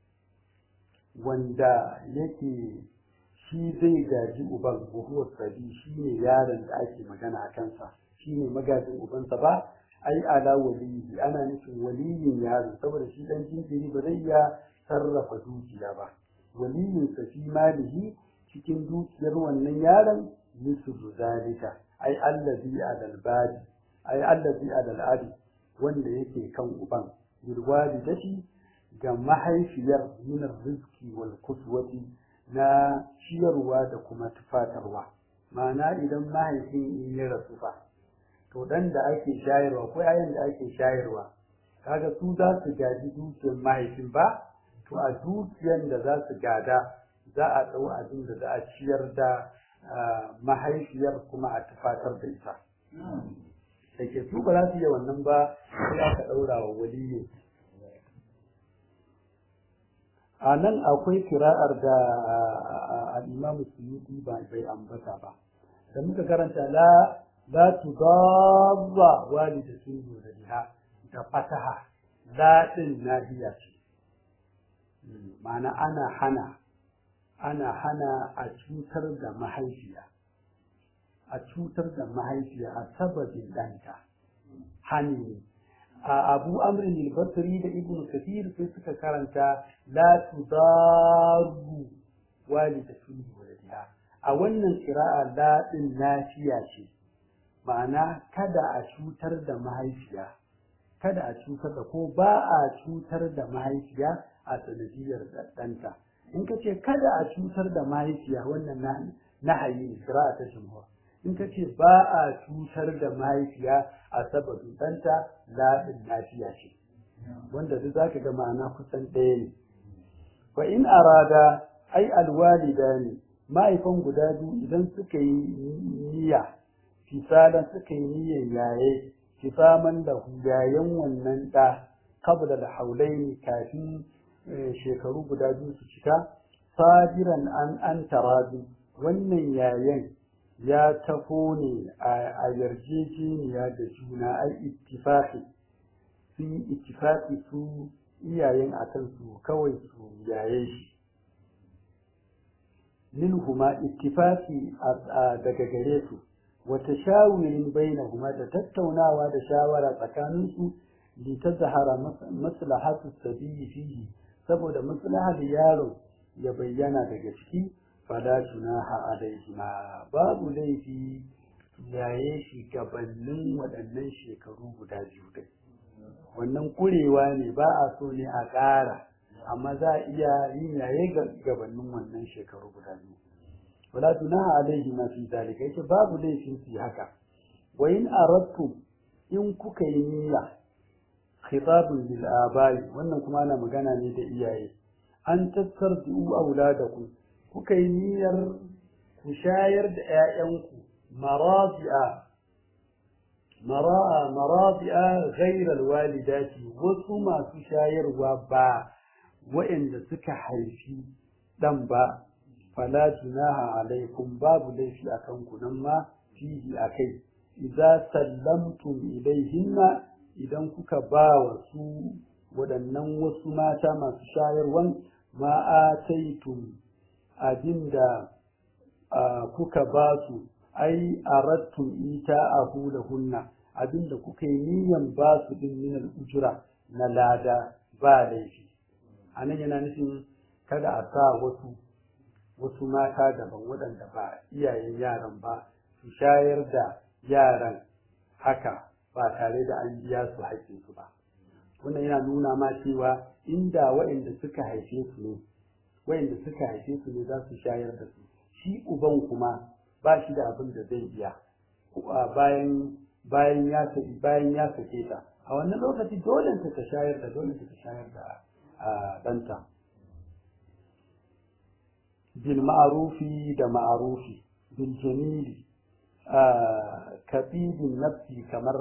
wanda yake shi zai gaji uban buhuwar sabi shi ne yaron da ake magana a kansa shi ne magajin ubansa ba ai ala waliyi ana nufin waliyin yaro saboda shi dan jinjiri ba zai iya sarrafa dukiya ba waliyin sa fi malihi cikin dukiyar wannan yaron yusufu zalika ai allazi adal badi ai allazi adal abi wanda yake kan uban bilwali dashi ga mahaifiyar minar rizki wal kuswati na ciyarwa da kuma tufatarwa ma'ana idan mahaifin in ya rasu fa to dan da ake shayarwa ko yayin da ake shayarwa kaga su za su gaji dukiyar mahaifin ba to a dukiyar da za su gada za a ɗau abin da za a ciyar da mahaifiyar kuma a tufatar da ita da ke su ba za su yi wannan ba sai aka ɗaura wa waliyin a nan akwai kira'ar da al'imamu suyuti ba bai ambata ba da muka karanta la la tudarra walidatun yuradiha da fataha la din nahiya ce ma'ana ana hana ana hana a cutar da mahaifiya a cutar da mahaifiya a sababin ɗanta hani a abu amrin al-basri da ibn kathir sai suka karanta la tudaru walidatun waladiha a wannan qira'a la din nafiya ce ma'ana kada a cutar da mahaifiya kada a cutar da ko ba a cutar da mahaifiya a sanadiyar ɗanta in ka ce kada a cutar da mahaifiya wannan nahayi ne qira'a ta jumhur in ka ce ba a cutar da mahaifiya a sababin ɗanta laɗin lafiya ce wanda duk zaka ga ma'ana kusan ɗaya ne fa in arada ai alwalida ne mahaifan guda biyu idan suka yi niyya fisalan suka yi niyyar yaye kisaman da yayan wannan ɗa qabla da haulaini kafin shekaru guda biyu su cika sadiran an an tarabi wannan yayan ya tafo ne a yarjejeniya da juna ai ittifaqi sun yi ittifaqi su iyayen akan su kawai su yaye shi minhuma ittifaqi daga gare su wa tashawurin bainahuma da tattaunawa da shawara tsakanin su li tazhara maslahatu sabiyi fihi saboda maslahar yaron ya bayyana daga ciki fala junaha alaihima babu laifi yaye shi gabanin waɗannan shekaru guda biyu dai wannan kurewa ne ba a so ne a ƙara amma za a iya yin yaye gabanin wannan shekaru guda biyu wala junaha alaihima fi zalika yace babu laifin su haka wa in aradtum in kuka yi niyya khitabun lil abai wannan kuma ana magana ne da iyaye an tattardu auladakum kuka yi niyyar ku shayar da ‘ya'yanku marafi'a marafi'a ghairar walidati wasu masu shayarwa ba waɗanda suka haifi ɗan ba fala junaha alaikum babu laifi a kanku nan ma fihi a kai idza sallamtum ilaihinna idan kuka ba wa su waɗannan wasu mata masu shayarwan ma'ataitum abinda kuka ba su ai arattum ita ahu lahunna abinda kuka yi niyan ba su din min ujura na lada ba laifi anan yana nufin kada a sa wasu wasu mata daban waɗanda ba iyayen yaran ba su shayar da yaran haka ba tare da an biya su haƙƙinsu ba wannan yana nuna ma cewa inda waɗanda suka haife su ne wayanda suka haife su ne za su shayar da su shi uban kuma ba shi da abin da zai biya bayan bayan ya saki bayan ya sake ta a wannan lokaci dole ta ta shayar da dole ta shayar da ɗanta bil ma'arufi da ma'arufi bil jamili kabidin nafsi kamar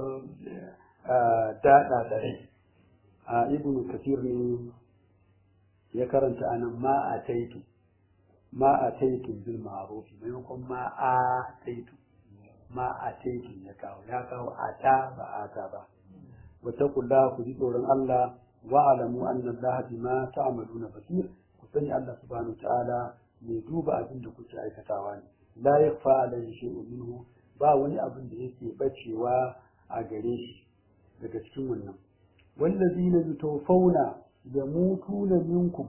daɗa da rai ibnu kafir ne ya karanta anan ma a taitu ma a taitu bil ma'ruf maimakon ma a taitu ma a taitu ya kawo ya kawo a ta ba a ta ba wa taqulla ku ji tsoron Allah wa alamu anna Allah bima ta'maluna basir ku sani Allah subhanahu ta'ala mai duba abin da kuke aikatawa ne la yakfa alayhi shay'un minhu ba wani abin da yake bacewa a gare shi daga cikin wannan wallazina yutawfawna yamutuna minkum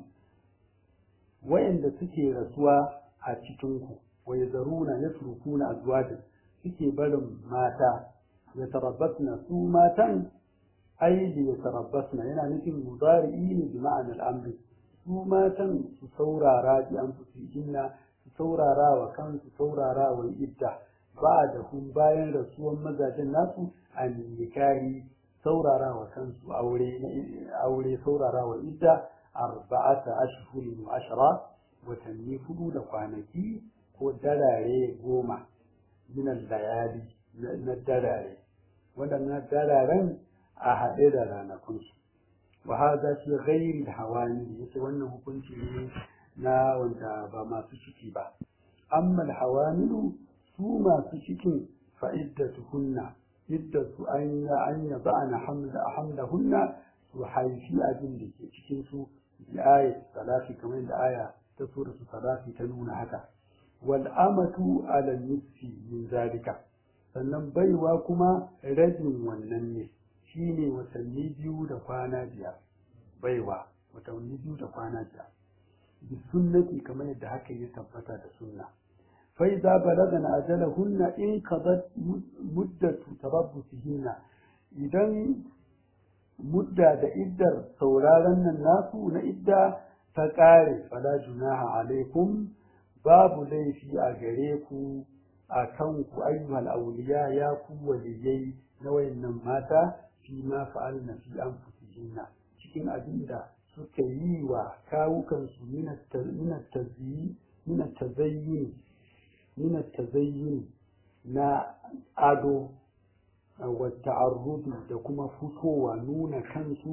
wa'anda suke rasuwa a cikinku wa yazaruna yatrukuna azwajan suke barin mata yatarabbasna su matan ai da yatarabbasna yana nufin mudari'i ne bi ma'anar amri su matan su saurara bi an fusihinna su saurara wa kansu saurara wa idda ba da hun bayan rasuwan mazajen nasu a nikahi saurara wa kansu aure aure saurara wa idda arba'ata ashhurin wa ashra watanni hudu da kwanaki ko darare goma min layali na darare waɗannan dararen a haɗe da ranakunsu wa hadha fi ghairi hawani yace wannan hukunci ne na wanda ba masu ciki ba amma hawamilu su masu cikin fa'iddatuhunna iddatu an ya an ya ba'ana hamla hamlahunna su haifi abin da ke cikin su bi ayat salati kamar da aya ta sura su salati ta nuna haka wal amatu ala nisfi min zalika sannan baiwa kuma rabin wannan ne shine watanni biyu da kwana biyar baiwa watanni biyu da kwana biyar bi sunnati kamar yadda haka ya tabbata da sunna فإذا بلغن أجلهن انقضت مدة تربصهن idan mudda da iddar sauraron nan nasu na idda ta ƙare fala junaha alaikum babu laifi a gare ku a kan ku ayyuhal awliya ya ku waliyai na wayannan mata fi ma fa'alna fi anfusihinna cikin abin da suka yi wa kawukansu min at-tazayyin min at-tazayyin من التزين na ado wa ta'arrudu da kuma fitowa nuna kansu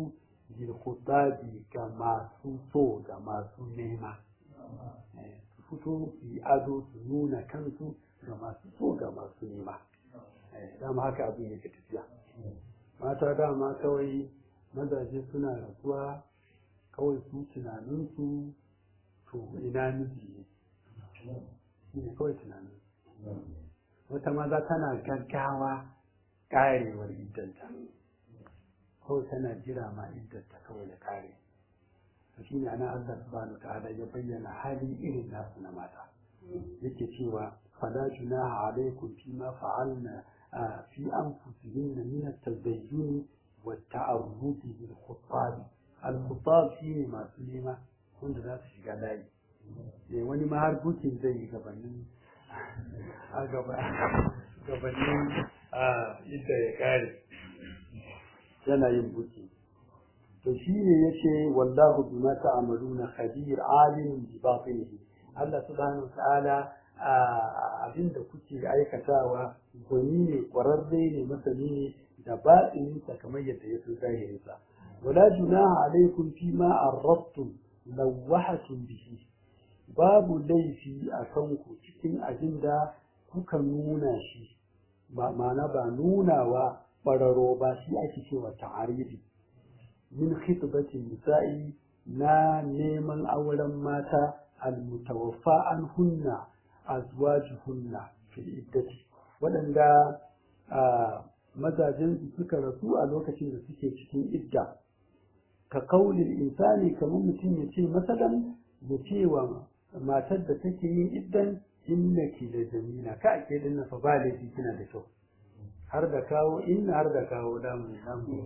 bil khutabi ga masu so ga masu nema su fito su yi ado su nuna kansu ga masu so ga masu nema dama haka abin yake tafiya mata dama kawai mazaje suna rasuwa kawai su tunaninsu to ina miji shi ne kawai tunanin wata maza tana gaggawa karewar iddanta kawai tana jira ma iddanta kawai da kare shi ne ana Allah subhanahu ta'ala ya bayyana hali irin nasu na mata yake cewa fala junaha alaikum fi ma fa'alna fi anfusihinna min at-tazayyun wa at-ta'arrud bil khuttab al-khuttab shine masu nema wanda za su shiga layi eh wani ma har bukin zai yi gabanin a gaba gabanin a inda ya kare yana yin buki to shi ne ya ce wallahu bima ta'maluna khabir alimun bi batinihi Allah subhanahu ta'ala abinda kuke aikatawa gwani ne kwararre ne masani ne da batinin sa kamar yadda ya san zahirin sa wala junaha alaikum fi ma arrabtum lawahatum bihi babu laifi a kanku cikin abinda kuka nuna shi ba ma'ana ba nunawa ɓararo ba shi ake cewa ta'arifi min khitbati nisa'i na neman auren mata almutawaffa an hunna azwajuhunna fil iddati waɗanda mazajen su suka rasu a lokacin da suke cikin idda ka kaulin insani kamar mutum ya ce masalan ya ce wa matar da take yin iddan innaki da jamila ka ake dinna fa ba laifi kina da kyau har da kawo inna har da kawo damu damu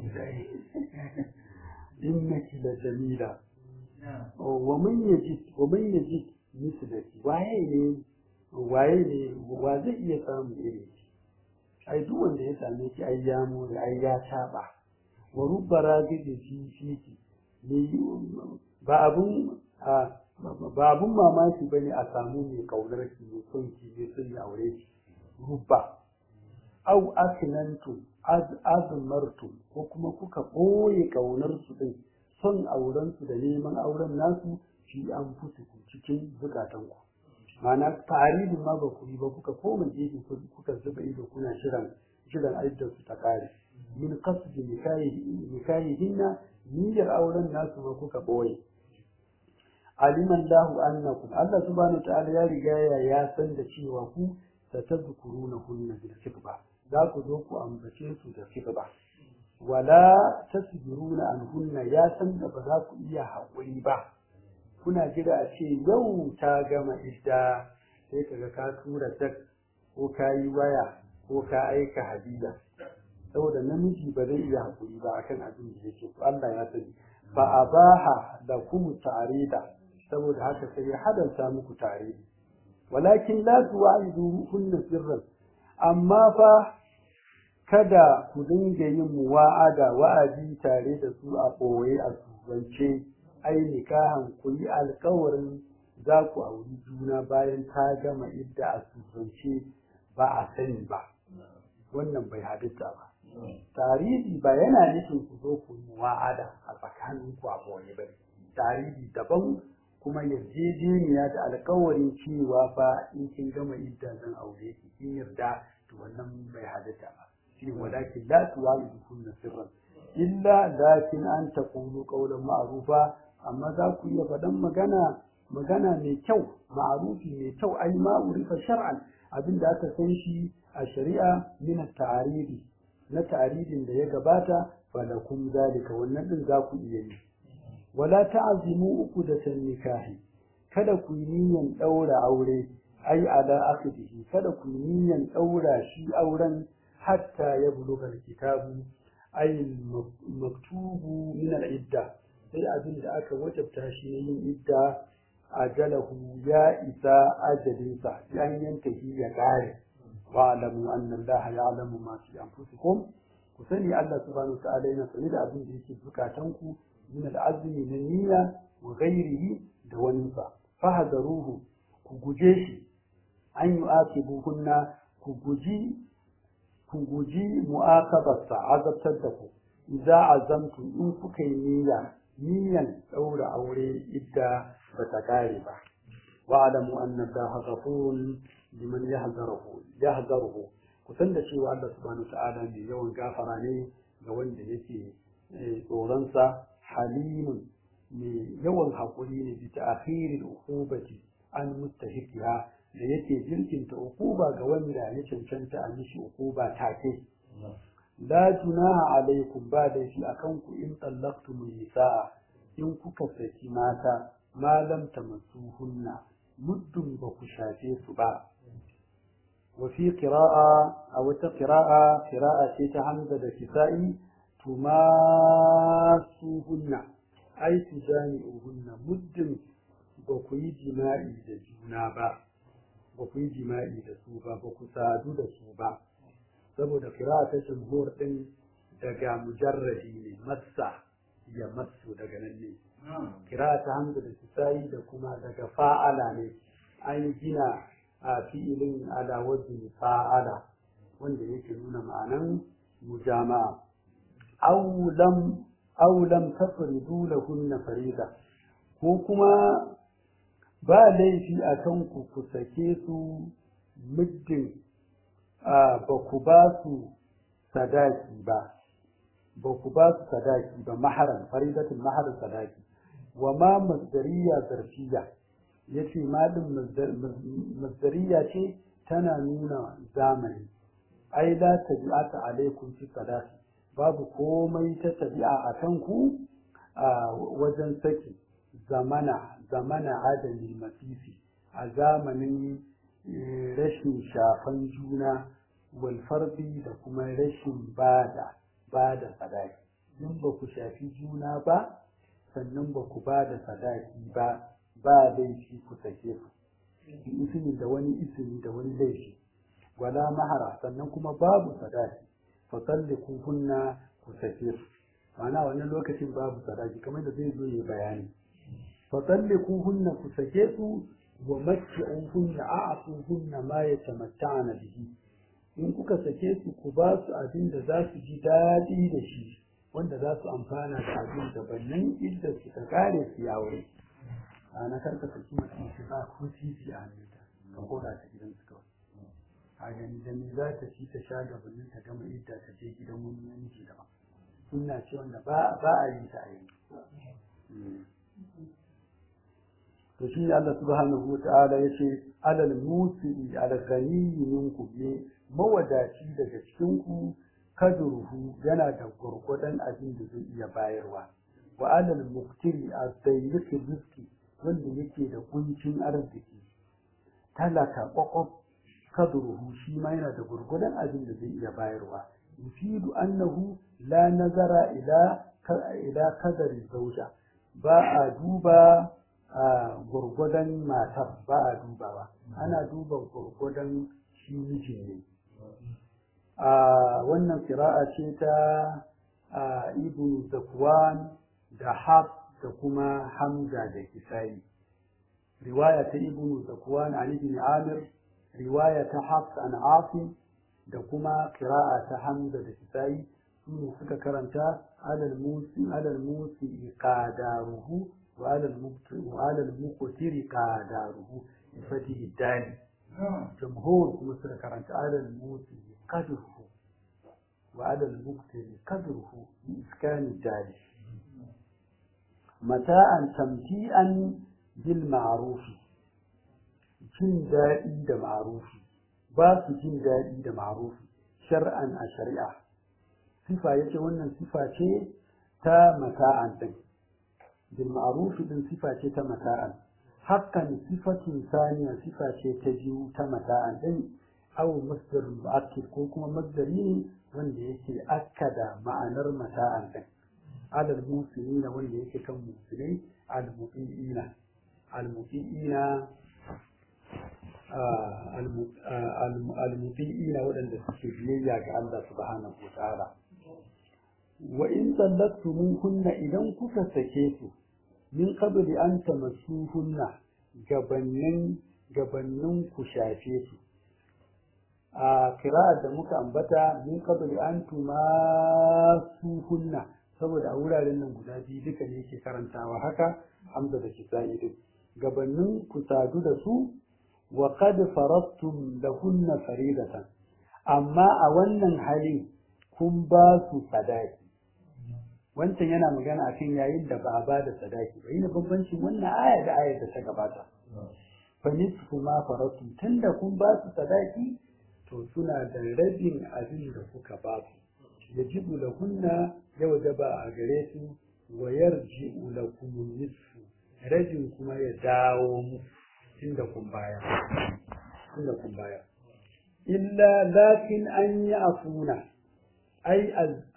innaki da jamila wa man yajid wa man yajid mislaki waye ne waye ne wa zai iya samu irin ki ai duk wanda ya same ki ai ya mu ai ya taba wa rubba ragidi fi fiki ne ba abun ba abun mamaki bane a samu mai kaunar ki mai son ki mai son ya aure ki rubba au asinantu azmartu ko kuma kuka ɓoye ƙaunar su ɗin son auren su da neman auren nasu fi an fusu cikin zukatan ku ma'ana tarihin ma ba ku yi ba kuka koma gefe kuka zuba ido kuna shirin shirin aiddar su ta kare min qasdi nikahihinna niyyar auren nasu ma kuka ɓoye aliman lahu annakum Allah subhanahu ta'ala ya riga ya san da cewa ku satazkuruna hunna bil kitba za ku zo ku ambace su da kitba wala tasbiruna anhunna ya san da ba za ku iya haƙuri ba kuna jira a ce yau ta gama idda sai kaga ka tura tak ko ka yi waya ko ka aika hadiya saboda namiji ba zai iya haƙuri ba akan abin da yake to Allah ya sani fa abaha da kum ta'rida saboda haka sai ya hadalta muku tare walakin la tuwa'idu hunna sirran amma fa kada ku dinga yin muwa'ada wa'adi tare da su a ɓoye a turance ai nikahan ku yi alkawarin za ku auri juna bayan ta gama idda a turance ba a sani ba wannan bai halitta ba tarihi ba yana nufin ku zo ku yi muwa'ada a tsakanin ku a ɓoye ba tarihi daban kuma yarjejeniya da alkawarin cewa fa in kin gama idda zan aure ki kin yarda to wannan bai halitta ba shi walakin la tuwa'idu kunna sirran illa lakin an taqulu qawlan ma'rufa amma za ku iya faɗan magana magana mai kyau ma'rufi mai kyau ai ma urifa shar'an abinda aka san shi a shari'a min at-ta'aridi na ta'aridin da ya gabata falakum zalika wannan din za ku iya yi wala ta'zimu uqdatan nikahi kada ku yi niyyar daura aure ai ala akhdihi kada ku yi niyyar daura shi auren hatta ya buluga kitabu ay maktubu min al-idda sai abin da aka wajabta shi ne yin idda ajalahu ya isa ajalinsa yan yantahi ya kare wa alamu anna Allah ya'lamu ma fi anfusikum ku sani Allah subhanahu wa ta'ala yana sani da abin da yake zukatanku min al-azmi na niyya wa ghairihi da waninsa fahadaruhu ku guje shi an yu'aqibuhunna ku guji ku guji mu'aqabarsa azabtar da ku idza azamtu in kuka yi niyya niyyan daura aure idda ba ta kare ba wa'lamu anna allaha ghafurun liman yahzaruhu yahzaruhu kusan da cewa Allah subhanahu wa ta'ala mai yawan gafara ne ga wanda yake tsoronsa halimun mai yawan haƙuri ne bi ta'khiril uqubati an mustahiqiha da yake jirkinta uquba ga wanda ya cancanta a mishi uquba take la junaha alaikum ba da shi akan ku in tallaqtum nisaa in kuka saki mata ma lam tamassuhunna muddin ba ku shafe su ba وفي قراءة أو قراءة قراءة حمزة الكسائي تماسوهن أي تجامعوهن مد بكوي جماعي دجونا با بكوي جماعي دسوبا بكو سادو دسوبا saboda kira ta jumhur din daga mujarradi ne massa ya massu daga nan ne kira ta hamza da kisayi da kuma daga fa'ala ne an gina a fi'ilin ala wajen fa'ala wanda yake nuna ma'anan mujama'a aulam aulam tafridu lahunna farida ko kuma ba laifi a kan ku ku sake su muddin ba ku ba su sadaki ba ba ku ba su sadaki ba maharan faridatin maharan sadaki wa ma masdariya zarfiya ya ce malin masdariya ce tana nuna zamani ai la tabi'ata alaikum fi sadaqi babu komai ta tabi'a a kanku a wajen saki zamana zamana adami masisi a zamanin rashin shafan juna walfarbi da kuma rashin bada bada sadaki in ba ku shafi juna ba sannan ba ku bada sadaki ba ba laifi ku sake su ismi da wani ismi da wani laifi wala mahara sannan kuma babu sadaki fa salliku kunna ku sake su ma'ana wannan lokacin babu sadaki kamar da zai zo ya bayani fa salliku kunna ku sake su wa matti'u kunna a'tu kunna ma yatamatta'na bihi in kuka sake su ku ba su abin da za su ji daɗi da shi wanda za su amfana da abin da bannan idda su ta kare su ya aure a na karka saki mutum shi ba ko titi a hannunta ka koda ta gidan su kawai a gani da ni za ta ci ta sha gabanin ta gama idda ta je gidan wani namiji da ba sunna ce wanda ba a yi ta a yi to shi Allah subhanahu wa ta'ala ya ce alal musi alal ghani minkum ne mawadaci daga cikin ku kadruhu yana da gurgudan abin da zai iya bayarwa wa alal muqtiri az-dayyiq rizqi wanda yake da kuncin arziki talaka kwakwaf kadruhu shi ma yana da gurgudan abin da zai iya bayarwa yufidu annahu la nazara ila ila kadari zauja ba a duba a gurgudan matar ba a dubawa ana duba gurgudan shi miji ne a wannan kira'a ce ta ibn zakwan da haf da kuma hamza da kisai riwaya ta ibn zakwan an ibn amir riwaya ta haf an asim da kuma kira'a ta hamza da kisai su suka karanta alal musi alal musi qadaruhu wa alal muktir wa alal muqtir qadaruhu bi fatihi dal jumhur kuma suka karanta alal musi qadruhu wa alal muqtir qadruhu bi iskani dal mata'an tamti'an bil ma'ruf jin daɗi da ma'rufi ba su jin daɗi da ma'rufi shar'an a shari'a sifa yace wannan sifa ce ta mata'an din bil ma'ruf din sifa ce ta mata'an hakan sifatun saniya sifa ce ta biyu ta mata'an din aw masdar mu'akkid ko kuma masdari ne wanda yake akkada ma'anar mata'an din alal musulina wanda yake kan musulai al mu'minina al mu'minina al-muti'ina waɗanda suke biyayya ga Allah subhanahu wa ta'ala wa in hunna idan kuka sake su min qabli an tamassuhunna gabannin gabannin ku shafe su a kira'ar da muka ambata min qabli an tumasuhunna saboda a wuraren nan guda biyu duka ne ke karantawa haka hamza da kisa'i din gabanin ku sadu da su wa qad faradtum lahunna faridatan amma a wannan halin kun ba su sadaki wancan yana magana akan yayin da ba a ba da sadaki ba yana bambancin wannan aya da ayar da ta gabata fa nisfu ma faradtum tunda kun ba su sadaki to suna da rabin abin da kuka ba su yajibu lahunna ya wajaba a gare su wa yarji'u lakum nisfu rabin kuma ya dawo mu tunda kun bayar tunda kun bayar illa lakin an yi afuna ai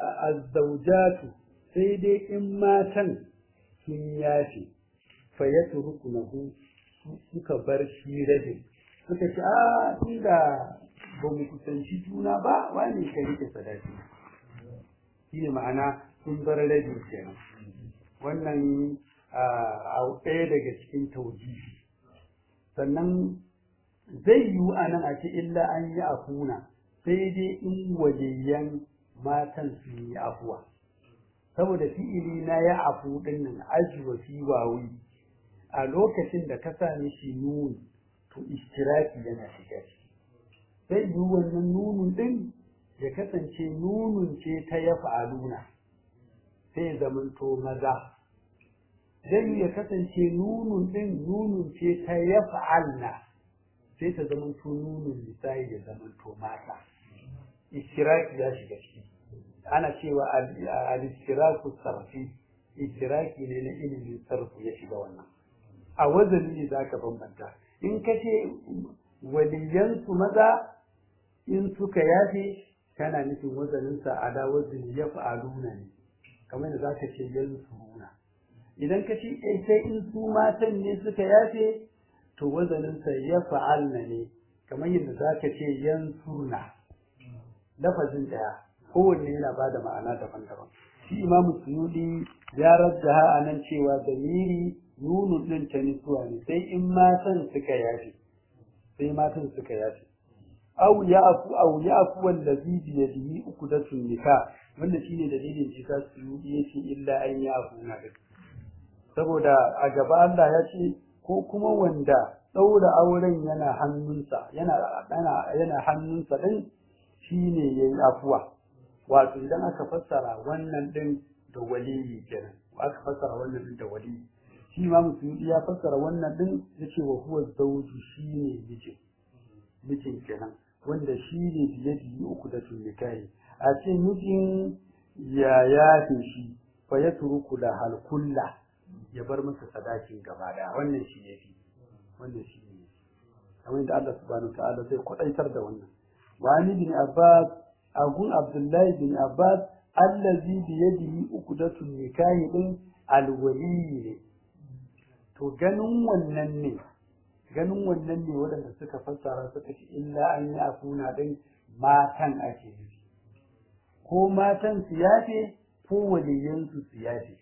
azzawjatu sai dai in matan sun yafe fa yatrukunahu suka bar shi rabin suka ce a tunda ba mu kusanci juna ba wani ka rike sadaki shi ne ma'ana sun bar rabi kenan wannan a ɗaya daga cikin taujihi sannan zai yiwu a nan a ce illa an yi afuna sai dai in waliyan matan su yi afuwa saboda fi'ili na ya afu ɗin nan ajiwa fi wawi a lokacin da ka sa mishi nuni to ishtiraki yana shiga ciki sai yi wannan nunun ɗin ya kasance nunun ce ta ya fa'aluna sai ya zamanto maza zai ya kasance nunun ɗin nunun ce ta ya fa'alna sai ta zamanto nunun lissahi ya zamanto mata ishtiraki ya shiga ciki ana cewa al-ishtiraku sarfi ishtiraki ne na ilimin sarfu ya shiga wannan a wazani ne zaka bambanta in ka ce waliyansu maza in suka yafe kana nufin wazaninsa ala wazin ya fa'aluna ne kamar da za ka ce yansuruna idan ka ce sai in su matan ne suka yafe to wazaninsa ya fa'alna ne kamar yadda za ka ce yansurna lafazin ɗaya kowanne yana ba da ma'ana daban-daban shi imamu suyudi ya rajjaha a nan cewa damiri nunun ɗin ta nisuwa ne sai in matan suka yafe sai matan suka yafe aw ya'fu aw ya'fu wallazi bi yadihi uqdatun nikah wanda shine dalilin shi ta su yace illa an ya'fu na saboda a gaba Allah ya ce ko kuma wanda daura auren yana hannunsa yana yana yana hannunsa din shine yayi afuwa wato idan aka fassara wannan din da waliyi kenan aka fassara wannan din da waliyi shi ma musulmi ya fassara wannan din yace wa huwa zawju shine mijin mijin kenan wanda shi ne biyadi uku da nikahi a ce mijin ya yafe shi fa ya turuku da halkulla ya bar masa sadakin gaba daya wannan shi ne fi wannan shi ne kamar da Allah subhanahu ta'ala zai kwadaitar da wannan wani bin abbas agun abdullahi bin abbas allazi bi yadihi uqdatun nikahi din alwali ne to ganin wannan ne ganin wannan ne waɗanda suka fassara suka ce illa an yi afuna ɗin matan ake nufi ko matan su yafe ko waliyansu su yafe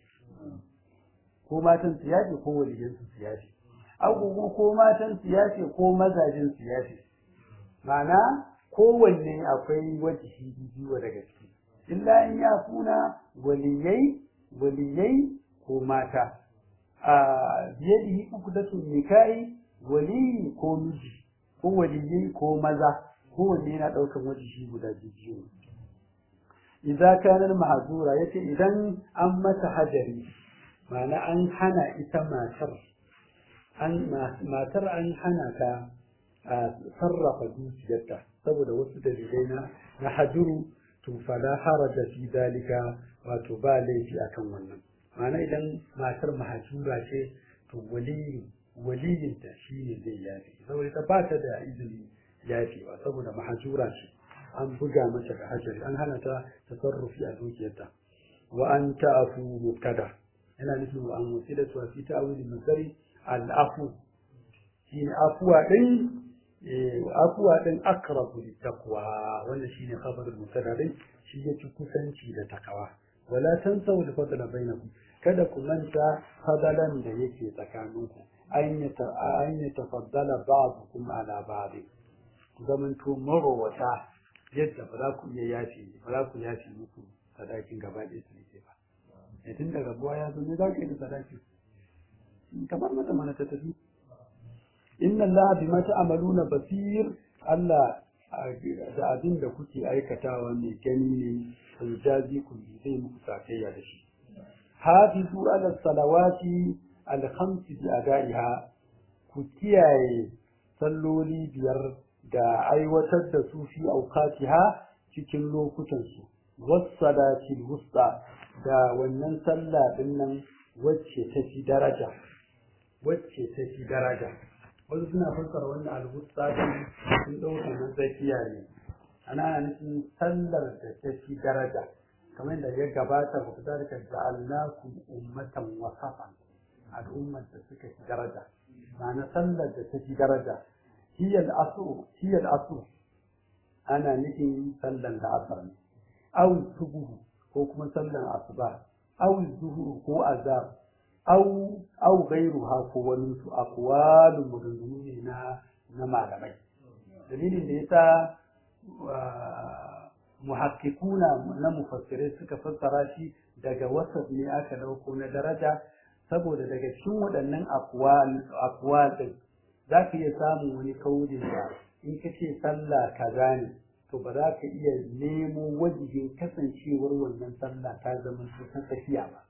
ko matan su yafe ko waliyansu su yafe agogo ko matan su yafe ko mazajin su yafe ma'ana kowanne akwai wajihi biyu daga ciki illa an ya funa waliyai waliyai ko mata a biyadihi uku da nikahi waliyi ko miji ko waliyyi ko maza kowanne yana ɗaukan wajihi guda biyu idan kanar mahazura yace idan an mata hajari ma'ana an hana ita matar an matar an hana ta sarrafa dukiyarta saboda wasu dalilai na na hajuru to fala haraja fi dalika wato ba laifi akan wannan ma'ana idan matar mahajura ce to waliyi waliyinta shi ne zai yafe saboda ta ba ta da izini yafewa saboda mahajura ce an buga mata da hajari an hana ta tasarrufi a dukiyarta wa an ta'afu mubtada yana nufin wa an wasila tu fi ta'wili masari al-afu shine afuwa din afuwa din aqrabu littaqwa wannan shine khabarul mubtada din shi yake kusanci da takawa wala tansaw al-fadla bainakum kada ku manta fadalan da yake tsakaninku an yi tafaddala ba'dukum ala ba'd zamanto marowata yadda ba za ku iya yafi ba za ku yafi muku sadakin gaba ɗaya su ne ba ya tun da rabuwa ya zo ne za ka yi da sadaki kamar mata mana ta tafi inna allaha bima ta'maluna basir Allah da abin da kuke aikatawa mai gani ne sai jazi ku zai muku sakayya da shi hafizu ala salawati al khamsi bi adaiha ku kiyaye salloli biyar da aiwatar da su fi auqatiha cikin lokutan su wassalati wusta da wannan sallah din nan wacce ta fi daraja wacce ta fi daraja wasu suna fassara wannan alwusta din sun ɗauka na tsakiya ne ana nufin sallar da ta fi daraja kamar yadda ya gabata ba ku zalika ja'alnakum ummatan wasafan al'ummar da suka fi daraja ma'ana sallar da ta fi daraja hiyal asu hiyal asu ana nufin sallar da asar ne aw subuhu ko kuma sallar asuba aw zuhur ko azab aw aw ghayruha ko wani su aqwalun maganganu ne na na malamai dalilin da yasa muhakkikuna na mufassirai suka fassara shi daga wasaf ne aka dauko na daraja saboda daga cikin waɗannan akwal ɗin za ka iya samun wani kaulin da in ka ce sallah kaza ne to ba za ka iya nemo wajihin kasancewar wannan sallah ta zama ta tafiya ba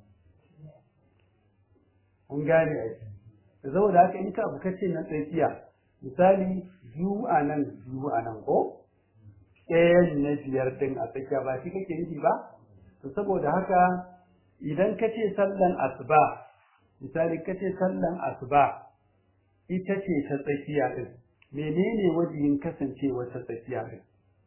kun gane ai saboda haka in ka abu kace na tsakiya misali biyu a nan biyu a nan ko ɗayan na biyar ɗin a tsakiya ba shi kake nufi ba to saboda haka idan ka ce sallan asuba misali ka ce sallan asuba ita ce ta tsakiya ɗin menene wajihin kasancewa ta tsakiya ɗin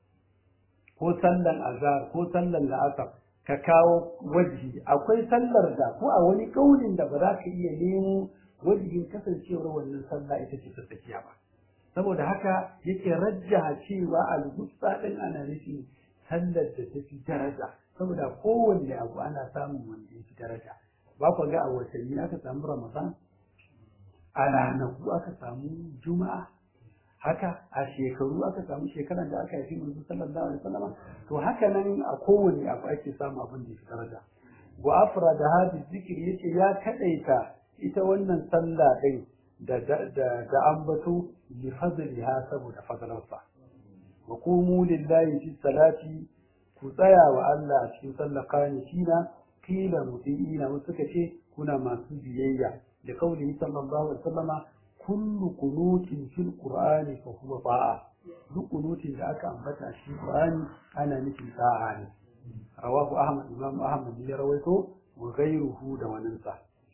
ko sallan azhar ko sallan la'asar ka kawo wajihi akwai sallar da ko a wani kaulin da ba za ka iya nemo wajihin kasancewar wannan sallah ita ce ta tsakiya ba saboda haka yake rajjaha cewa al-gusta din ana nufin sallar da ta fi daraja saboda kowanne abu ana samun wanda ya fi daraja ba ku ga a watanni aka samu ramadan a ranaku aka samu juma'a haka a shekaru aka samu shekaran da aka haifi manzo sallallahu alaihi wasallam to haka nan a kowanne abu ake samu abin da ya fi daraja wa afra da hadi zikiri yace ya kadaita ita wannan sallah din da da ambato li fadliha saboda fadlarsa wa qumu lillahi fi salati ku tsaya wa Allah cikin sallah qanitina kila mutiina wasu suka ce kuna masu biyayya da kauli sallallahu alaihi wasallama kullu qunutin fil qur'ani fa huwa ta'a duk qunutin da aka ambata shi qur'ani ana nufin ta'a ne rawahu ahmad imam ahmad ya rawaito wa ghayruhu da waninsa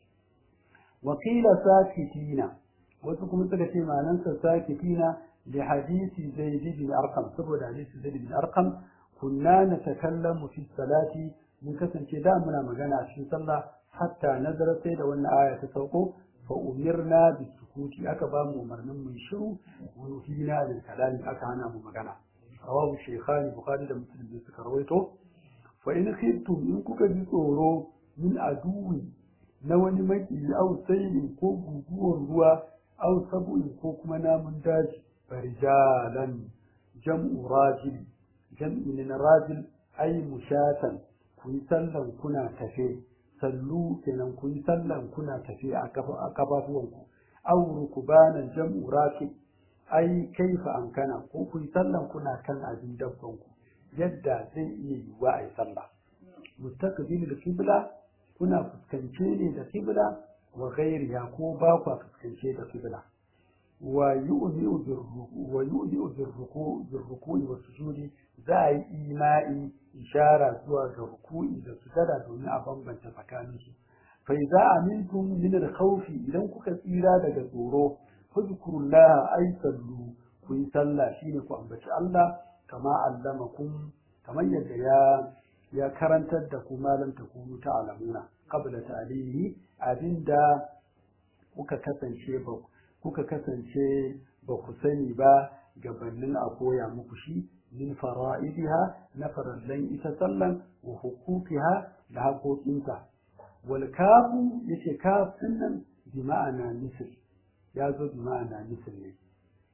وقيل ساكتين وسكم سكتي ما ننسى ساكتين لحديث زيد بن أرقم سبب حديث زيد بن أرقم كنا نتكلم في الصلاة من كسن كدا منا مغانا في صلى حتى نزل سيد وأن آية تسوقه فأمرنا بالسكوت أكبا مؤمرنا من شروع ونهينا للكلام أكانا مغانا رواه الشيخان بخاري ومسلم بن سكرويته فإن خفتم إن كنت بصورو من عدو na wani maki au sayin ko guguwar ruwa au sabu'in ko kuma namun daji farijalan jam'u rajil jam'i ne na rajil ai mushatan ku yi sallan kuna tafe sallu kenan ku yi sallan kuna tafe a kafafuwanku au rukubanan jam'u rakib ai kaifa amkana ko ku yi sallan kuna kan abin dabbanku yadda zai iya yiwuwa a yi sallah mustaqbilul qibla kuna fuskance ne da kibla wa ghairiha ko ba ku fuskance da kibla wa yu'di'u birruku wa yu'di'u birruku birruku wa sujudi za a yi ima'i ishara zuwa ga ruku'i da sujada domin a bambanta tsakanin su fa idza amintum min al-khawfi idan kuka tsira daga tsoro fadhkurullaha ay sallu ku yi sallah shine ku ambaci Allah kama allamakum kamar yadda ya ya karantar da ku malam ta kunu ta alamuna qabla ta'limi abinda kuka kasance ba kuka kasance ba ku sani ba gabanin a koya muku shi min fara'idiha na farallan ita sallan wa hukukiha da haƙoƙinta wal kafu yace kaf nan bi ma'ana misl ya zo bi ma'ana misl ne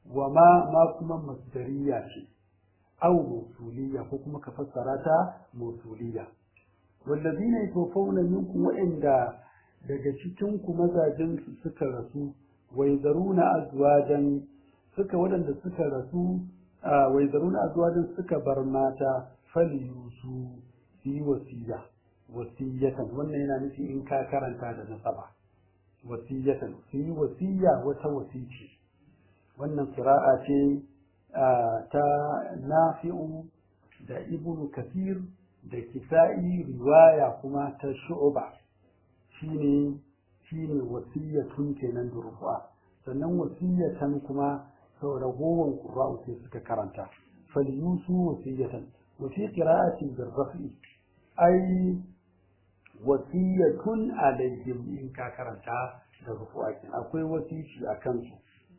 wa ma ma kuma masdariya ce au mausuliya ko kuma ka fassara ta mausuliya wallazina yatawaffawna minkum wa'inda daga cikin ku mazajen su suka rasu wai zaruna azwajan suka waɗanda suka rasu wai zaruna azwajan suka bar mata faliyusu su yi wasiya wasiyatan wannan yana nufi in ka karanta da nasaba wasiyatan su yi wasiya wata wasici wannan qira'a ce ta nafi'u da ibnu kasir da kisa'i riwaya kuma ta shu'ba shine shine wasiyatun kenan da rufa sannan wasiyatan kuma sau ragowar qurra'u sai suka karanta falyusu wasiyatan wa fi qira'atin bil raf'i ai wasiyatun alaihim in ka karanta da rufu'a akwai wasici a kansu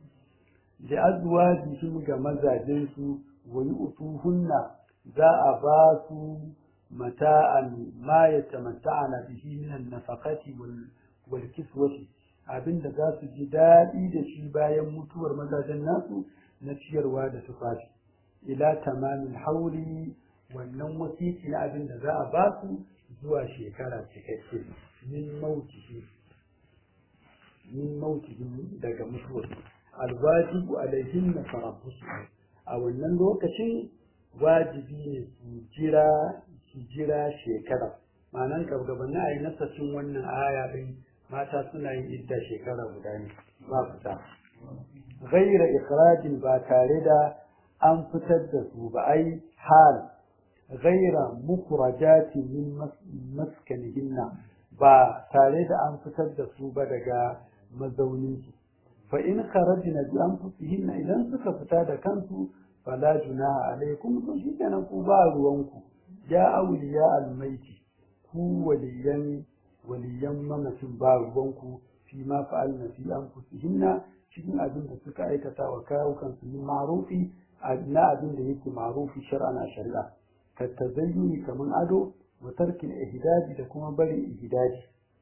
da azwajihim ga mazajensu wa yu'tuhunna za a ba su mata'an ma yatamatta'ana bihi min an-nafaqati wal wal kiswati abinda za su ji daɗi da shi bayan mutuwar mazajen nasu na ciyarwa da tufafi ila tamamin hauri wannan wasiki na abin da za a ba su zuwa shekara cikakke min mautihi min mautihi daga mutuwar alwajibu alaihin na farabbusu a wannan lokacin wajibi ne su jira su jira shekara ma'anan gabanin a yi nasashin wannan aya din mata suna yin idda shekara guda ne ba fita ghaira ikhrajin ba tare da an fitar da su ba ai hal ghaira mukrajati min maskanihinna ba tare da an fitar da su ba daga mazaunin su fa in kharajna bi anfusihinna idan suka fita da kansu fala junaha alaikum to shi kenan ku ba ruwanku ya awliya almaiti ku waliyan waliyan mamacin ba ruwanku fi ma fa'alna fi anfusihinna cikin abin da suka aikata wa kawukan su min ma'rufi na abin da yake ma'rufi shar'an a shari'a ka tazayyuni kaman ado wa tarkin ihdaji da kuma barin ihdaji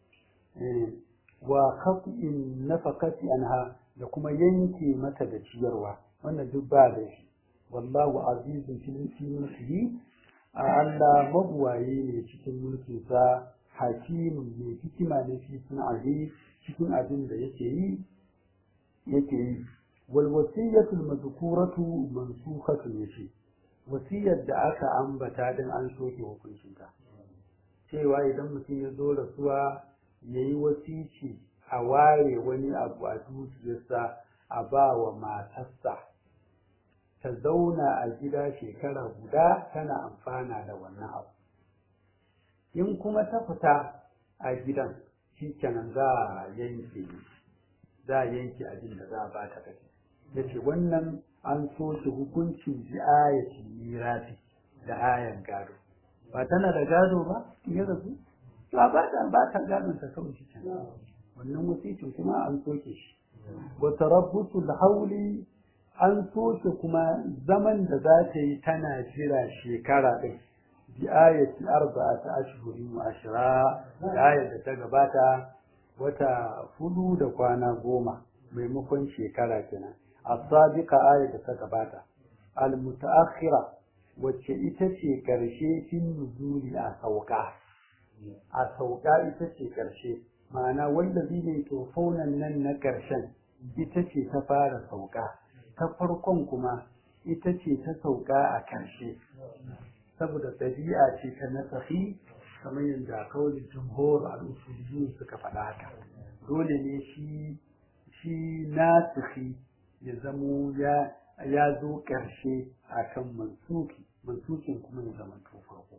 wa qat'in nafaqati anha da kuma yanke mata da ciyarwa wannan duk ba da shi wallahu azizun fi mulkihi Allah mabuwaye ne cikin mulkinsa hakimun mai hikima ne fi sun'ahi cikin abin da yake yi yake yi wal wasiyatul madhkuratu mansukhatun yace wasiyar da aka ambata din an soke hukuncin ta cewa idan mutum ya zo rasuwa yayi wasici a ware wani abu a dukiyarsa a ba wa matarsa ta zauna a gida shekara guda tana amfana da wannan abu in kuma ta fita a gidan shi kenan za a yanke za a yanke abin da za a ba ta kashi ya ce wannan an so shi hukuncin bi ayati mirasi da ayan gado ba tana da gado ba in ya rasu to a ba ta ba ta gadon ta kawai shi kenan wannan wasicin kuma an soke shi wa tarabbusul hauli an soke kuma zaman da za ta yi tana jira shekara ɗin bi ayati arba'ati ashhurin wa ashra da ayat da ta gabata wata hudu da kwana goma maimakon shekara kenan as-sabiqa ayat da ta gabata al-mutaakhira wacce ita ce karshe fin nuzuli a sauka a sauka ita ce karshe ma'ana wallazi ne tofaunan nan na karshen ita ce ta fara sauka ta farkon kuma ita ce ta sauka a karshe saboda ɗabi'a ce ta nasahi kamar yadda kawai jumhur al'usuliyun suka faɗa haka dole ne shi shi nasihi ya zamo ya ya zo ƙarshe a kan mansuki mansukin kuma ya zama to farko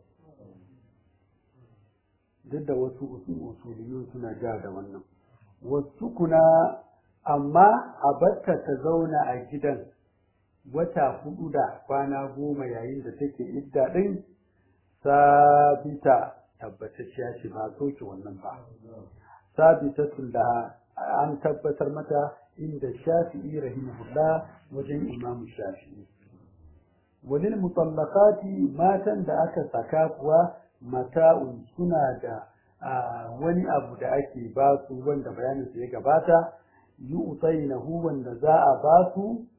duk da wasu usuliyun suna ja da wannan wasu kuna amma a batta ta zauna a gidan wata hudu da kwana goma yayin da take idda din sabita tabbatacciya ce ba soke wannan ba sabitatun da an tabbatar mata inda shafi'i rahimahullah wajen imamu shafi'i walil mutallaqati matan da aka saka kuwa mata'un suna da wani abu da ake ba su wanda bayanin ya gabata yi utainahu wanda za a ba su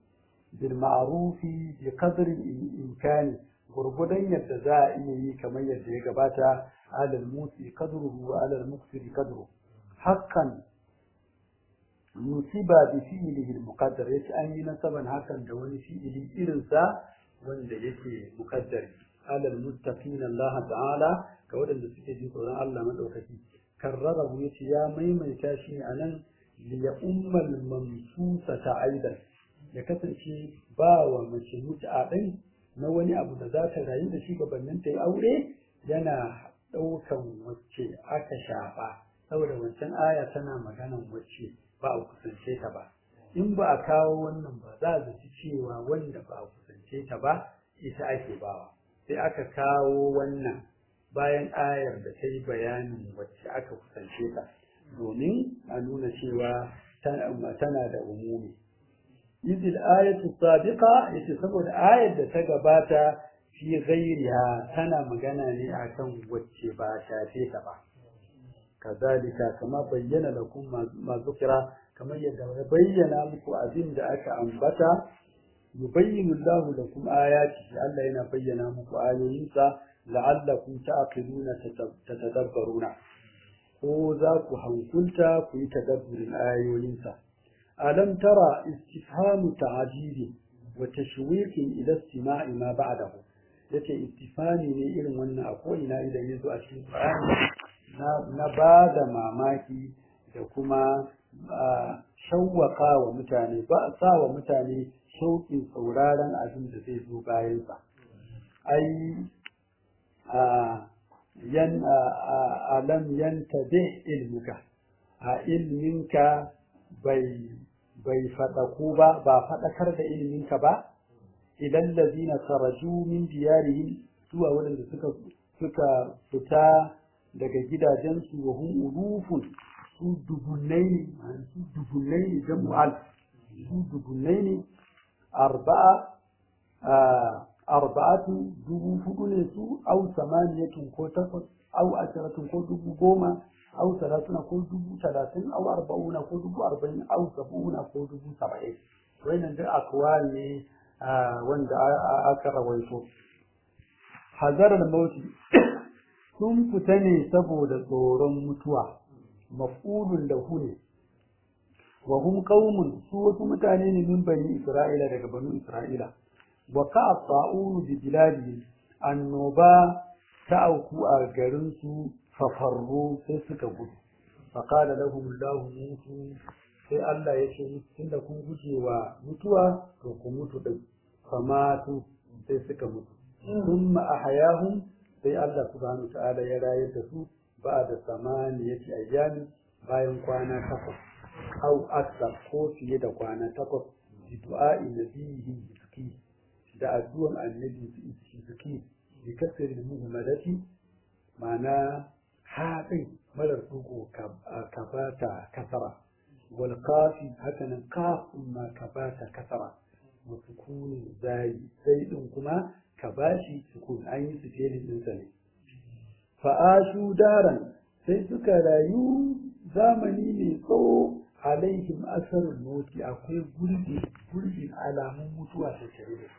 bil ma'rufi bi qadri imkani gurgudan yadda za a iya yi kamar yadda ya gabata alal musi qadruhu wa alal muqsiri qadru haqqan nusiba bi fi'lihi al muqaddar yace an yi nasaban hakan da wani fi'ili irin sa wanda yake muqaddari alal muttaqin Allah ta'ala ga wadanda suke jin tsoron Allah madaukaki karrarahu yace ya maimaita shi ne anan li ya ummal mamsusata aidan ya kasance ba wa mace mut'a din na wani abu da za ta rayu da shi gabanin ta yi aure yana ɗaukan wacce aka shafa saboda wancan aya tana maganan wacce ba a kusance ta ba in ba a kawo wannan ba za a zaci cewa wanda ba a kusance ta ba ita ake bawa sai aka kawo wannan bayan ayar da ta yi bayanin wacce aka kusance ta domin a nuna cewa tana da umumi idil ayatu sabiqa yace saboda ayar da ta gabata fi ghairiha tana magana ne akan wacce ba shafe ta ba kazalika kama bayyana lakum ma zukira kamar yadda ya bayyana muku abin da aka ambata yubayyinu Allahu lakum ayati Allah yana bayyana muku ayoyinsa la'allakum ta'qiluna tatadabbaruna ko za ku hankulta ku yi tadabburin ayoyinsa alam tara istifhamu ta'jibi wa tashwiqin ila istima'i ma ba'dahu yace istifani ne irin wannan a ko ina idan yazo a cikin Qur'ani na na bada mamaki da kuma shawwaka wa mutane ba sa wa mutane shauƙin sauraron abin da zai zo bayan sa ai yan alam yantabi ilmuka a ilminka bai bai faɗaku ba ba faɗakar da ilminka ba idan lazina saraju min diyarihim zuwa waɗanda suka suka fita daga gidajensu wa hum ulufun su dubunnai ne su dubunnai ne jam'al su dubunnai ne arba'a arba'atu dubu hudu ne su au samaniyatun ko takwas au asharatun ko dubu goma au salatuna ko dubu talatin au arba'una ko dubu arba'in au sab'una ko dubu saba'in wannan duk akwal ne wanda aka rawaito hazarar mauti sun fita ne saboda tsoron mutuwa maf'ulun lahu ne wa hum qaumun su wasu mutane ne min bani isra'ila daga banu isra'ila wa ka'a ta'unu bi biladi annoba ta auku a garin su fafarru sai suka gudu fa qala lahum allah mutu sai Allah ya ce musu tunda kun guje wa mutuwa to ku mutu din famatu sai suka mutu thumma ahyahum sai Allah subhanahu ta'ala ya rayar da su ba da samaniyati ayyami bayan kwana takwas au akthar ko fiye da kwana takwas bi du'a'i nabihi zaki da addu'an annabi zaki bi kasri muhammadati ma'ana haɗin marar dugo kabata kasara wal qafi hakanan qafun ma kabata kasara wa sukunin zai sai din kuma ka bashi sukun an yi su felin ɗinsa ne fa'ashu daran sai suka rayu zamani mai tsawo alaihim asarul moti akwai gurbi gurbin alamun mutuwa ta tare da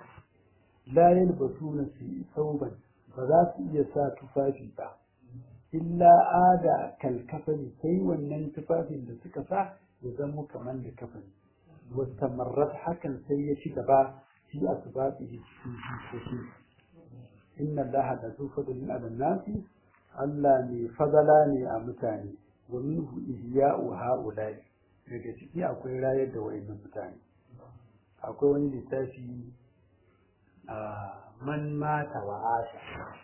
la yalbasuna fi sauban ba za su iya sa tufafi ba illa ada kalkafani sai wannan tufafin da suka sa ya zama kamar da kafani wata marar hakan sai ya ci gaba fi asbabihi cikin jikoki inna allaha da zu fadlin ala nasi Allah ne fadala ne a mutane wa minhu ihya'u ha'ula'i daga ciki akwai rayar da wayannan mutane akwai wani littafi a man mata wa asha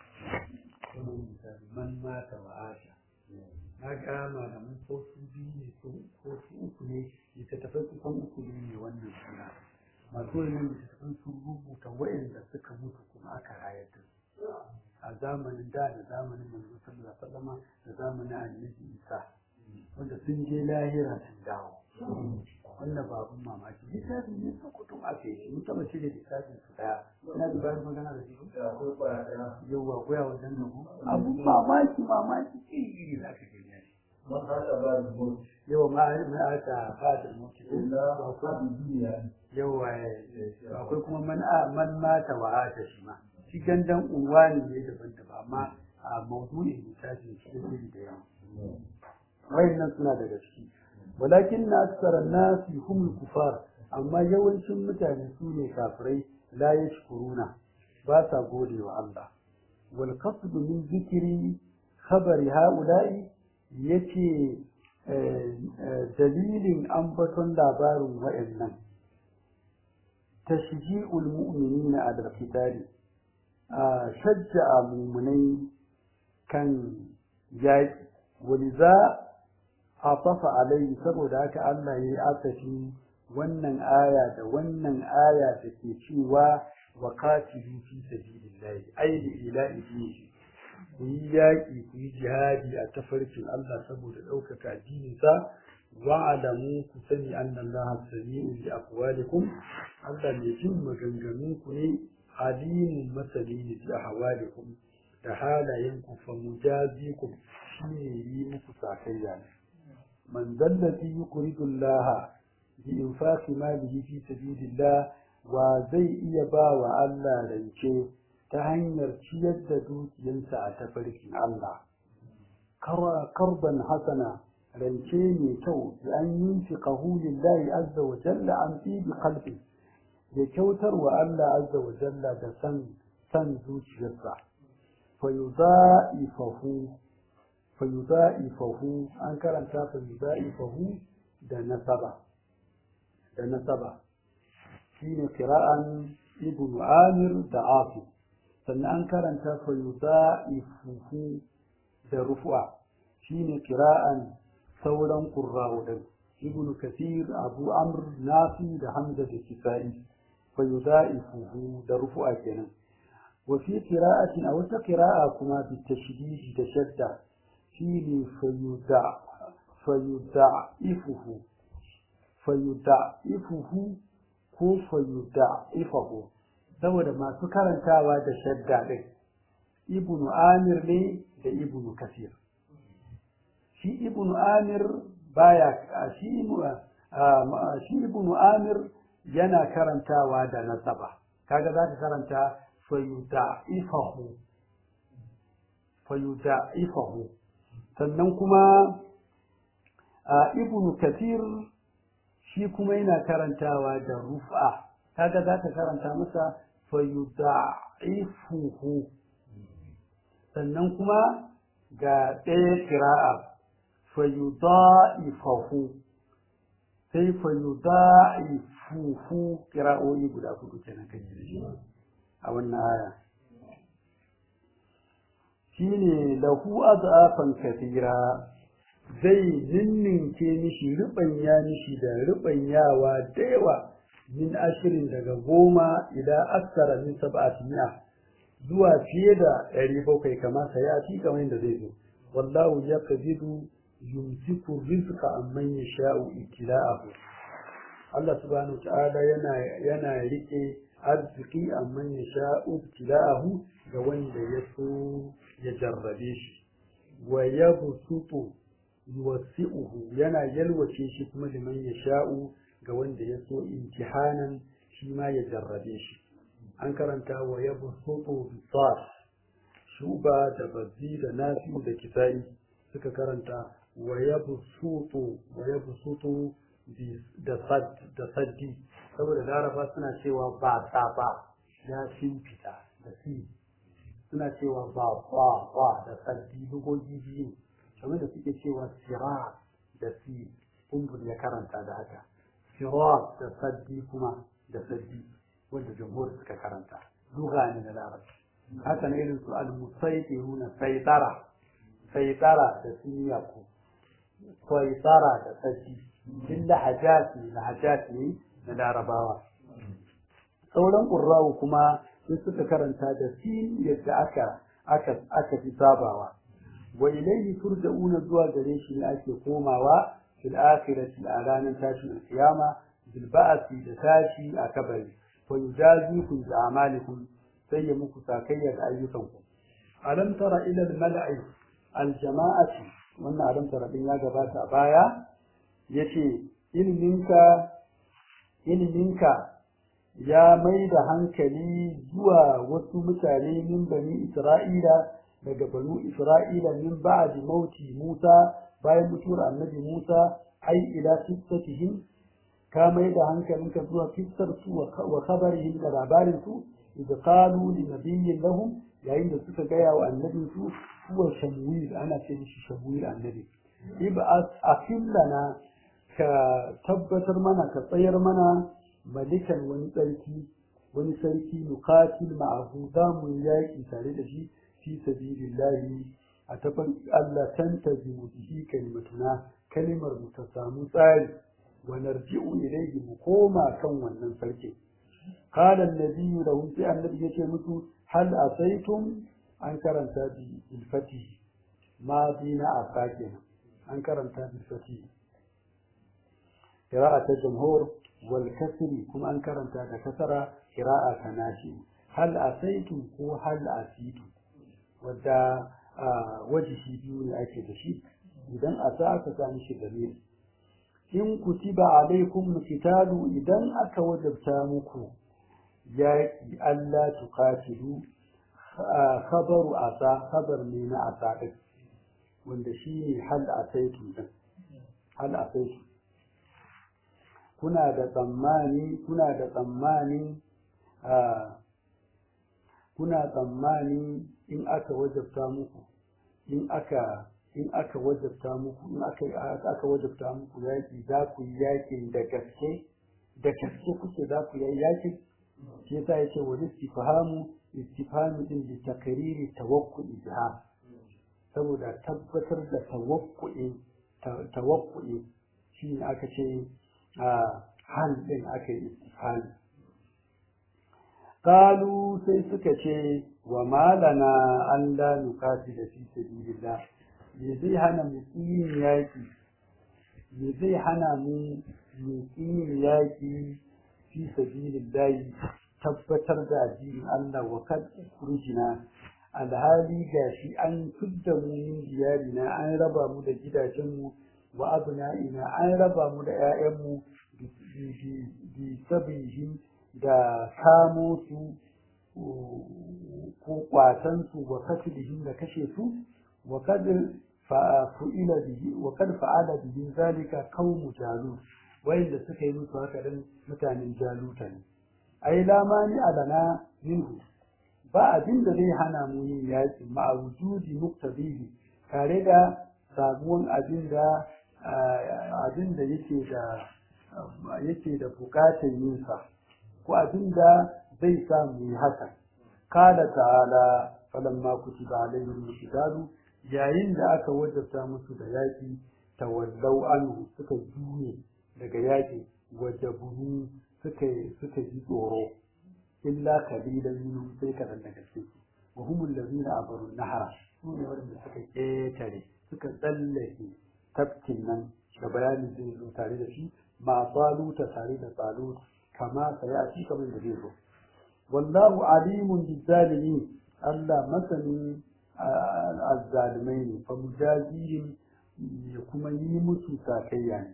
man mata wa asha na ga malaman ko su biyu ne ko su uku ne littattafai kusan uku ne wannan suna masu wannan littattafan sun rubuta wayanda suka mutu kuma aka rayar da su a zamanin da da zamanin manzo sallallahu alaihi wasallam da zamanin annabi Isa wanda sun je lahira sun dawo wannan ba abun mamaki littafin ne sun kutum a kai mun taba cire littafin su daya ina da bayan magana da shi yauwa goya wajen da ku abun mamaki mamaki iri iri za ka gani man haka ba da mutu yawa ma aka fada mutu illa hadi duniya yawa akwai kuma man man mata wa ata shi ma shi gandan unwani ne daban daban amma a mawdu'in littafin shi iri da yawa wayannan suna daga ciki walakin na aksara nasi humul kufar amma yawancin mutane su ne kafirai la yashkuruna ba sa gode wa Allah wal qasd min zikri khabari haula'i yace dalilin ambaton labarin wa'annan tashji'ul mu'minina ala al-qitali shajja'a mu'minai kan yaƙi waliza hafafa alai saboda haka Allah ya yi asafi wannan aya da wannan aya da ke cewa wa qatilu fi sabilillahi ay li ilahi dinihi ku yi yaƙi ku yi jihadi a tafarkin Allah saboda ɗaukaka addininsa wa alamu ku sani annan Allah sami'un li aqwalikum Allah mai jin maganganun ku ne alimun masali ne bi ahwalikum da halayen ku fa mujazikum shine yi muku sakayya ne man dallati yuridu Allah bi infaqi malihi fi sabilillah wa zai iya ba wa Allah rance ta hanyar ciyar da dukiyarsa a tafarkin Allah karban hasana rance mai kyau da an yi fi lillahi azza wa jalla an fi bi qalbi ya kyautar wa Allah azza wa jalla da san san zuciyarsa fa yudha'ifahu fa yudha'ifahu an karanta fa yudha'ifahu da nasaba da nasaba shine qira'an ibnu amir da afi sannan an karanta fa yudha'ifuhu da rufu'a shine qira'an sauran qurra'u din ibnu kathir abu amr nafi da hamza da kisa'i fa yudha'ifuhu da rufu'a kenan وفي قراءة أو قراءة كما بالتشديد تشدد فيه فيدع فيدعفه فيدعفه ko fayudda'ifahu saboda masu karantawa da shadda ɗin ibnu amir ne da ibnu kasir shi ibnu amir baya shi shi ibnu amir yana karantawa da nasaba kaga za ka karanta fayudda'ifahu fayudda'ifahu sannan kuma ibnu kasir shi kuma yana karantawa da rufa kaga za ka karanta masa fayuda'ifuhu sannan kuma ga ɗaya kira'a fayuda'ifahu sai fayuda'ifuhu kira'o'i guda hudu kenan kan shi a wannan aya shine lahu azafan kathira zai ninninke mishi ruɓanya mishi da ruɓanyawa da yawa min ashirin daga goma idan aksara min sab'ati mi'a zuwa fiye da ɗari bakwai kamar sa ya ci kamar yadda zai zo wallahu ya kazidu yumsiku rizqa amman yasha'u ibtila'ahu Allah subhanahu ta'ala yana yana rike arziki amman yasha'u ibtila'ahu ga wanda ya so ya jarrabe shi wa yabsutu yuwassi'uhu yana yalwace shi kuma liman ya sha'u ga wanda ya so imtihanan shi ma ya jarrabe shi an karanta wa ya busutu bisar shuba da bazzi da nafi da kisa'i suka karanta wa ya busutu wa ya busutu da saddi saboda laraba suna cewa ba ta ba ya fita da si suna cewa ba ba ba da saddi lugogi biyu kamar da suke cewa sirat da si kumbul ya karanta da haka sirat da saddi kuma da saddi wanda jamhur suka karanta lugha ne na larabci haka na irin su al-musaytiruna saytara saytara da siniyaku saytara da saddi din lahajat ne lahajat ne na larabawa sauran qurra'u kuma sun suka karanta da sin yadda aka aka aka fi sabawa wa ilayhi turja'una zuwa gare shi ne ake komawa fil akhirati a ranar tashin alkiyama bil ba'thi da tashi a kabari wa yujazikum bi a'malikum sai ya muku sakayya da ayyukanku alam tara ila al mala'i al jama'ati wannan alam tara din ya gabata a baya yace ilminka ilminka ya mai da hankali zuwa wasu mutane min bani Isra'ila daga banu Isra'ila min ba'di mauti Musa bayan mutuwar annabi Musa ai ila qissatihim ka mai da hankalinka zuwa kissar su wa khabarihim da labarin su idza qalu li nabiyyin lahum yayin da suka gaya wa annabin su huwa shamwil ana ce mishi shamwil annabi ib'as afillana ka tabbatar mana ka tsayar mana malikan wani tsarki wani sarki nuqatil ma'ahu za mu yaki tare da shi fi sabilillahi a tafan Allah tantazimu bihi kalimatuna kalimar mu ta samu tsari wa narji'u ilayhi mu koma kan wannan sarki qala an-nabiyyu lahum sai annabi yace musu hal asaitum an karanta bi ilfati ma dina asake an karanta bi fati qira'at al-jumhur wal kasri kuma an karanta da kasara qira'a kanashi hal asaitum ko hal asitu wadda wajihi biyu ne ake da shi idan a sa aka sami shi dalili in kutiba alaikum qitalu idan aka wajabta muku yaƙi Allah tuqatilu khabaru asa khabar ne na asa din wanda shine hal asaitu din hal asaitu kuna da tsammani kuna da tsammani kuna tsammani in aka wajabta muku in aka in aka wajabta muku in aka aka wajabta muku yaki za ku yi yakin da gaske da gaske kuke za ku yi yakin shi yasa yace wa istifhamu istifhamu din bi takriri tawakku'i biha saboda tabbatar da tawakku'i tawakku'i shi ne aka ce a hal din aka yi istifhami قالوا sai suka ce wa malana an la nukati da fi sabilillah me zai hana mu yin yaki me zai hana mu mu yin yaki fi sabilillah tabbatar da addinin Allah wa kad kurjina alhali gashi an tudda mu yin diyarina an raba mu da gidajenmu wa abna'ina an raba mu da 'ya'yanmu bi sabihim da kamo su ko kwatan su wa katilihim da kashe su wa kad fa'ila bihi wa kad fa'ala bihi zalika qaumu jalut wayanda suka yi musu haka dan mutanen jaluta ne ai lamani alana minhu ba abin da zai hana mu yin yaki ma'a wujudi muqtadihi tare da sabuwan abin da abin da yake da yake da bukatar yin sa ko abin da zai sa mu yi haka kala ta'ala falamma kutiba alaihim al yayin da aka wajabta musu da yaki tawallau anhu suka juye daga yaki wajaburu suka suka ji tsoro illa qalilan minhum sai kadan daga cikin wa humul ladina abaru nahara su ne wanda suka ketare suka tsallake tafkin nan da bayani zai zo tare da shi ma saluta tare da salut kama sai a cikin kamar da zai zo wallahu alimun bizzalimin Allah masani azzalimai ne fa mujazihim ya kuma yi musu sakayya ne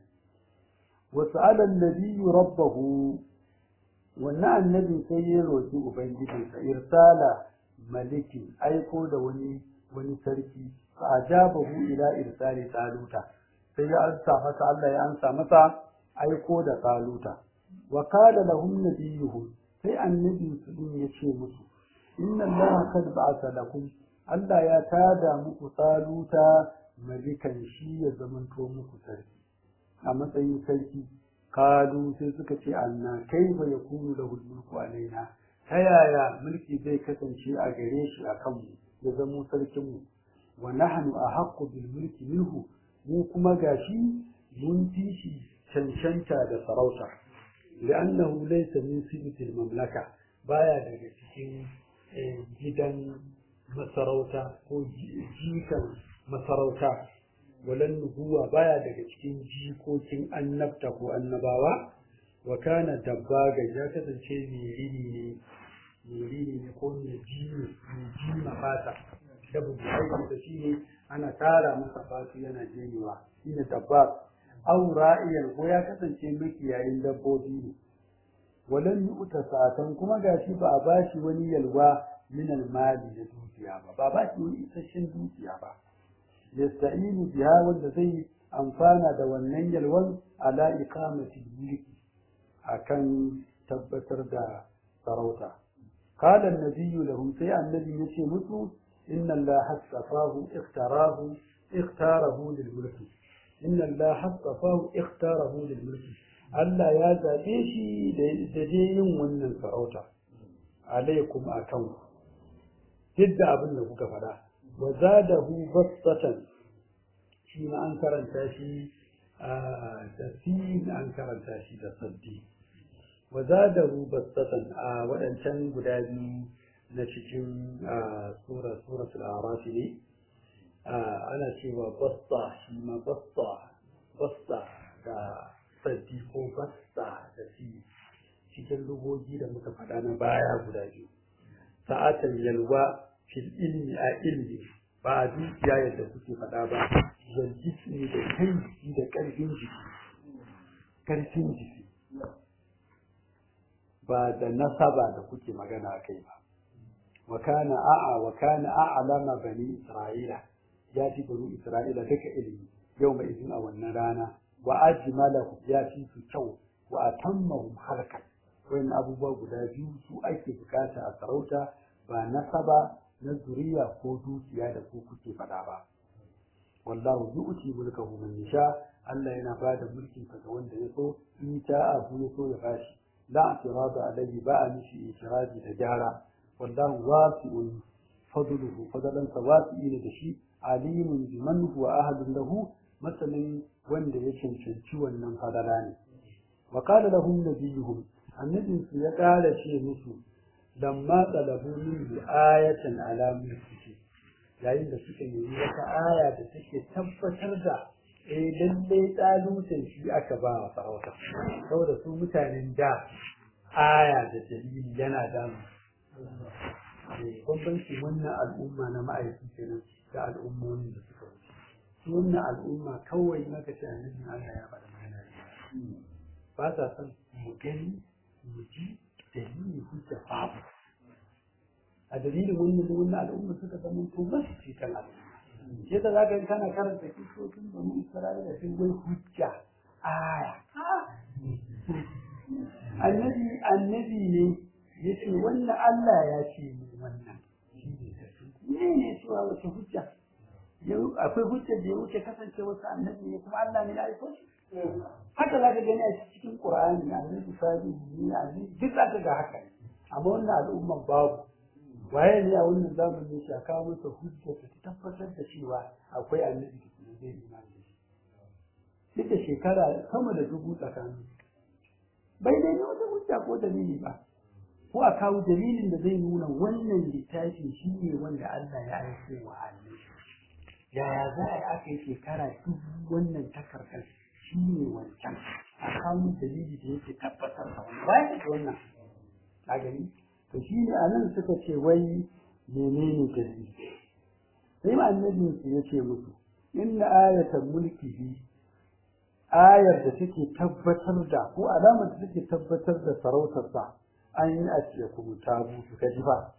wasu alan nabiyyu rabbahu wannan annabi sai ya roki ubangijinsa irsala malikin aiko da wani wani sarki fa ajabahu ila irsali taluta sai ya ansa masa Allah ya ansa masa aiko da taluta wa qala lahum nabiyuhum sai annabi su din ya ce musu inna allaha qad ba'atha lakum Allah ya tada muku taluta malikan shi ya zamanto muku sarki a matsayin sarki kalu sai suka ce anna kaifa yakunu lahu mulku alaina ta yaya mulki zai kasance a gare shi a kanmu ya zamo sarkinmu wa nahnu ahaqqu bil mulki minhu mu kuma gashi mun fi shi cancanta da sarauta li'annahu laysa min sifatil mamlaka baya daga cikin gidan masarauta ko jikan masarauta walan nubuwa baya daga cikin jikokin annabta ko annabawa wa kana dabbaga ya kasance mirini ne mirini ne ko mai jini mai jima fata da bu aiki da shi ne ana tara masa fatu yana jenewa shine dabbag aw ra'iyan ko ya kasance makiyayin dabbobi ne walan yu'ta sa'atan kuma gashi ba a bashi wani yalwa min al-mali da dukiya ba ba ba shi wani isasshen dukiya ba yasta'inu biha wanda zai amfana da wannan yalwan ala iqamati mulki akan tabbatar da sarauta qala an-nabiyyu lahum sai annabi yace musu inna allaha astafahu ikhtarahu ikhtarahu lil mulki inna allaha astafahu ikhtarahu lil mulki Allah ya zabe shi da dai yin wannan sarauta alaikum akan duk da abin da kuka faɗa wa zadahu bastatan shi ma an karanta shi da sin an karanta shi da saddi wa zadahu bastatan a waɗancan guda biyu na cikin sura suratul araf ne ana cewa basta shi ma basta basta da saddi ko basta da si cikin lugogi da muka faɗa na baya guda biyu sa'atan yalwa fil ilmi a ilmi ba a dukiya yadda kuke faɗa ba zan jismi da kai jiki da ƙarfin jiki ƙarfin jiki ba da nasaba da kuke magana a kai ba wa kana a'a wa kana a'lama bani isra'ila ya fi bani isra'ila duka ilimi yau mai izin a wannan rana wa ajmalahu ya fi su kyau wa atammahum harkan wayan abubuwa guda biyu su ake bukata a sarauta ba nasaba na zuriya ko dukiya da ku kuke faɗa ba wallahu yu'ti mulkahu man yasha Allah yana ba da mulkin sa ga wanda ya so in ta abu ya so ya bashi la atirada alayhi ba a mishi itirazi da gyara wallahu wasi'un fadluhu fadlan sa wasi'i ne da shi alimun biman huwa ahadun lahu masalan wanda ya cancanci wannan fadala ne wa qala lahum nabiyuhum annabinsu ya ƙara ce musu lamma talabu minhu ayatan ala mulkihi yayin da suka nemi wata aya da take tabbatar da eh lalle tsalutan shi aka ba wa sarauta saboda su mutanen da aya da dalili yana da bambanci wannan al'umma na ma'aiki kenan da al'ummomin da suka wuce su wannan al'umma kawai maka ce annabi Allah ya faɗa magana ba sa son mu gani mu ji dalili hujja babu a dalilin wannan wannan al'umma suka zama to masu cikin al'umma sai da zaka kana karanta kisoshin bani Isra'ila sun wai hujja aya annabi annabi ne yace wannan Allah ya ce mu wannan shi ne ne ne cewa wace hujja akwai hujja da ya wuce kasance wasu annabi ne kuma Allah ne ya aiko shi haka za ka gani a cikin Qur'ani annabi salihu ne annabi duk za ka ga haka amma wannan al'umma babu waye ne a wannan zamanin shi a kawo masa hujja ta tabbatar da cewa akwai annabi da kuma zai imani da shi duk da shekara sama da dubu tsakanin bai dai wata hujja ko dalili ba ko a kawo dalilin da zai nuna wannan littafi shi ne wanda Allah ya aiko wa annabi yaya za a yi aka yi shekara dubu wannan takardar shi ne wancan a kawo dalili da yake tabbatar da wannan bayan da wannan a gani to shi ne a nan suka ce wai menene dalili sai ma annabin su ya ce musu inna ayatan mulkihi ayar da take tabbatar da ko alamar da take tabbatar da sarautarsa an yi a ce kuma tabu su kaji ba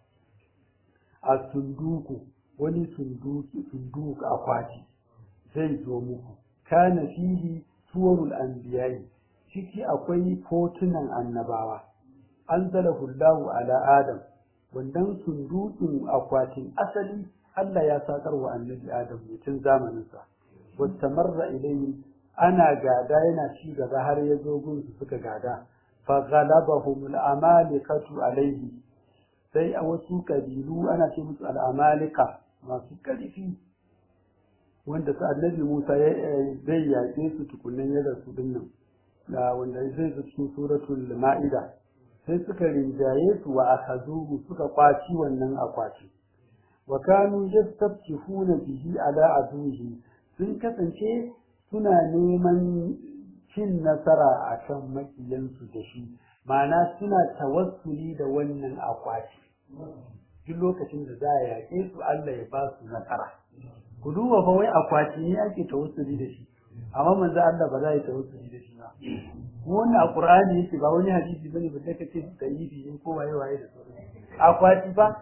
a sunduku wani sunduki sunduku akwati zai zo muku kana fihi suwarul anbiya'i ciki akwai hotunan annabawa anzalahu Allahu ala Adam wannan sundukin akwatin asali Allah ya sakar wa annabi Adam mutum zamanin sa wastamarra ilayhi ana gada yana ci gaba har ya zo gunsu suka gada fa ghalabahum al-amalikatu alayhi sai a wasu kabilu ana ce musu al-amalika masu ƙarfi wanda su annabi Musa zai yaƙe su tukunan ya rasu dinnan da wanda zai zo cikin suratul ma'ida sai suka rinjaye su wa akhazuhu suka kwaci wannan akwati wa kanu yastabtihuna bihi ala aduhi sun kasance suna neman cin nasara akan makiyansu da shi ma'ana suna tawassuli da wannan akwati duk lokacin da za a yaƙe su Allah ya ba su nasara ku duba fa wai akwati ne ake tawassuli da shi amma manzo Allah ba za ya tawassuli da shi ba wannan a Qur'ani yake ba wani hadisi bane ba da kace da yi ne ko waye waye da sauran akwati ba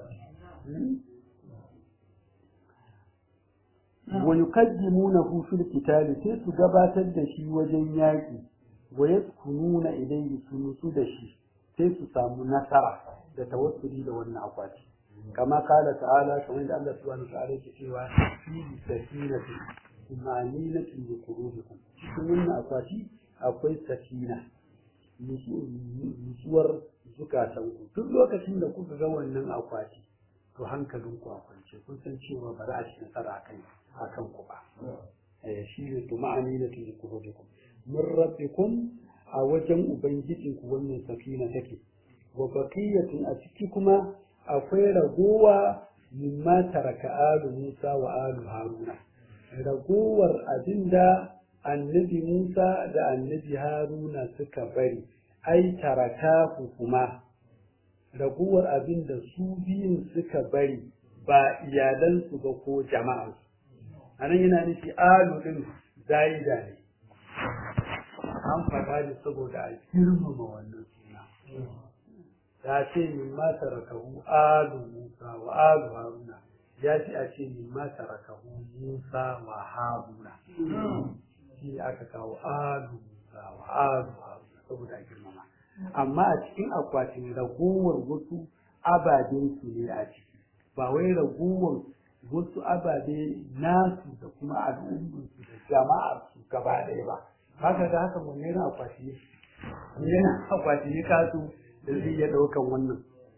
wa yuqaddimunahu fil qital sai su gabatar da shi wajen yaki wa yaskununa ilayhi sunusu da shi sai su samu nasara da tawassuli da wannan akwati kama kala ta'ala kamar da Allah subhanahu wa ta'ala yake cewa fi sakinati imaninatin bi qulubikum cikin wannan akwati akwai sakina nutsuwar zukatan ku duk lokacin da kuka ga wannan akwati to hankalin ku a kwance kun san cewa ba za a ci nasara akan akan ku ba eh shi ne to ma'aminatin bi qulubikum min rabbikum a wajen ubangijinku wannan sakina take wa baqiyatun a ciki kuma akwai ragowa mimma taraka alu Musa wa alu Haruna ragowar abinda annabi Musa da annabi Haruna suka bari ai taraka kuma ragowar abinda su biyun suka bari ba iyalansu ba ko jama'ansu anan yana nufi alu din zaida ne an faɗa ne saboda a girmama wannan suna ya ce min ma tarakahu alu Musa wa alu Haruna ya ce a ce min ma tarakahu Musa wa Haruna shi aka kawo alu Musa wa alu Haruna saboda a girmama amma a cikin akwatin ragowar wasu ababen su ne a ciki ba wai ragowar wasu ababe nasu da kuma al'ummarsu da jama'ar su gaba ɗaya ba haka da haka mun yana akwati ne yana akwati ne kasu da zai iya ɗaukan wannan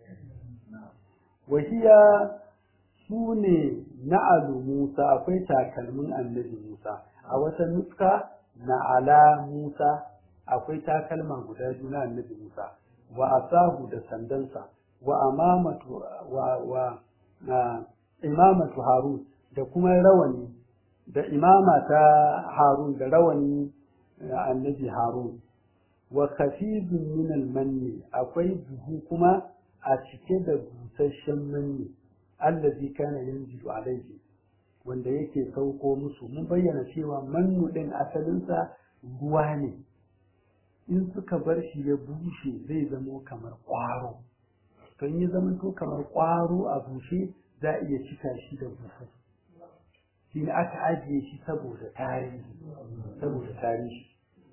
wahiya su ne na alu musa akwai takalmin annabi musa a wata nuska na ala musa akwai takalma guda biyu na annabi musa wa asahu da sandansa wa amamatu wa wa na imamatu harun da kuma rawani da imama ta harun da rawani annabi harun wa khafizun min al-manni akwai buhu kuma a cike da busasshen manni allazi kana yanzilu alaihi wanda yake sauko musu mun bayyana cewa mannu din asalinsa ruwa ne in suka bar shi ya bushe zai zamo kamar ƙwaro to in ya zama to kamar ƙwaro a bushe za a iya cika shi da buhu shi ne aka ajiye shi saboda tarihi saboda tarihi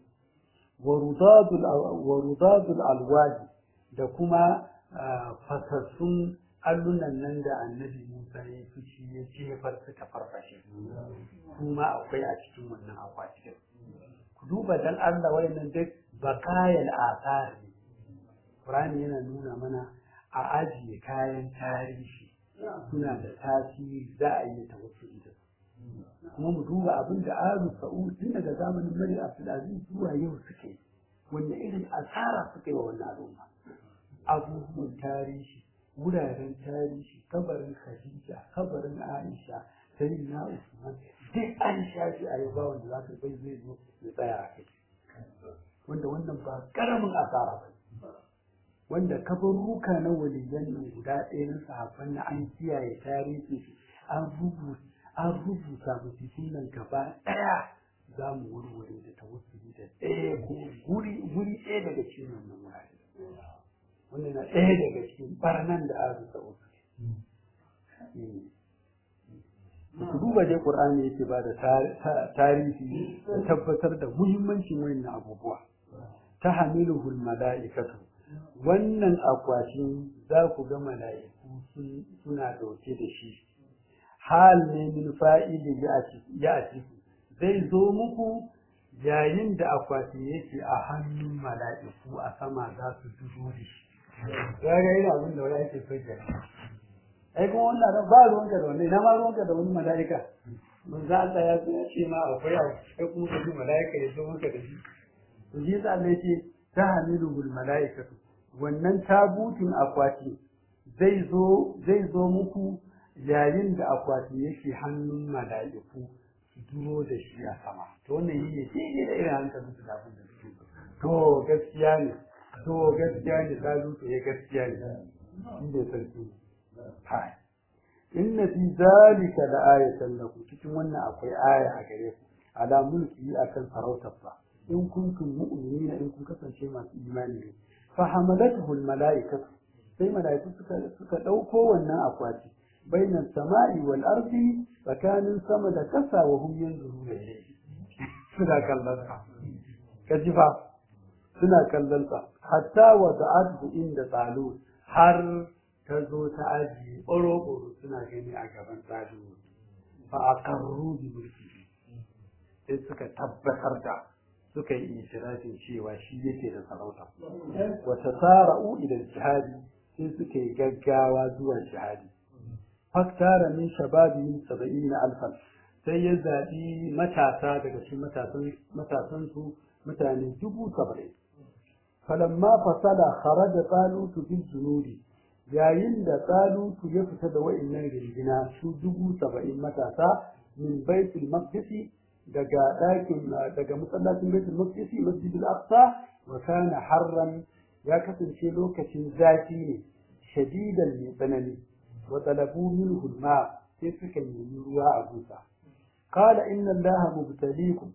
wa rudadul alwaji da kuma fasassun allunan nan da annabi Musa ya fushi ya jefar suka farfashe kuma akwai a cikin wannan akwatin ku duba dan Allah wayannan duk bakayal asar ne Qur'ani yana nuna mana a ajiye kayan tarihi suna da tasiri za a yi tawassuli da su kuma mu duba abin da Alu Sa'ud tun daga zamanin Mari Abdulaziz zuwa yau suke wanda irin asara suka yi wa wannan al'umma abubuwan tarihi wuraren tarihi kabarin Khadija kabarin Aisha sai na Usman duk an shafi a yau ba wanda za ka bai zai zo ya tsaya a kai wanda wannan ba karamin asara ba wanda kabaruka na waliyan nan guda ɗaya na sahabban na an kiyaye tarihi an rubuta an rubuta musu sunan gaba ɗaya za mu warware da tawassuli da ɗaya ko guri guri ɗaya daga cikin wannan wurare wannan na ɗaya daga cikin barnan da aka sa'o ku duba dai qur'ani yake ba da tarihi da tabbatar da muhimmancin wannan abubuwa ta hamiluhul mala'ikatu wannan akwatin za ku ga mala'iku suna ɗauke da shi hal ne min fa'ili ya a zai zo muku yayin da akwati yake a hannun mala'iku a sama za su dubo da shi ya ga yana abin da wani ake so ke ai kuma wannan da ba ruwanka da wani na ma ruwanka da wani mala'ika mun za Allah ya ce ma akwai abu sai kuma ka ji mala'ika ya zo maka da shi to shi yasa Allah yake ta hamilul mala'ikatu wannan tabutin akwati zai zo zai zo muku yayin da akwati yake hannun mala'iku su duro da shi a sama to wannan yi ne shi da irin hankalin su da abin da suke to gaskiya ne to gaskiya ne ta zuto ya gaskiya ne shi ne sarki hai inna fi zalika la ayatan lakum cikin wannan akwai aya a gare ku ala mulki akan sarautarsa in kuntum mu'minina in kun kasance masu imani ne fa hamalathu al mala'ikatu sai mala'iku suka suka dauko wannan akwati bainan sama'i wal ardi tsakanin sama da kasa wa hum yanzuruna ilayhi suna kallon sa kaji fa suna kallon sa hatta wa da'atu inda tsalu har ta zo ta ajiye ɓoro suna gani a gaban tsalu fa aqarru bi mulki sai suka tabbatar da suka yi itirafin cewa shi yake da sarauta wa tasara'u ila jihadi sai suka yi gaggawa zuwa jihadi faktara min shababihim saba'ina alfan sai ya zaɓi matasa daga cikin matasan matasan su mutane dubu saba'in falamma fasala kharaja talutu bil junudi yayin da talutu ya fita da wa'annan rigina su dubu saba'in matasa min baitul maqdisi daga ɗakin daga masallacin baitul maqdisi masjidul aqsa wa kana harran ya kasance lokacin zafi ne shadidan mai tsanani wa talabu minhu ma sai suka nemi ruwa a gusa qala inna allaha mubtaliikum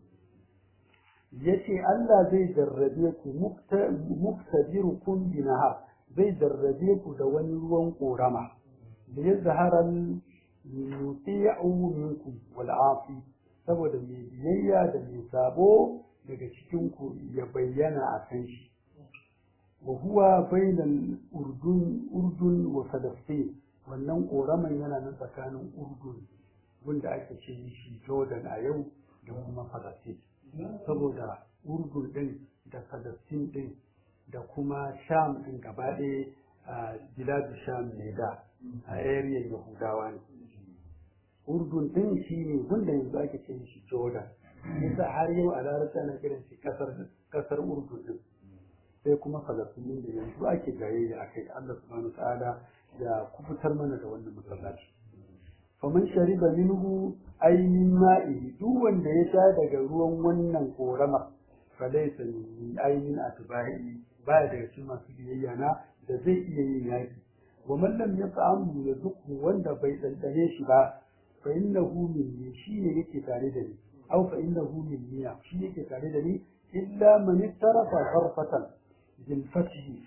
yace Allah zai jarrabe ku muktabirukum bi nahar zai jarrabe ku da wani ruwan korama da ya zaharan yuti'u minkum wal afi saboda mai biyayya da mai sabo daga cikin ku ya bayyana a kan shi wa huwa bainal urdun urdun wa falastin wannan koraman yana nan tsakanin urdun wanda ake ce shi jordan a yau da kuma falastin saboda urdun din da falastin din da kuma sham din gaba ɗaya a biladu sham ne da a area yahudawa ne urdun din shi ne wanda yanzu ake ce shi jordan yasa har yau a larabci ana kiran shi kasar kasar urdun din sai kuma falastin da yanzu ake jayayya akai Allah subhanahu ta'ala ya kubutar mana da wannan masallaci faman shariba minhu ainihin ma'i duk wanda ya sha daga ruwan wannan korama falaisa min ainihin atba'i baya daga cikin masu biyayya na da zai iya yin yaki wa man lam yat'amu yazuqu wanda bai dandane shi ba fa innahu minni shi ne yake tare da ni aw fa innahu minni shi yake tare da ni illa man ittarafa gharfatan bil fathi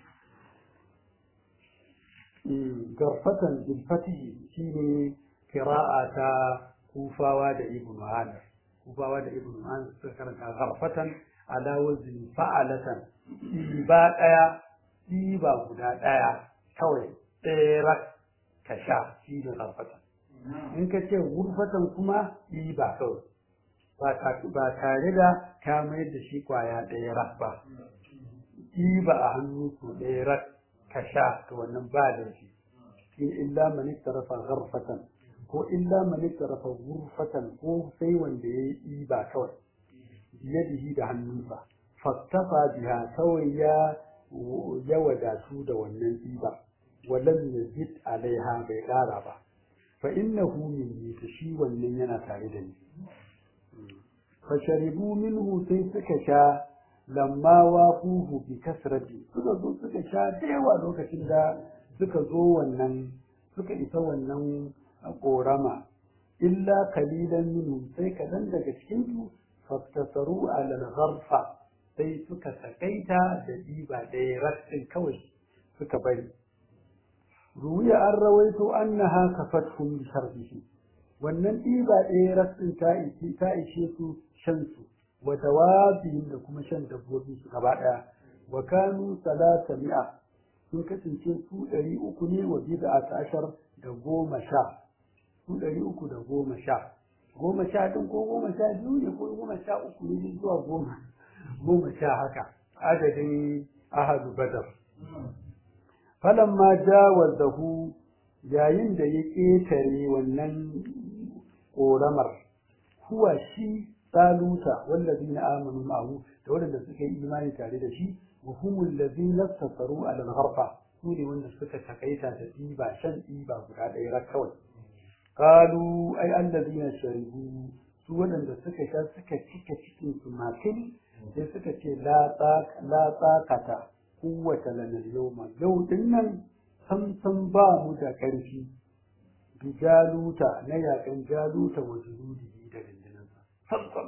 garfatan bil fathi shine kira'a ta kufawa da ibn Amir kufawa da ibn Amir suka karanta gharfatan ala wazni fa'alatan ba daya ba guda daya kawai ɗaya ka sha shi ne gharfatan in ka ce gurfatan kuma ba kawai ba tare da ka mayar da shi kwaya ɗaya rak ba ba a hannu ko ɗaya rak ka sha to wannan ba da shi illa man ittarafa gharfatan ko illa man ittarafa ghurfatan ko sai wanda ya yi ba kawai biyadihi da hannunsa fattafa biha kawai ya ya wadatu da wannan ɗiba walam yazid alaiha bai ƙara ba fa innahu minni ta shi wannan yana tare da ni fa sharibu minhu sai suka sha lamma waquhu bi kasrati suka zo suka sha da yawa lokacin da suka zo wannan suka isa wannan korama illa kalilan minhu sai kadan daga cikin su faktasaru ala al-gharfa sai suka sakaita da diba ɗaya rassin kawai suka bari ruwiya an rawaito annaha kafatkum bi sharbihi wannan diba ɗaya rassin ta ishe ta ishe su shan su wa dawabihim da kuma shan dabbobin su gaba ɗaya wa kanu salata mi'a sun kasance su ɗari uku ne wa bid'a ta ashar da goma sha su ɗari uku da goma sha goma sha ɗin ko goma sha biyu ne ko goma sha uku ne zuwa goma goma sha haka adadin ahadu badar falamma jawazahu yayin da ya ƙetare wannan ƙoramar huwa shi tsaluta wallazina amanu ma'ahu da waɗanda suka yi imani tare da shi wa humul ladzina safaru ala al-gharfa su ne wanda suka takaita da ɗiba shan ɗiba guda ɗaya rak kawai qalu ai allazina sharibu su waɗanda suka sha suka cika cikin su makil sai suka ce la la tsakata kowace lanar yawma yau din nan sam sam ba mu da ƙarfi bi jaluta na yakan jaluta wa junudihi da rindinansa sam sam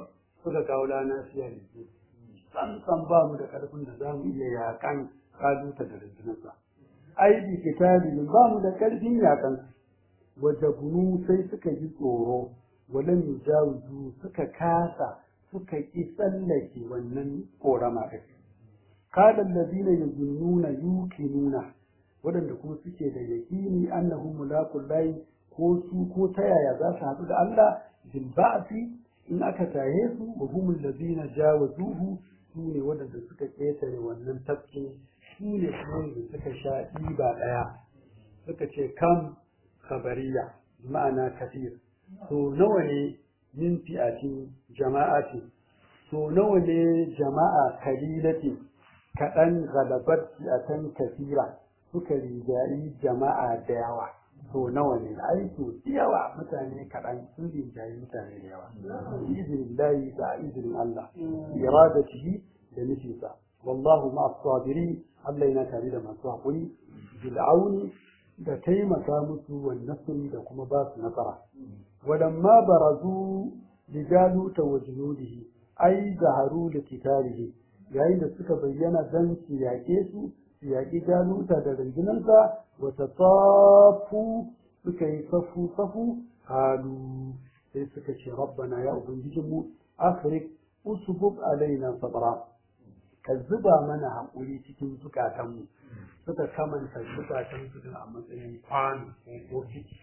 suka kawo lana siya ne san san ba mu da karfin da za mu iya yakan kaluta da rundunarsa ai bi kitabin ba mu da karfin yakan wajabunu sai suka ji tsoro walam yujawizu suka kasa suka ki tsallake wannan korama din kada allazina yazunnuna yuqinuna wadanda kuma suke da yaqini annahu mulaqul lahi ko su ko ta yaya za su haɗu da Allah bil ba'si in aka taye su wa humul ladina jawazuhu su ne wadanda suka ƙetare wannan tafki su ne kuma da suka sha ɗiba ɗaya suka ce kam khabariya ma'ana kafir to nawa ne min fi'atin jama'ati to nawa ne jama'a kalilati kaɗan galabat fi'atan kafira suka rigayi jama'a da yawa to nawa ne ai to yawa mutane kaɗan sun rigayi mutane da yawa izinin layi da izinin Allah iradatihi da nufinsa wallahu ma'a sabiri Allah yana tare da masu haƙuri bil'auni da taimaka musu wa nasri da kuma ba su nasara walamma barazu li jaluta wa junudihi ai zaharu da kitarihi yayin da suka bayyana dan su yaƙe su su yaƙi jaluta da rundunansa wa tasafu suka yi safu safu halu sai suka ce rabbana ya ubangijinmu afrik usbub alaina sabra ka zuba mana haƙuri cikin zukatanmu suka kamanta zukatansu din a matsayin kwano ko ciki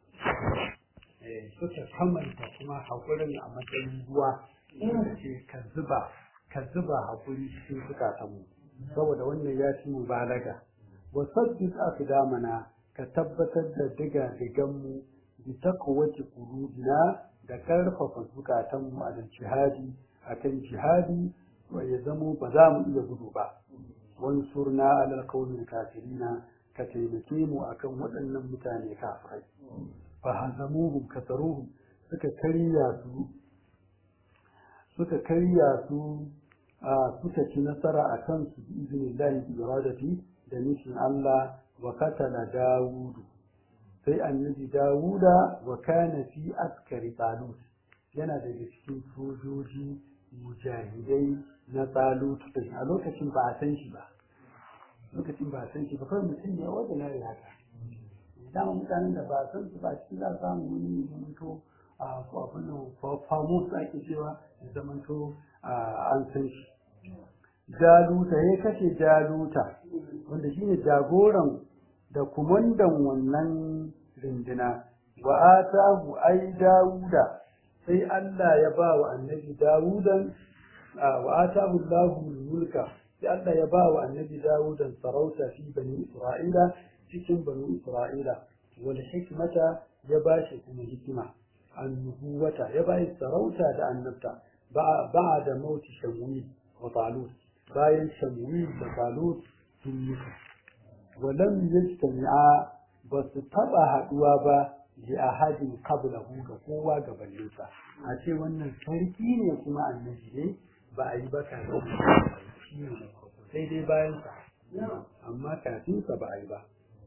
suka kamanta kuma haƙurin a matsayin ruwa suka ce ka zuba ka zuba haƙuri cikin zukatanmu saboda wannan ya ci mubalaga wa sabbit aqdamana ka tabbatar da diga diganmu bi taqwati qulubina da karfafa zukatanmu a jihadi akan jihadi ya zamo ba za mu iya gudu ba wansurna alal qawmil kafirina ka taimake mu akan waɗannan mutane kafirai fa hazamuhum kasaruhum suka karya su suka karya su suka ci nasara a kan su bi iznillahi bi iradati da nufin Allah wa katala Dawudu sai annabi Dawuda wa kana fi askari Talut yana daga cikin sojoji mujahidai na Talut a lokacin ba a san shi ba lokacin ba a san shi ba kawai mutum ne wanda na haka dama mutanen da ba a san su ba cikin za a samu wani zamanto a ko abin nan famo su ake cewa zamanto an san shi jaluta ya kashe jaluta wanda shine jagoran da kumandan wannan rindina wa atahu ai dawuda sai Allah ya ba wa annabi dawudan wa atahu Allahu mulka sai Allah ya ba wa annabi dawudan sarauta fi bani isra'ila cikin bani isra'ila wal hikmata ya ba shi kuma hikima annubuwata ya ba shi sarauta da annabta ba da mauti shamwil wa talut bayan shamwil da talut sun mutu walam yajtami'a ba su taba haduwa ba li ahadin qablahu ga kowa gabaninsa a ce wannan sarki ne kuma annabi ne ba a yi ba kafin shi ne sai dai bayan sa amma kafin sa ba a yi ba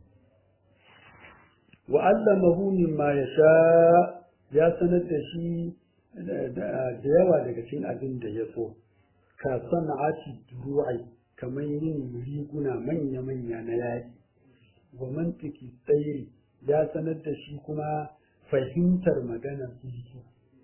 wa allamahu mimma yasha ya sanar da shi da yawa daga cikin abin da ya so ka sana'ati duru'ai kamar yin riguna manya-manya na yaƙi wa mantiki tsairi ya sanar da shi kuma fahimtar maganar sulhu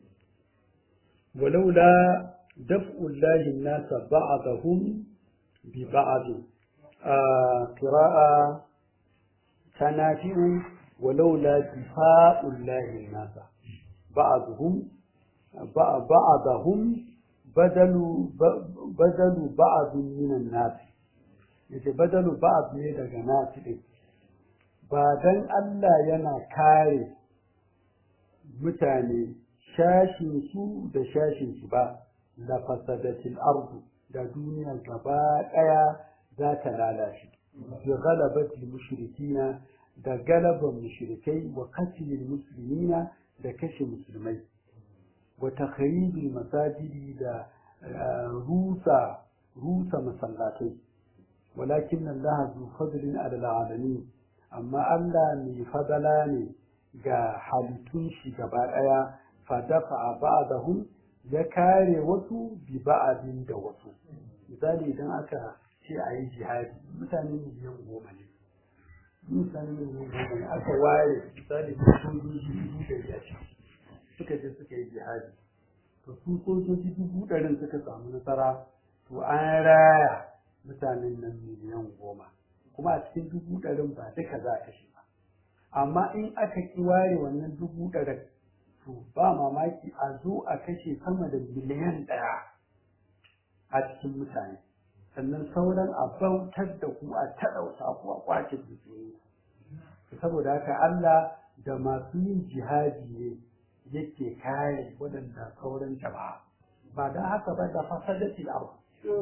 walaula daf'ullahi nasa ba'dahum bi ba'd a qira'a tanafi'u walaula difa'ullahi nasa ba'dhum ba'dahum badalu badalu ba'd minan nas yace badalu ba'd ne daga nas din ba dan Allah yana kare mutane shashin su da shashin su ba la fasadatil ardu da duniya gaba daya za ta lalace bi ghalabati mushrikina da galaban mushrikai wa qatlil muslimina da kashe musulmai وتخريب المساجد دا روسا روسا مسلاتي ولكن الله ذو فضل على العالمين أما الله من فضلاني ga halittun shi gaba ɗaya fadafa a ba'dahum ya kare wasu bi ba'adin da wasu misali idan aka ce a yi jihadi mutane miliyan goma ne mutane miliyan goma ne aka ware misali sojoji dubu ɗari a ciki suka je suka yi jihadi to su sojoji dubu ɗarin suka samu nasara to an raya mutanen nan miliyan goma kuma a cikin dubu ɗarin ba duka za a kashe ba amma in aka ki ware wannan dubu ɗarin to ba mamaki a zo a kashe sama da miliyan ɗaya a cikin mutane sannan sauran a bautar da ku a taɗauta ku a kwace dukiyoyi saboda haka Allah da masu yin jihadi ne yake kare waɗanda sauran jama'a ba don haka ba da fasadatil ardh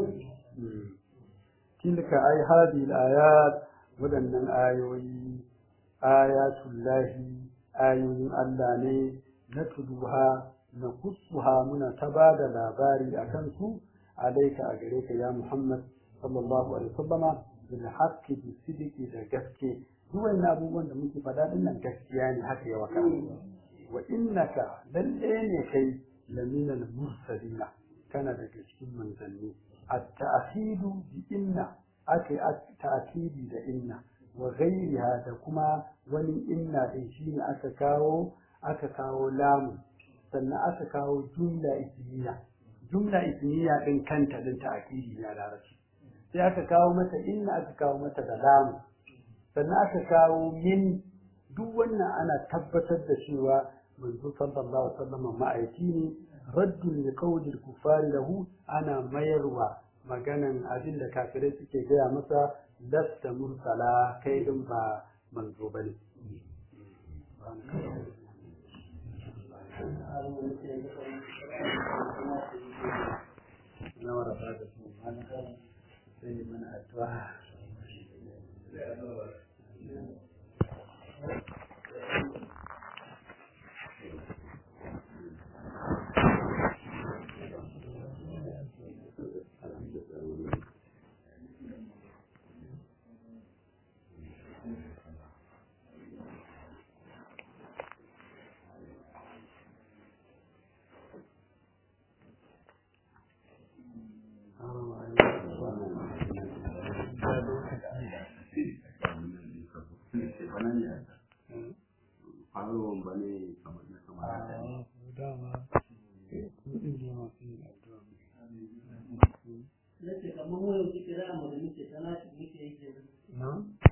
tilka ay hadhihi al-ayat waɗannan ayoyi ayatullahi ayoyin Allah ne na tuduha na kusuha muna ta ba da labari a kansu alaika a gare ka ya Muhammad sallallahu alaihi wasallama bil haqqi bi sidiki da gaske duk wannan abubuwan da muke faɗa din nan gaskiya ne haka ya waka wa innaka lalle ne kai laminal mursalina kana daga cikin manzanni التأكيد بإن أكي التأكيد بإن وغيرها دكما ولي إن إنشين أكاكاو أكاكاو لام سنة أكاكاو جملة إسمية جملة إسمية إن كانت لن تأكيد يا لارشي sai aka kawo mata inna aka kawo mata da lamu sannan aka kawo min duk wannan ana tabbatar da cewa manzo sallallahu alaihi wasallam ma'aiki ne raddun li qawli kufari lahu ana mayarwa maganan abin da kafirai suke gaya masa lasta mursala kai din ba manzo bane na wara ba da su mana sai mana addu'a faruwan ba ne kamar na kamar da dama kudin ne masu yin addu'a Nace kamar wani kira mu da muke tana muke yi kenan. na